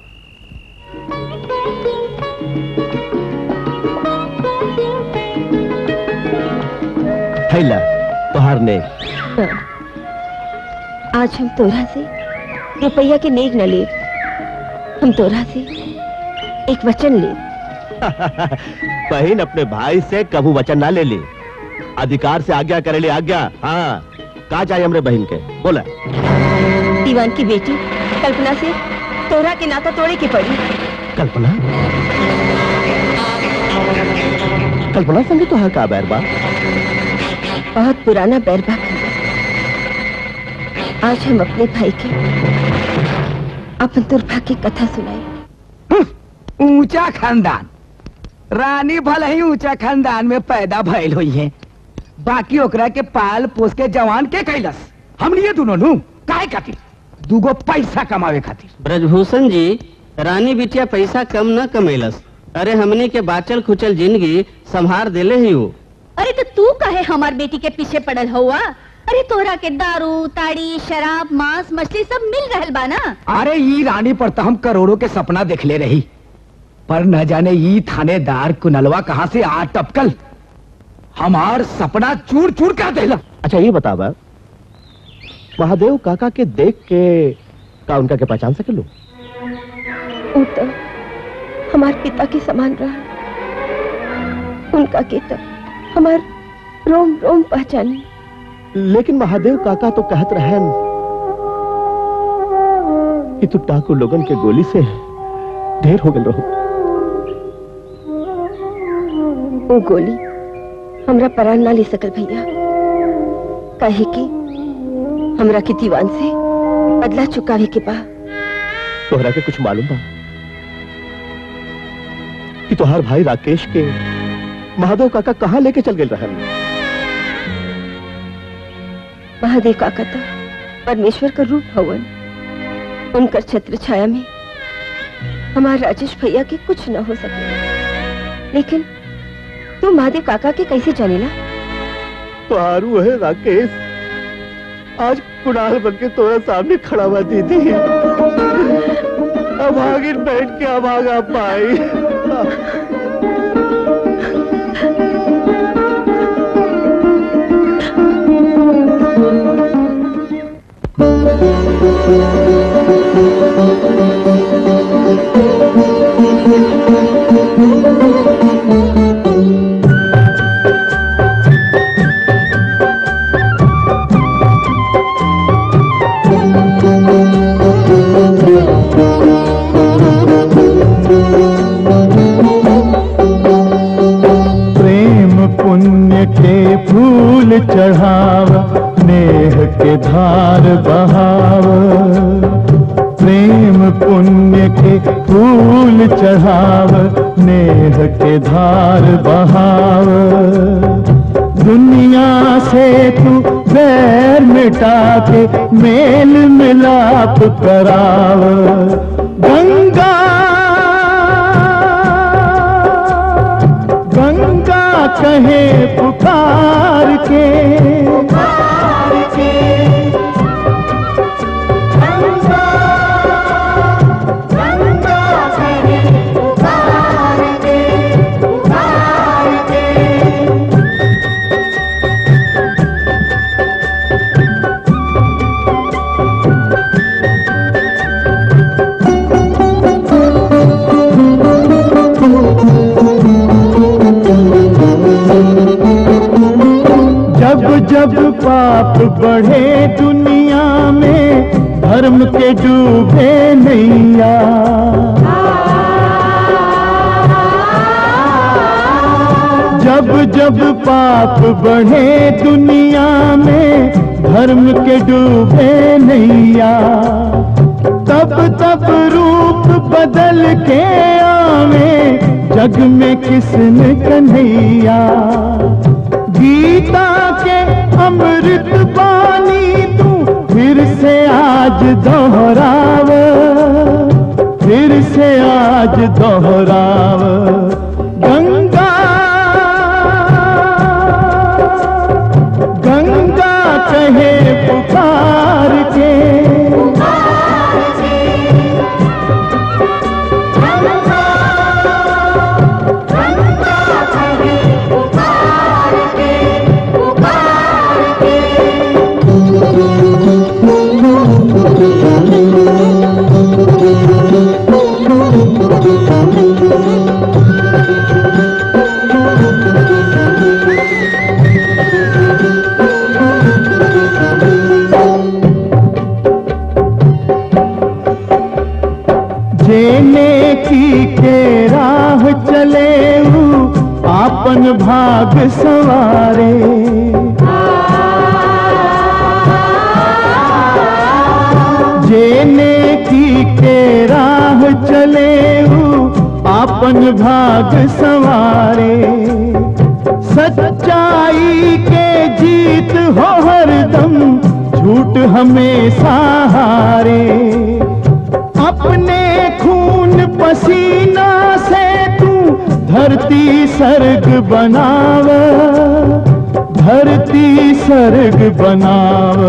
हैला तोहार ने आज हम तोरा से रुपया के नेक न ले हम तोरा से एक वचन ले बहन अपने भाई से कबू वचन ना ले ली अधिकार से आज्ञा करे ले आज्ञा हाँ कहा चाहिए हमरे बहन के बोला दीवान की बेटी कल्पना से तोरा के नाता तोड़े के पड़ी कल्पना कल्पना संगे तो हाँ का बैर बा बहुत पुराना बैरबा आज हम अपने भाई के अपन दुर्भाग्य की कथा सुनाए ऊंचा खानदान रानी भले ही ऊंचा खानदान में पैदा भइल हुई है बाकी ओकरा के पाल पोस के जवान के कैलस हमनी ये दोनों नु काहे खातिर दूगो पैसा कमावे खातिर ब्रजभूषण जी रानी बिटिया पैसा कम न कमेलस अरे हमने के बाचल खुचल जिंदगी संभार देले ही वो अरे तो तू कहे हमार बेटी के पीछे पड़ल हुआ अरे तोरा के दारू ताड़ी शराब मांस मछली सब मिल रहल बा ना अरे ई रानी पर तो हम करोड़ों के सपना देखले रही पर न जाने ई थानेदार कुनलवा कहाँ से आ टपकल हमार सपना चूर चूर कर देला अच्छा ये बता बा महादेव काका के देख के का उनका के पहचान सके लो वो तो हमार पिता के समान रहा उनका के तो हमार रोम रोम पहचाने लेकिन महादेव काका तो कहत रहन कि तू टाकू लोगन के गोली से ढेर हो गल रहो वो गोली हमरा परान ना ले सकल भैया काहे कि हमरा के दीवान से बदला चुकावे के बा तोहरा के कुछ मालूम बा कि तोहार भाई राकेश के महादेव काका कहाँ लेके चल गए रहन महादेव काका तो परमेश्वर का रूप हवन उनकर छत्र छाया में हमारे राजेश भैया के कुछ न हो सके लेकिन तू महादेव काका के कैसे जानेला तोहारू है राकेश आज कुणाल बन के तोरा सामने खड़ा हुआ दीदी अब आगे बैठ के अब आगा पाई प्रेम पुण्य के फूल चढ़ाव नेह के धार बहाव प्रेम पुण्य के फूल चढ़ाव नेह के धार बहाव दुनिया से तू बैर मिटा के मेल मिलाप कराव गंगा गंगा कहे पुकार के पुकार के गंगा गंगा कहे पुकार के जब पाप बढ़े दुनिया में धर्म के डूबे नैया जब जब पाप बढ़े दुनिया में धर्म के डूबे नैया तब तब रूप बदल के आवे जग में किसने कन्हैया गीता के अमृत बानी तू फिर से आज दोहराव फिर से आज दोहराव गंगा गंगा कहे पुकार के जेने की के राह चले ऊ आपन भाग सवारे जेने की के राह चले ऊ आपन भाग सवारे सच्चाई के जीत हो हरदम झूठ हमेशा हारे अपने खून पसीना से तू धरती सर्ग बनाव धरती सर्ग बनाव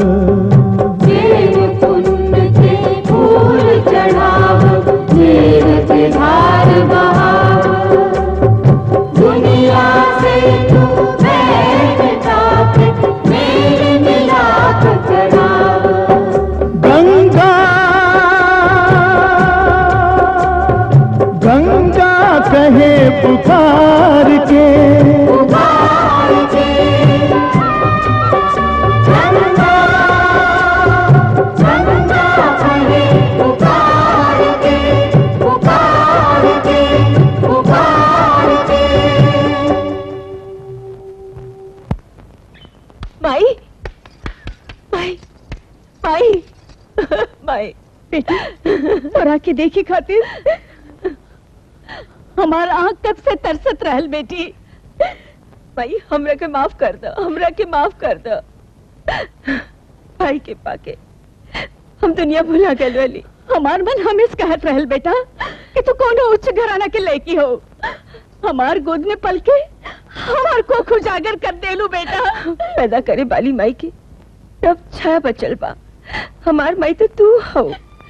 फूल चढ़ाव देव के धार बहाव दुनिया से तू बैठ ताप मेरे मिलाप चढ़ाव गंगा गंगा कहे पुकार के पुकार के गंगा गंगा कहे पुकार के पुकार के पुकार के माई माई माई माई बेटी तोरा के देखी खातिर हमार आंख कब से तरसत रहल बेटी भाई हमरा के माफ कर दो हमरा के माफ कर दो भाई के पाके हम दुनिया भुला गए वाली हमार मन हमेश कहत रहल बेटा कि तू कोनो उच्च घराना के लड़की हो हमार गोद में पल के हमार को उजागर कर देलू बेटा पैदा करे बाली माई की तब छाया बचल बा हमार माई तो तू हो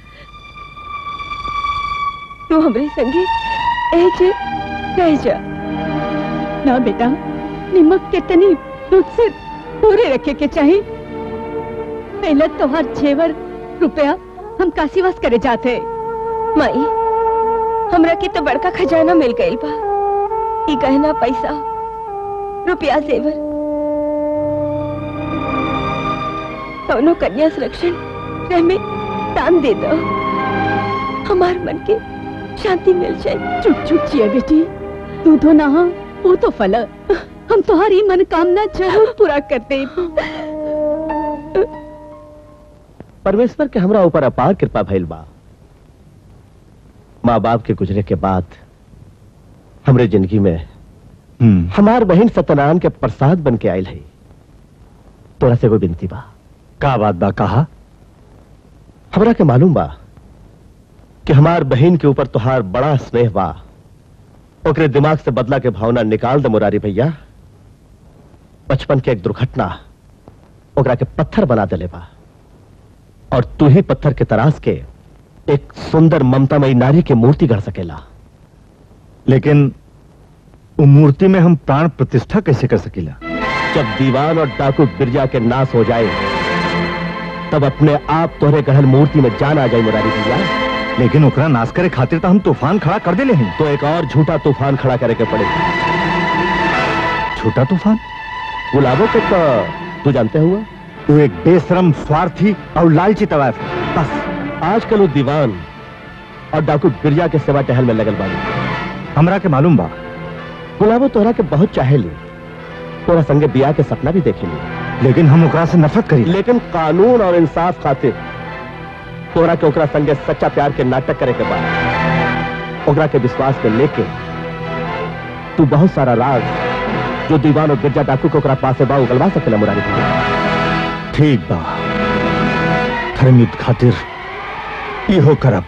तू हमरे संगे ए जे रह जा ना बेटा निमक के तनी दूध से दूरे रखे के चाहिए पहले तोहार जेवर रुपया हम काशीवास करे जाते माई हमरा के तो बड़का खजाना मिल गइल बा ई गहना पैसा रुपया जेवर कौनो कन्या संरक्षण रह में दान दे दो हमार मन के शांति मिल जाए चुप चुप चिया बेटी तू तो ना हो वो तो फल हम तुम्हारी मनोकामना जरूर पूरा करते परमेश्वर के हमरा ऊपर अपार कृपा भइल बा माँ बाप के गुजरे के बाद हमरे जिंदगी में हमार बहन सत्यनारायण के प्रसाद बन के आयल है तोरा से कोई विनती बा का बात बा कहा हमरा के मालूम बा कि हमार बहन के ऊपर तुहार बड़ा स्नेह बा ओकरे दिमाग से बदला के भावना निकाल दे मुरारी भैया बचपन के एक दुर्घटना ओकरा के पत्थर बना देले बा और तू ही पत्थर के तराश के एक सुंदर ममतामयी नारी के मूर्ति गढ़ सकेला लेकिन वो मूर्ति में हम प्राण प्रतिष्ठा कैसे कर सकीला जब दीवान और डाकू बिरजा के नाश हो जाए तब अपने आप तोहरे गढ़ल मूर्ति में जान आ जाए मुरारी भैया लेकिन ओकरा नाश करे खातिर तो हम तूफान खड़ा कर देले हैं तो एक और झूठा तूफान खड़ा करे के पड़े छोटा तूफान गुलाबों को तो तू जानते हुआ तू एक बेशरम स्वार्थी और लालची तवायफ है बस आजकल वो दीवान और डाकू बिरजा के सेवा टहल में लगल बानी हमरा के मालूम बा गुलाबो तोहरा के बहुत चाहे ली तोरा संगे बिया के सपना भी देखे ली लेकिन हम ओकरा से नफरत करी लेकिन कानून और इंसाफ खातिर तोरा के ओकरा संगे सच्चा प्यार के नाटक करे के बाद ओकरा के विश्वास में लेके तू बहुत सारा राज जो दीवान और गिरजा डाकू को ओकरा पास से बा उगलवा सकेला मुरारी ठीक बा धर्म युद्ध खातिर इहो करब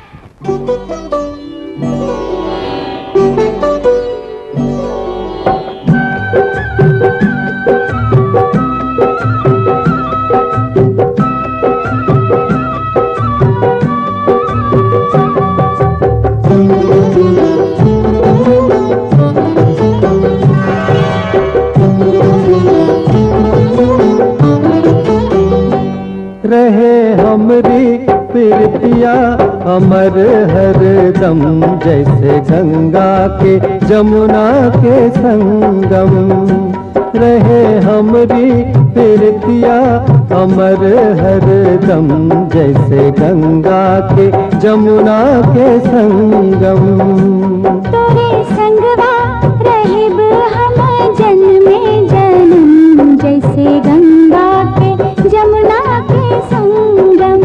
रहे हमरी प्रीतिया अमर हर दम जैसे गंगा के जमुना के संगम रहे हमरी प्रीतिया अमर हर दम जैसे गंगा के जमुना के संगम तोरे संगवा रहिब हम जन्मे जन्म जैसे गंगा के जमुना के संगम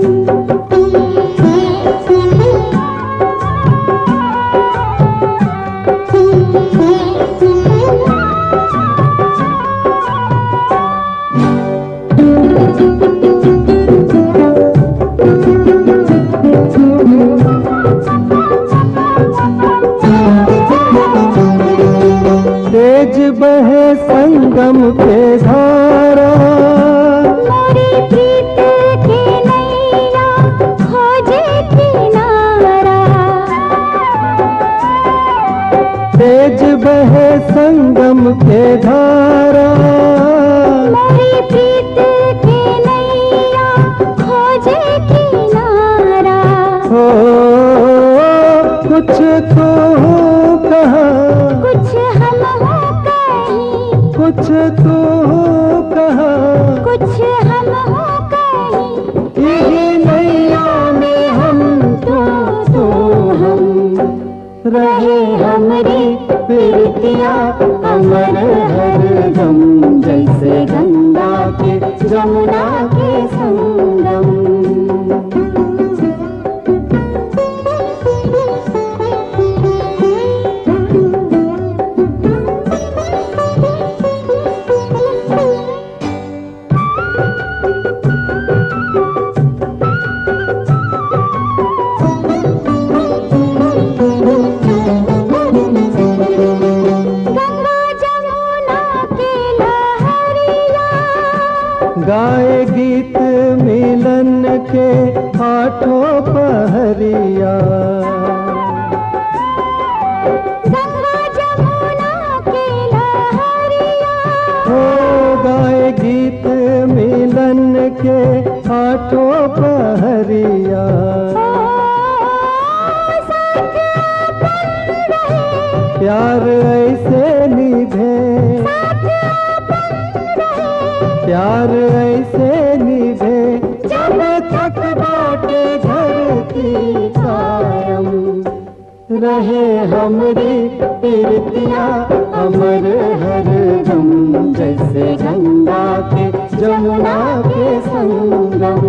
तेज बहे संगम के धारा मोरी प्रीत के नैया खोजे किनारा तेज बहे संगम के धारा मोरी प्रीत के नैया खोजे किनारा हो कुछ तो कहा कुछ हम हो कहीं कुछ तो कहा कुछ हम हो कहीं यही नैया में हम तो तो हम रहे हमरी प्रीतिया अमर हर दम जैसे गंगा के जमुना के संगम गंगा जमुना के लहरिया गाए गीत मिलन के आठों पहरिया गंगा जमुना के लहरिया हो गाए गीत मिलन के आठों पहरिया प्यार ऐसे निभे प्यार ऐसे निभे जब तक बाटे धरती कायम रहे हमरी प्रीतिया अमर हर दम जैसे गंगा के जमुना के संगम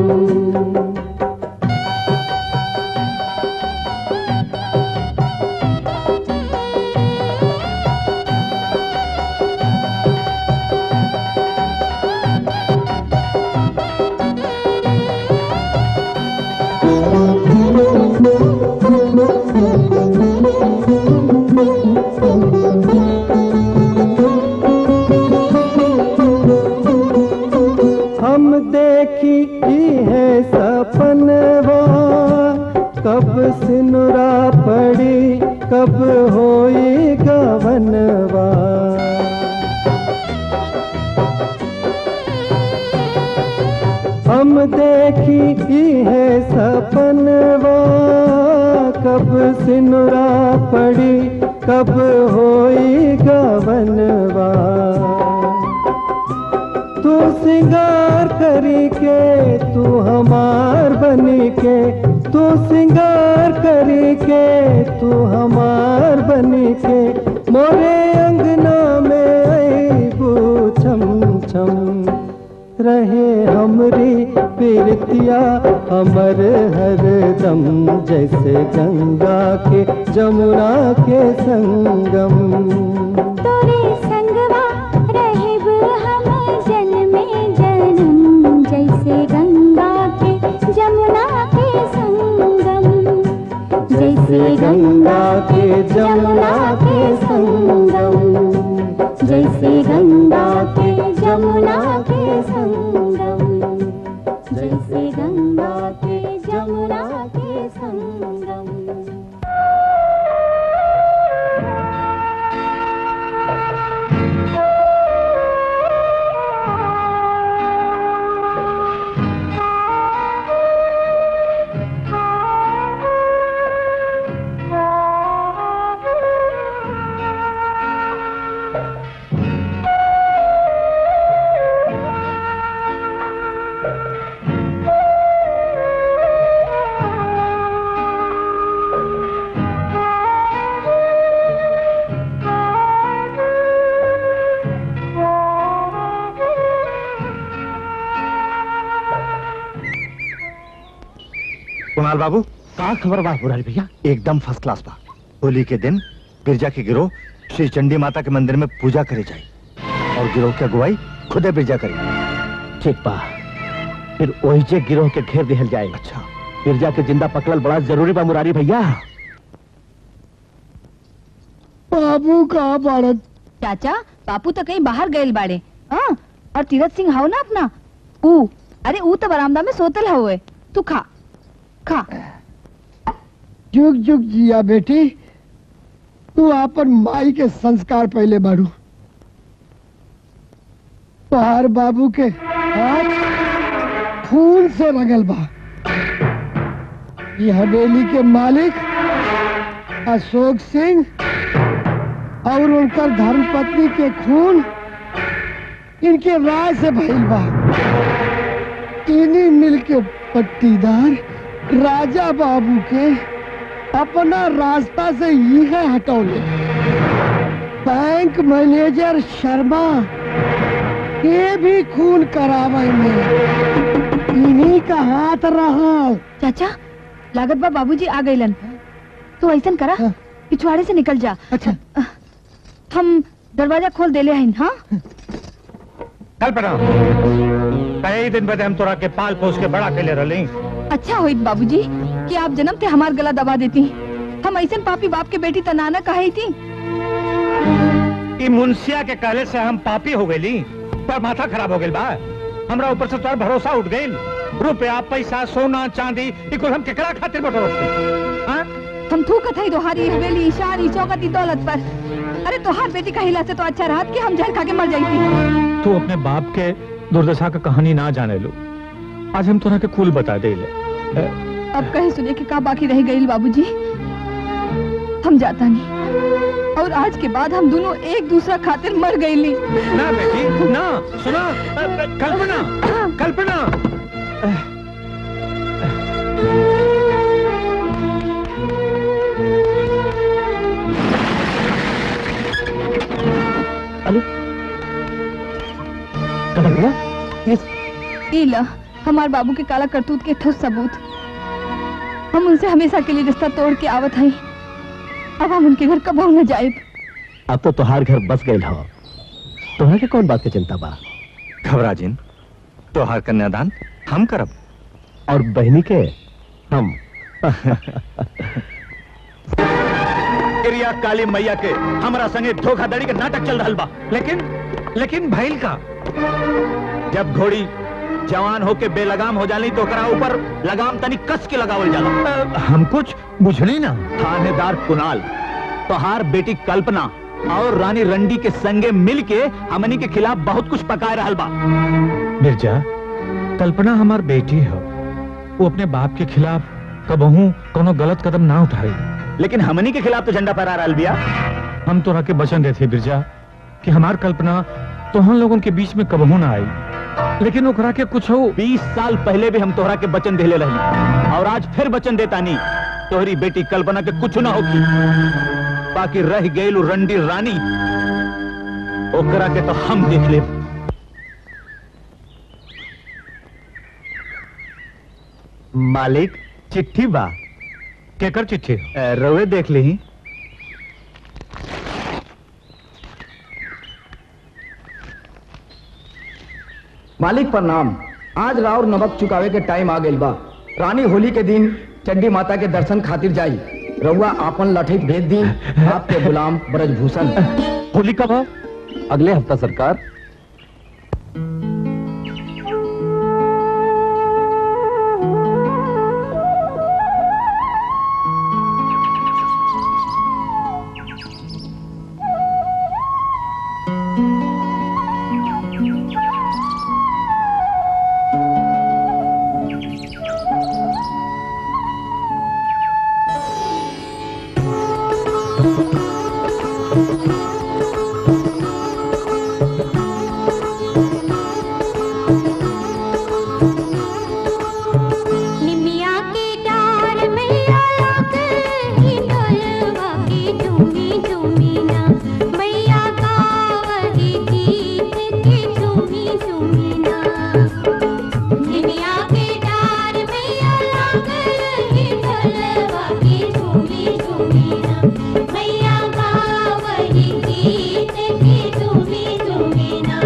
हम देखी ई है सपनवा कब सिनुरा पड़ी कब होई गवनवा हम देखी ई है सपनवा कब सिनुरा पड़ी कब होई गवनवा सिंगार करी के तू हमार बनी के तू सिंगार करी के तू हमार बनी के मोरे अंगना में अबू छम छम रहे हमरी पीरतिया अमर हर दम जैसे गंगा के जमुना के संगम तोरे संगवा रहेब हम जन्मे जन्म जैसे गंगा के जमुना के संगम जैसे गंगा के जमुना के संगम जैसे गंगा के जमुना के संगम जैसे गंगा के जमुना के संगम कुणाल बाबू का खबर बा मुरारी भैया एकदम फर्स्ट क्लास बा होली के दिन बिरजा के गिरोह श्री चंडी माता के मंदिर में पूजा करे जाए और गिरोह की अगुवाई खुदे बिरजा करी ठीक बा फिर वही जे गिरोह के घेर दिहल जाए अच्छा बिरजा के जिंदा पकड़ल बड़ा जरूरी बा मुरारी भैया बाबू कहाँ बाड़न चाचा बापू तो कहीं बाहर गए बाड़े हाँ और तीरथ सिंह हाउ ना अपना ऊ अरे ऊ तो बरामदा में सोतल हुए तू खा खा जुग जुग जिया बेटी तू आपन माई के संस्कार पहले बाड़ू तोहार बाबू के हाथ खून से रगल बा ये हवेली के मालिक अशोक सिंह और उनकर धर्मपत्नी के खून इनके राय से भइल बा इन्हीं मिल के पट्टीदार राजा बाबू के अपना रास्ता से यह हटौले बैंक मैनेजर शर्मा के भी खून करावे में इन्हीं का हाथ रहा चाचा लागत बा बाबूजी आ गइलन तू ऐसन करा पिछवाड़े से निकल जा अच्छा हम दरवाजा खोल देले हइन हाँ कल्पना कई दिन बाद हम तोरा के पाल पोस के बड़ा कैले रही अच्छा होइत बाबूजी कि आप जन्म थे हमार गला दबा देती हम ऐसन पापी बाप के बेटी तनाना कहे थी ई मुंसिया के कहले से हम पापी हो गई पर माथा खराब हो गई बा हमरा ऊपर से तोर भरोसा उठ गई रुपया पैसा सोना चांदी ई कुल हम केकरा खातिर बटोरत हाँ हम थूकत है दोहारी हवेली शारी चौकती दौलत पर अरे तोहार बेटी का हिला से तो अच्छा रहत कि हम जहर खा के मर जाती तू अपने बाप के दुर्दशा का कहानी ना जाने लो आज हम तोरा के कुल बता दे ले अब कहे सुने के का बाकी रह गई बाबूजी हम जाता नहीं और आज के बाद हम दोनों एक दूसरा खातिर मर गईली ना बेटी ना सुना अ, अ, कल्पना कल्पना अली कलकना ई ला हमार बाबू के काला करतूत के ठोस सबूत हम उनसे हमेशा के लिए रिश्ता तोड़ के आवत हई अब हम उनके घर कबो न जाए अब तो तुहार घर बस गए हो तुम्हारे के कौन बात की चिंता बा घबरा जिन तोहार कन्यादान हम करब और बहनी के हम क्रिया काली मैया के हमरा संगे धोखाधड़ी के नाटक चल रहा बा लेकिन लेकिन भैल का जब घोड़ी जवान होके बेलगाम हो जाली तो ओकरा ऊपर लगाम तनी कस के लगावल जाला हम कुछ बुझली ना थानेदार कुणाल तोहार बेटी कल्पना और रानी रंडी के संगे मिल के हमनी के खिलाफ बहुत कुछ पकाए रहल बा मिर्जा कल्पना हमार बेटी है वो अपने बाप के खिलाफ कबहू कोनो गलत कदम ना उठाई लेकिन हमनी के खिलाफ तो झंडा फहरा रहल बिया हम तोरा के वचन देते बिरजा कि हमार कल्पना तो हम लोगों के बीच में कबहू ना आई लेकिन ओकरा के कुछ हो बीस साल पहले भी हम तोहरा के वचन देले रही और आज फिर वचन देता नहीं तोहरी बेटी कल्पना के कुछ ना होगी बाकी रह गई रंडी रानी ओकरा के तो हम देख ले मालिक चिट्ठी बा केकर चिट्ठी रवे देख ली मालिक प्रणाम आज राउर नमक चुकावे के टाइम आ गइल बा रानी होली के दिन चंडी माता के दर्शन खातिर जाई रउआ आपन लठित भेज दी आपके गुलाम ब्रजभूषण होली कब है अगले हफ्ता सरकार निमिया के डार मैया लाग ही डोलवा के झूमी झूमी ना मैया गावही गीत के झूमी झूमी ना निमिया के डार मैया लाग ही डोलवा के झूमी झूमी ना मैया गावही गीत के झूमी झूमी ना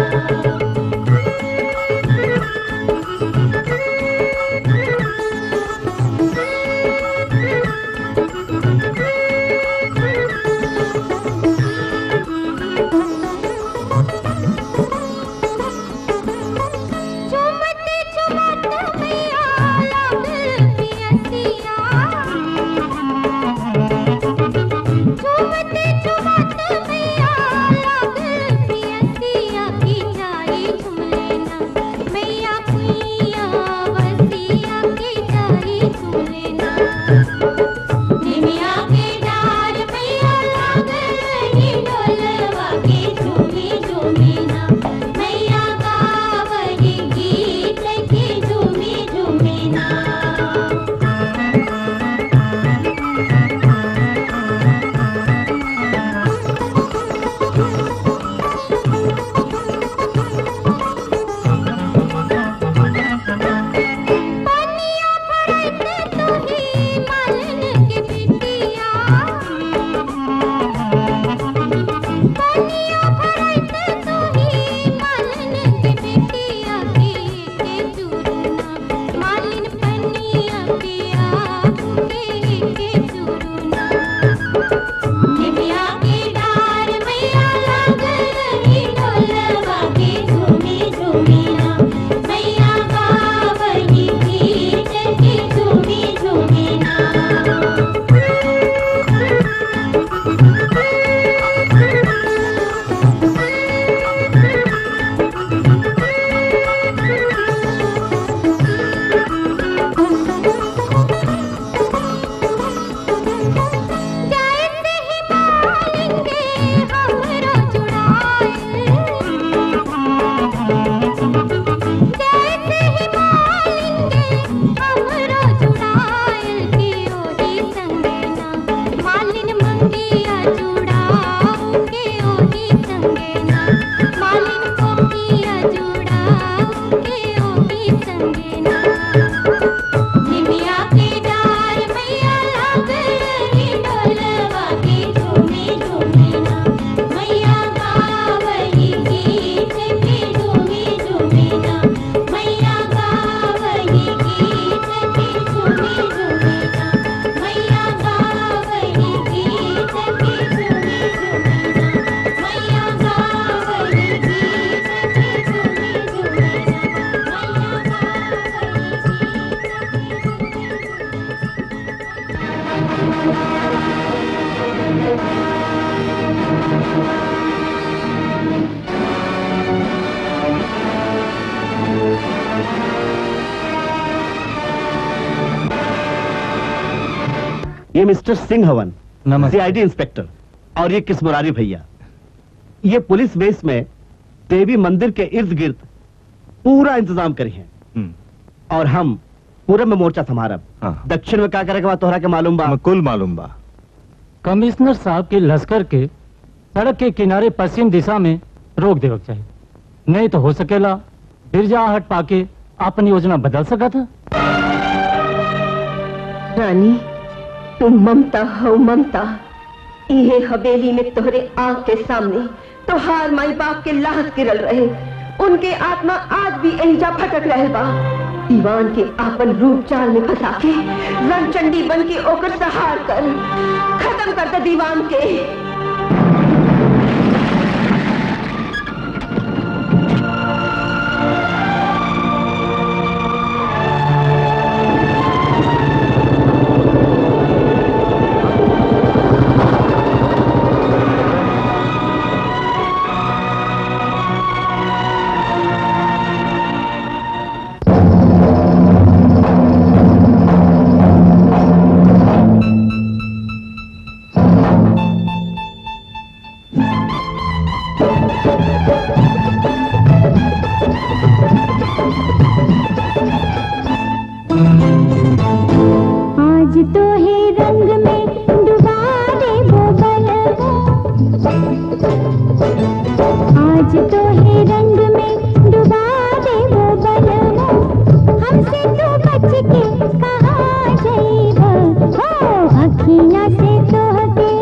झूमत झूमत मैया लाग पियसिया झूमत झूमत मैया लाग पियसिया की जाई झूलेना मैया कुइया वसिया की जाई झूलेना निमिया के डार मैया लाग रही डोलवा के झूमी झूमी ना मैया गावही गीत के झूमी झूमी ना पनिया भरत तुही मालन के बिटिया पनिया भरत तुही मालन के बिटिया के के चूरना मालिन पनिया के आके के चूरना निमिया के डार मैया लाग रही डोलवा के झूमी झूमी ना मैया गावही गीत के झूमी झूमी ना जैसे ही मालिंगे हमरो जुड़ाए जैसे ही मालिंगे हमरो जुड़ाए की ओही संगे ना मालिन मंगिया जुड़ाओ के ओही संगे ना मालिन कोकिया जुड़ाओ के ओही संगे ना निमिया के डार मैया लाग रही डोलवा के झूमी झूमी ना मैया गावही गीत के झूमी झूमी ना मैया गावही गीत के झूमी झूमी ना मैया गावही गीत के झूमी झूमी ना मैया गावही गीत के झूमी झूमी ना मैया ये मिस्टर सिंह हवन सीआईडी इंस्पेक्टर और ये किस मुरारी भैया ये पुलिस बेस में देवी मंदिर के इर्द गिर्द पूरा इंतजाम करी है हम्म। और हम पूरब में मोर्चा संभारब हाँ। दक्षिण में क्या करे के बाद तोहरा के मालूम बा कुल मालूम बा कमिश्नर साहब के लश्कर के सड़क के किनारे पश्चिम दिशा में रोक देवक चाहिए नहीं तो हो सकेला बिरजा हट पाके अपन योजना बदल सका था रानी तुम ममता हो ममता इहे हवेली में तोहरे आंख के सामने तोहार माई बाप के लाहत गिरल रहे उनके आत्मा आज भी एहिजा भटक रहे बा दीवान के आपन रूप चाल में फंसा के रणचंडी बन के ओकर सहार कर खत्म कर दे दीवान के आज तो है रंग में डुबा दे वो बलवा आज तो है रंग में डुबा दे वो बलवा हमसे तो बच के कहाँ जाइबा हो अखियाँ से तो हगे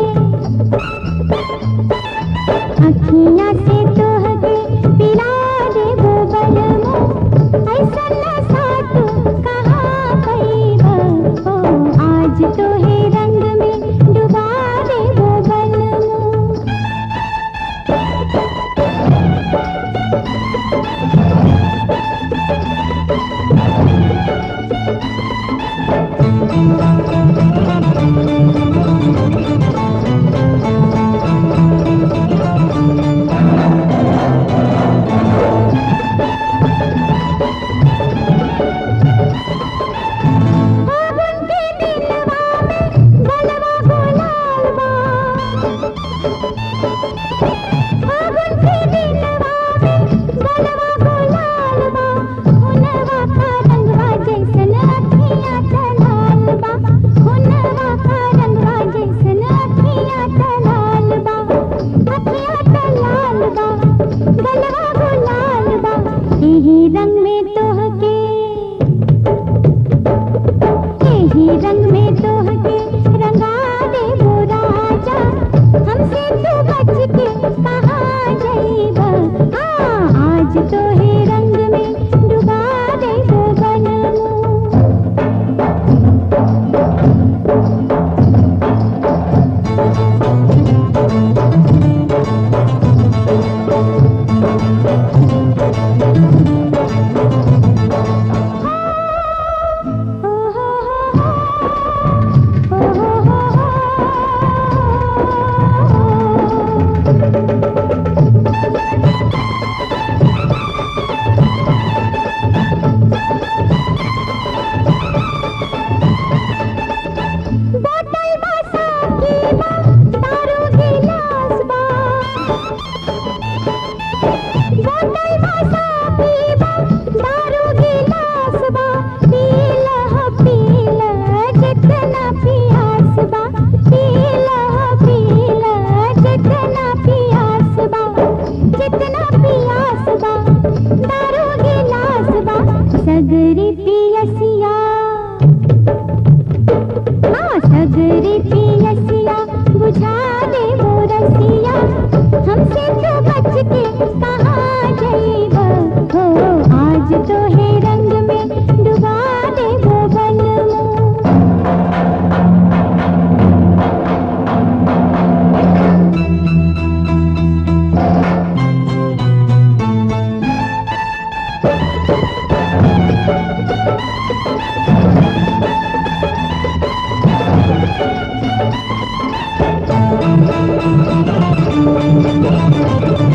अखियाँ से तो हगे पिला दे वो बलवा ऐसा नशा तू कहाँ पैबा हो आज तो है रंग में डुबा दे वो बलवा रंग में तोहके यही रंग में तोहके रंगा दे वो राजा हमसे तू बच के कहाँ जाइबा हाँ आज तो है रंग में डुबा दे वो बनमू बोतल बा साकी बा दारू गिलास बा बोतल बा साकी बा दारू गिलास बा पीला ह पीला जितना पियास बा पीला ह पीला जितना पियास बा जितना पियास बा दारू गिलास बा सगरी पियसिया हाँ सगरी पियसिया बुझा दे वो रसिया हमसे तो बच के कहाँ जाइबा हो आज तो है रंग में डुबा दे वो बनमू Thank you.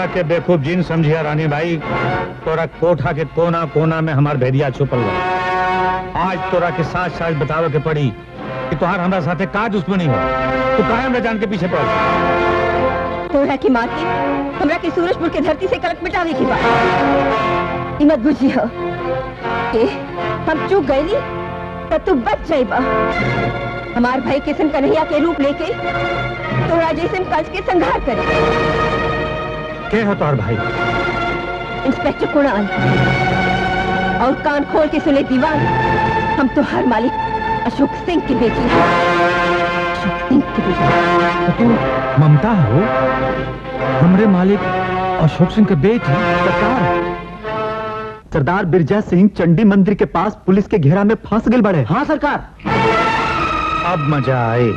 के बेकूफ जिन समझिया रानी भाई तोरा कोठा के कोना कोना में हमार भेदिया छुपल बा आज तोरा के साथ साथ बतावे के पड़ी कि तोहार हमरा साथे का दुश्मनी हो तू काहे हमरा जान के पीछे पड़ तोरा की माँ की हमरा के सूरजपुर के धरती से कलक मिटावे की बात ई मत बुझी हो के हम चूक गईली तो तू बच जाइबा हमार भाई किशन कन्हैया के रूप लेके तोरा जैसे कंस के संहार करे के हो तोहार भाई इंस्पेक्टर कुणाल और कान खोल के सुने दीवान हम तो हर मालिक अशोक सिंह की बेटी हैं। अशोक सिंह की बेटी ममता हो हमरे मालिक अशोक सिंह के बेटी सरकार सरदार बिरजा सिंह चंडी मंदिर के पास पुलिस के घेरा में फंस गए बड़े हाँ सरकार अब मजा आए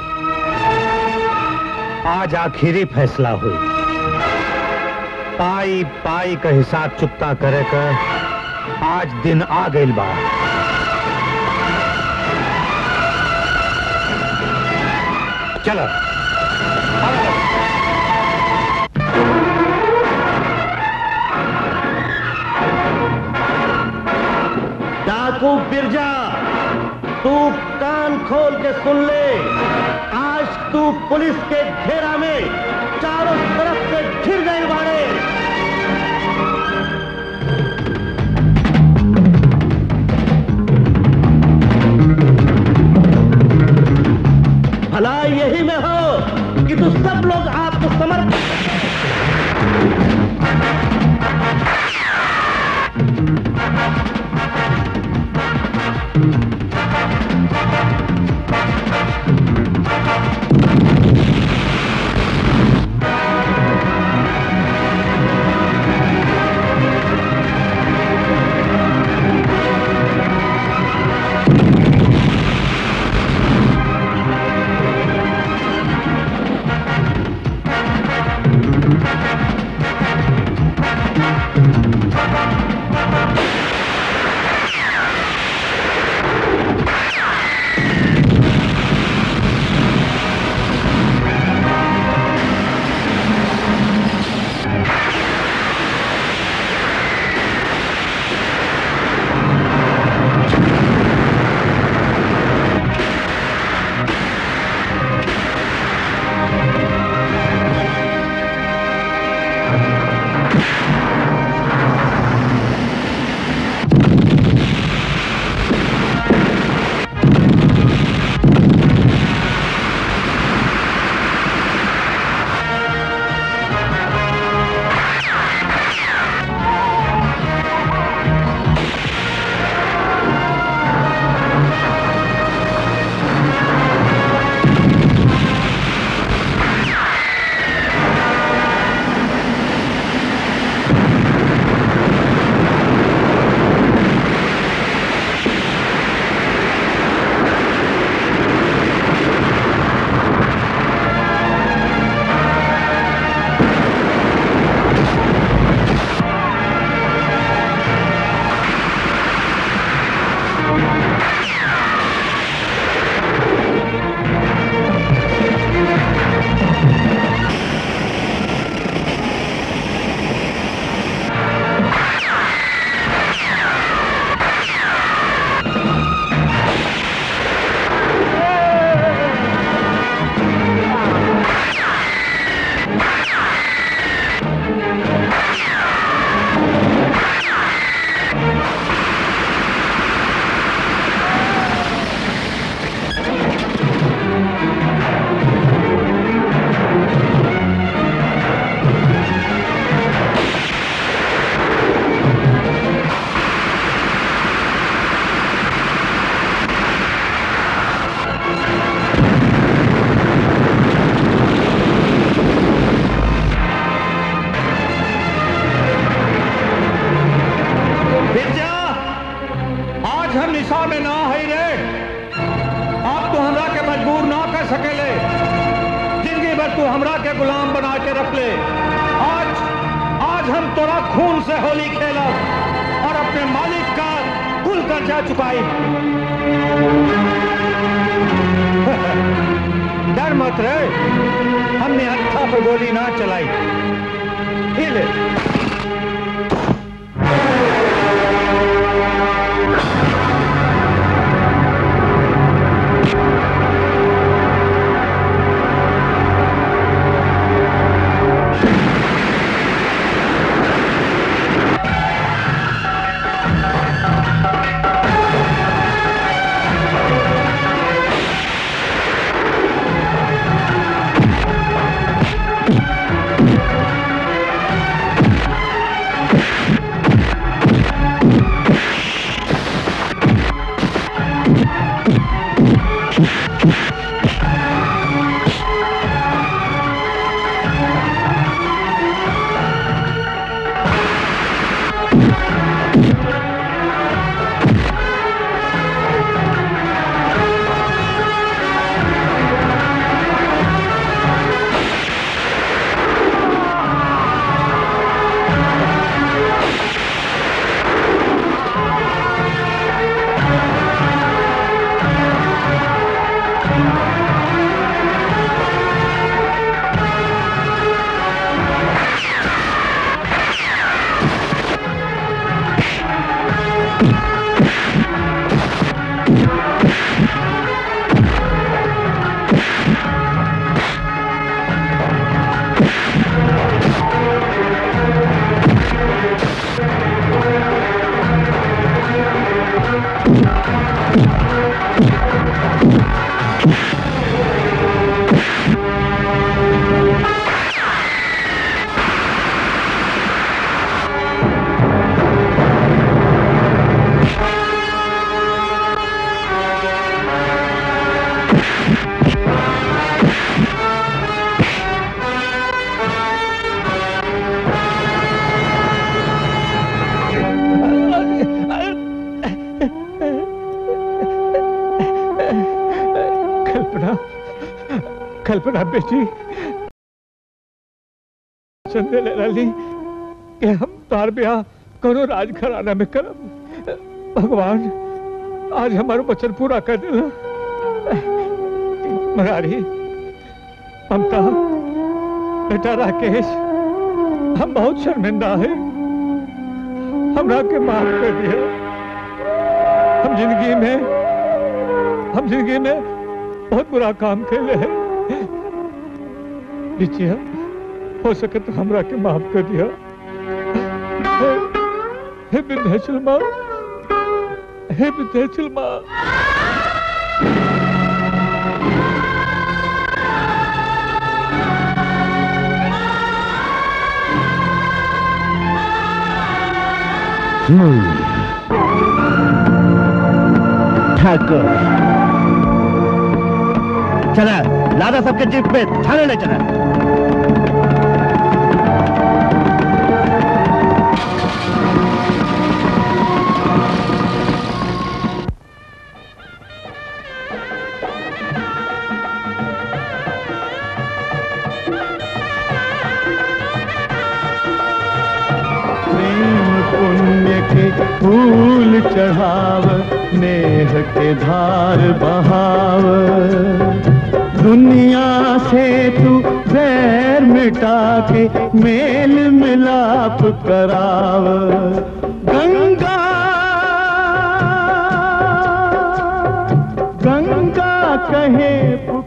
आज आखिरी फैसला हुई पाई पाई का हिसाब चुकता करे कर आज दिन आ गई बा चलो डाकू बिरजा तू कान खोल के सुन ले आज तू पुलिस के घेरा में चारों तरफ से घिर गए बाड़े भला यही में हो कि तू सब लोग आपको समर्पित बिरजा आज हम निशा में ना है रे अब तू हमरा के मजबूर ना कर सकेले जिंदगी भर तू हमरा के गुलाम बना के रख ले आज आज हम तोरा खून से होली खेलब और अपने मालिक का कुल कर्जा चुकाई डर मत रे हमने हत्था पर गोली ना चलाई हिले कल्पना कल्पना बेटी चंदे ले लाली कि हम तार ब्याह करो राज घराना में करब भगवान आज हमारा वचन पूरा कर देना मरारी ममता बेटा राकेश हम बहुत शर्मिंदा है हमरा के माफ कर दिया हम जिंदगी में हम जिंदगी में बहुत बुरा काम खेले हैं बिचिया हो सके तो हमरा के माफ कर दिया हे हे विंध्याचल माँ हे विंध्याचल माँ ठाकुर चला लादा सबके जीप पे थाने ले चला प्रेम पुण्य के फूल चढ़ाव नेह के धार बहाव दुनिया से तू बैर मिटा के मेल मिलाप कराव गंगा गंगा कहे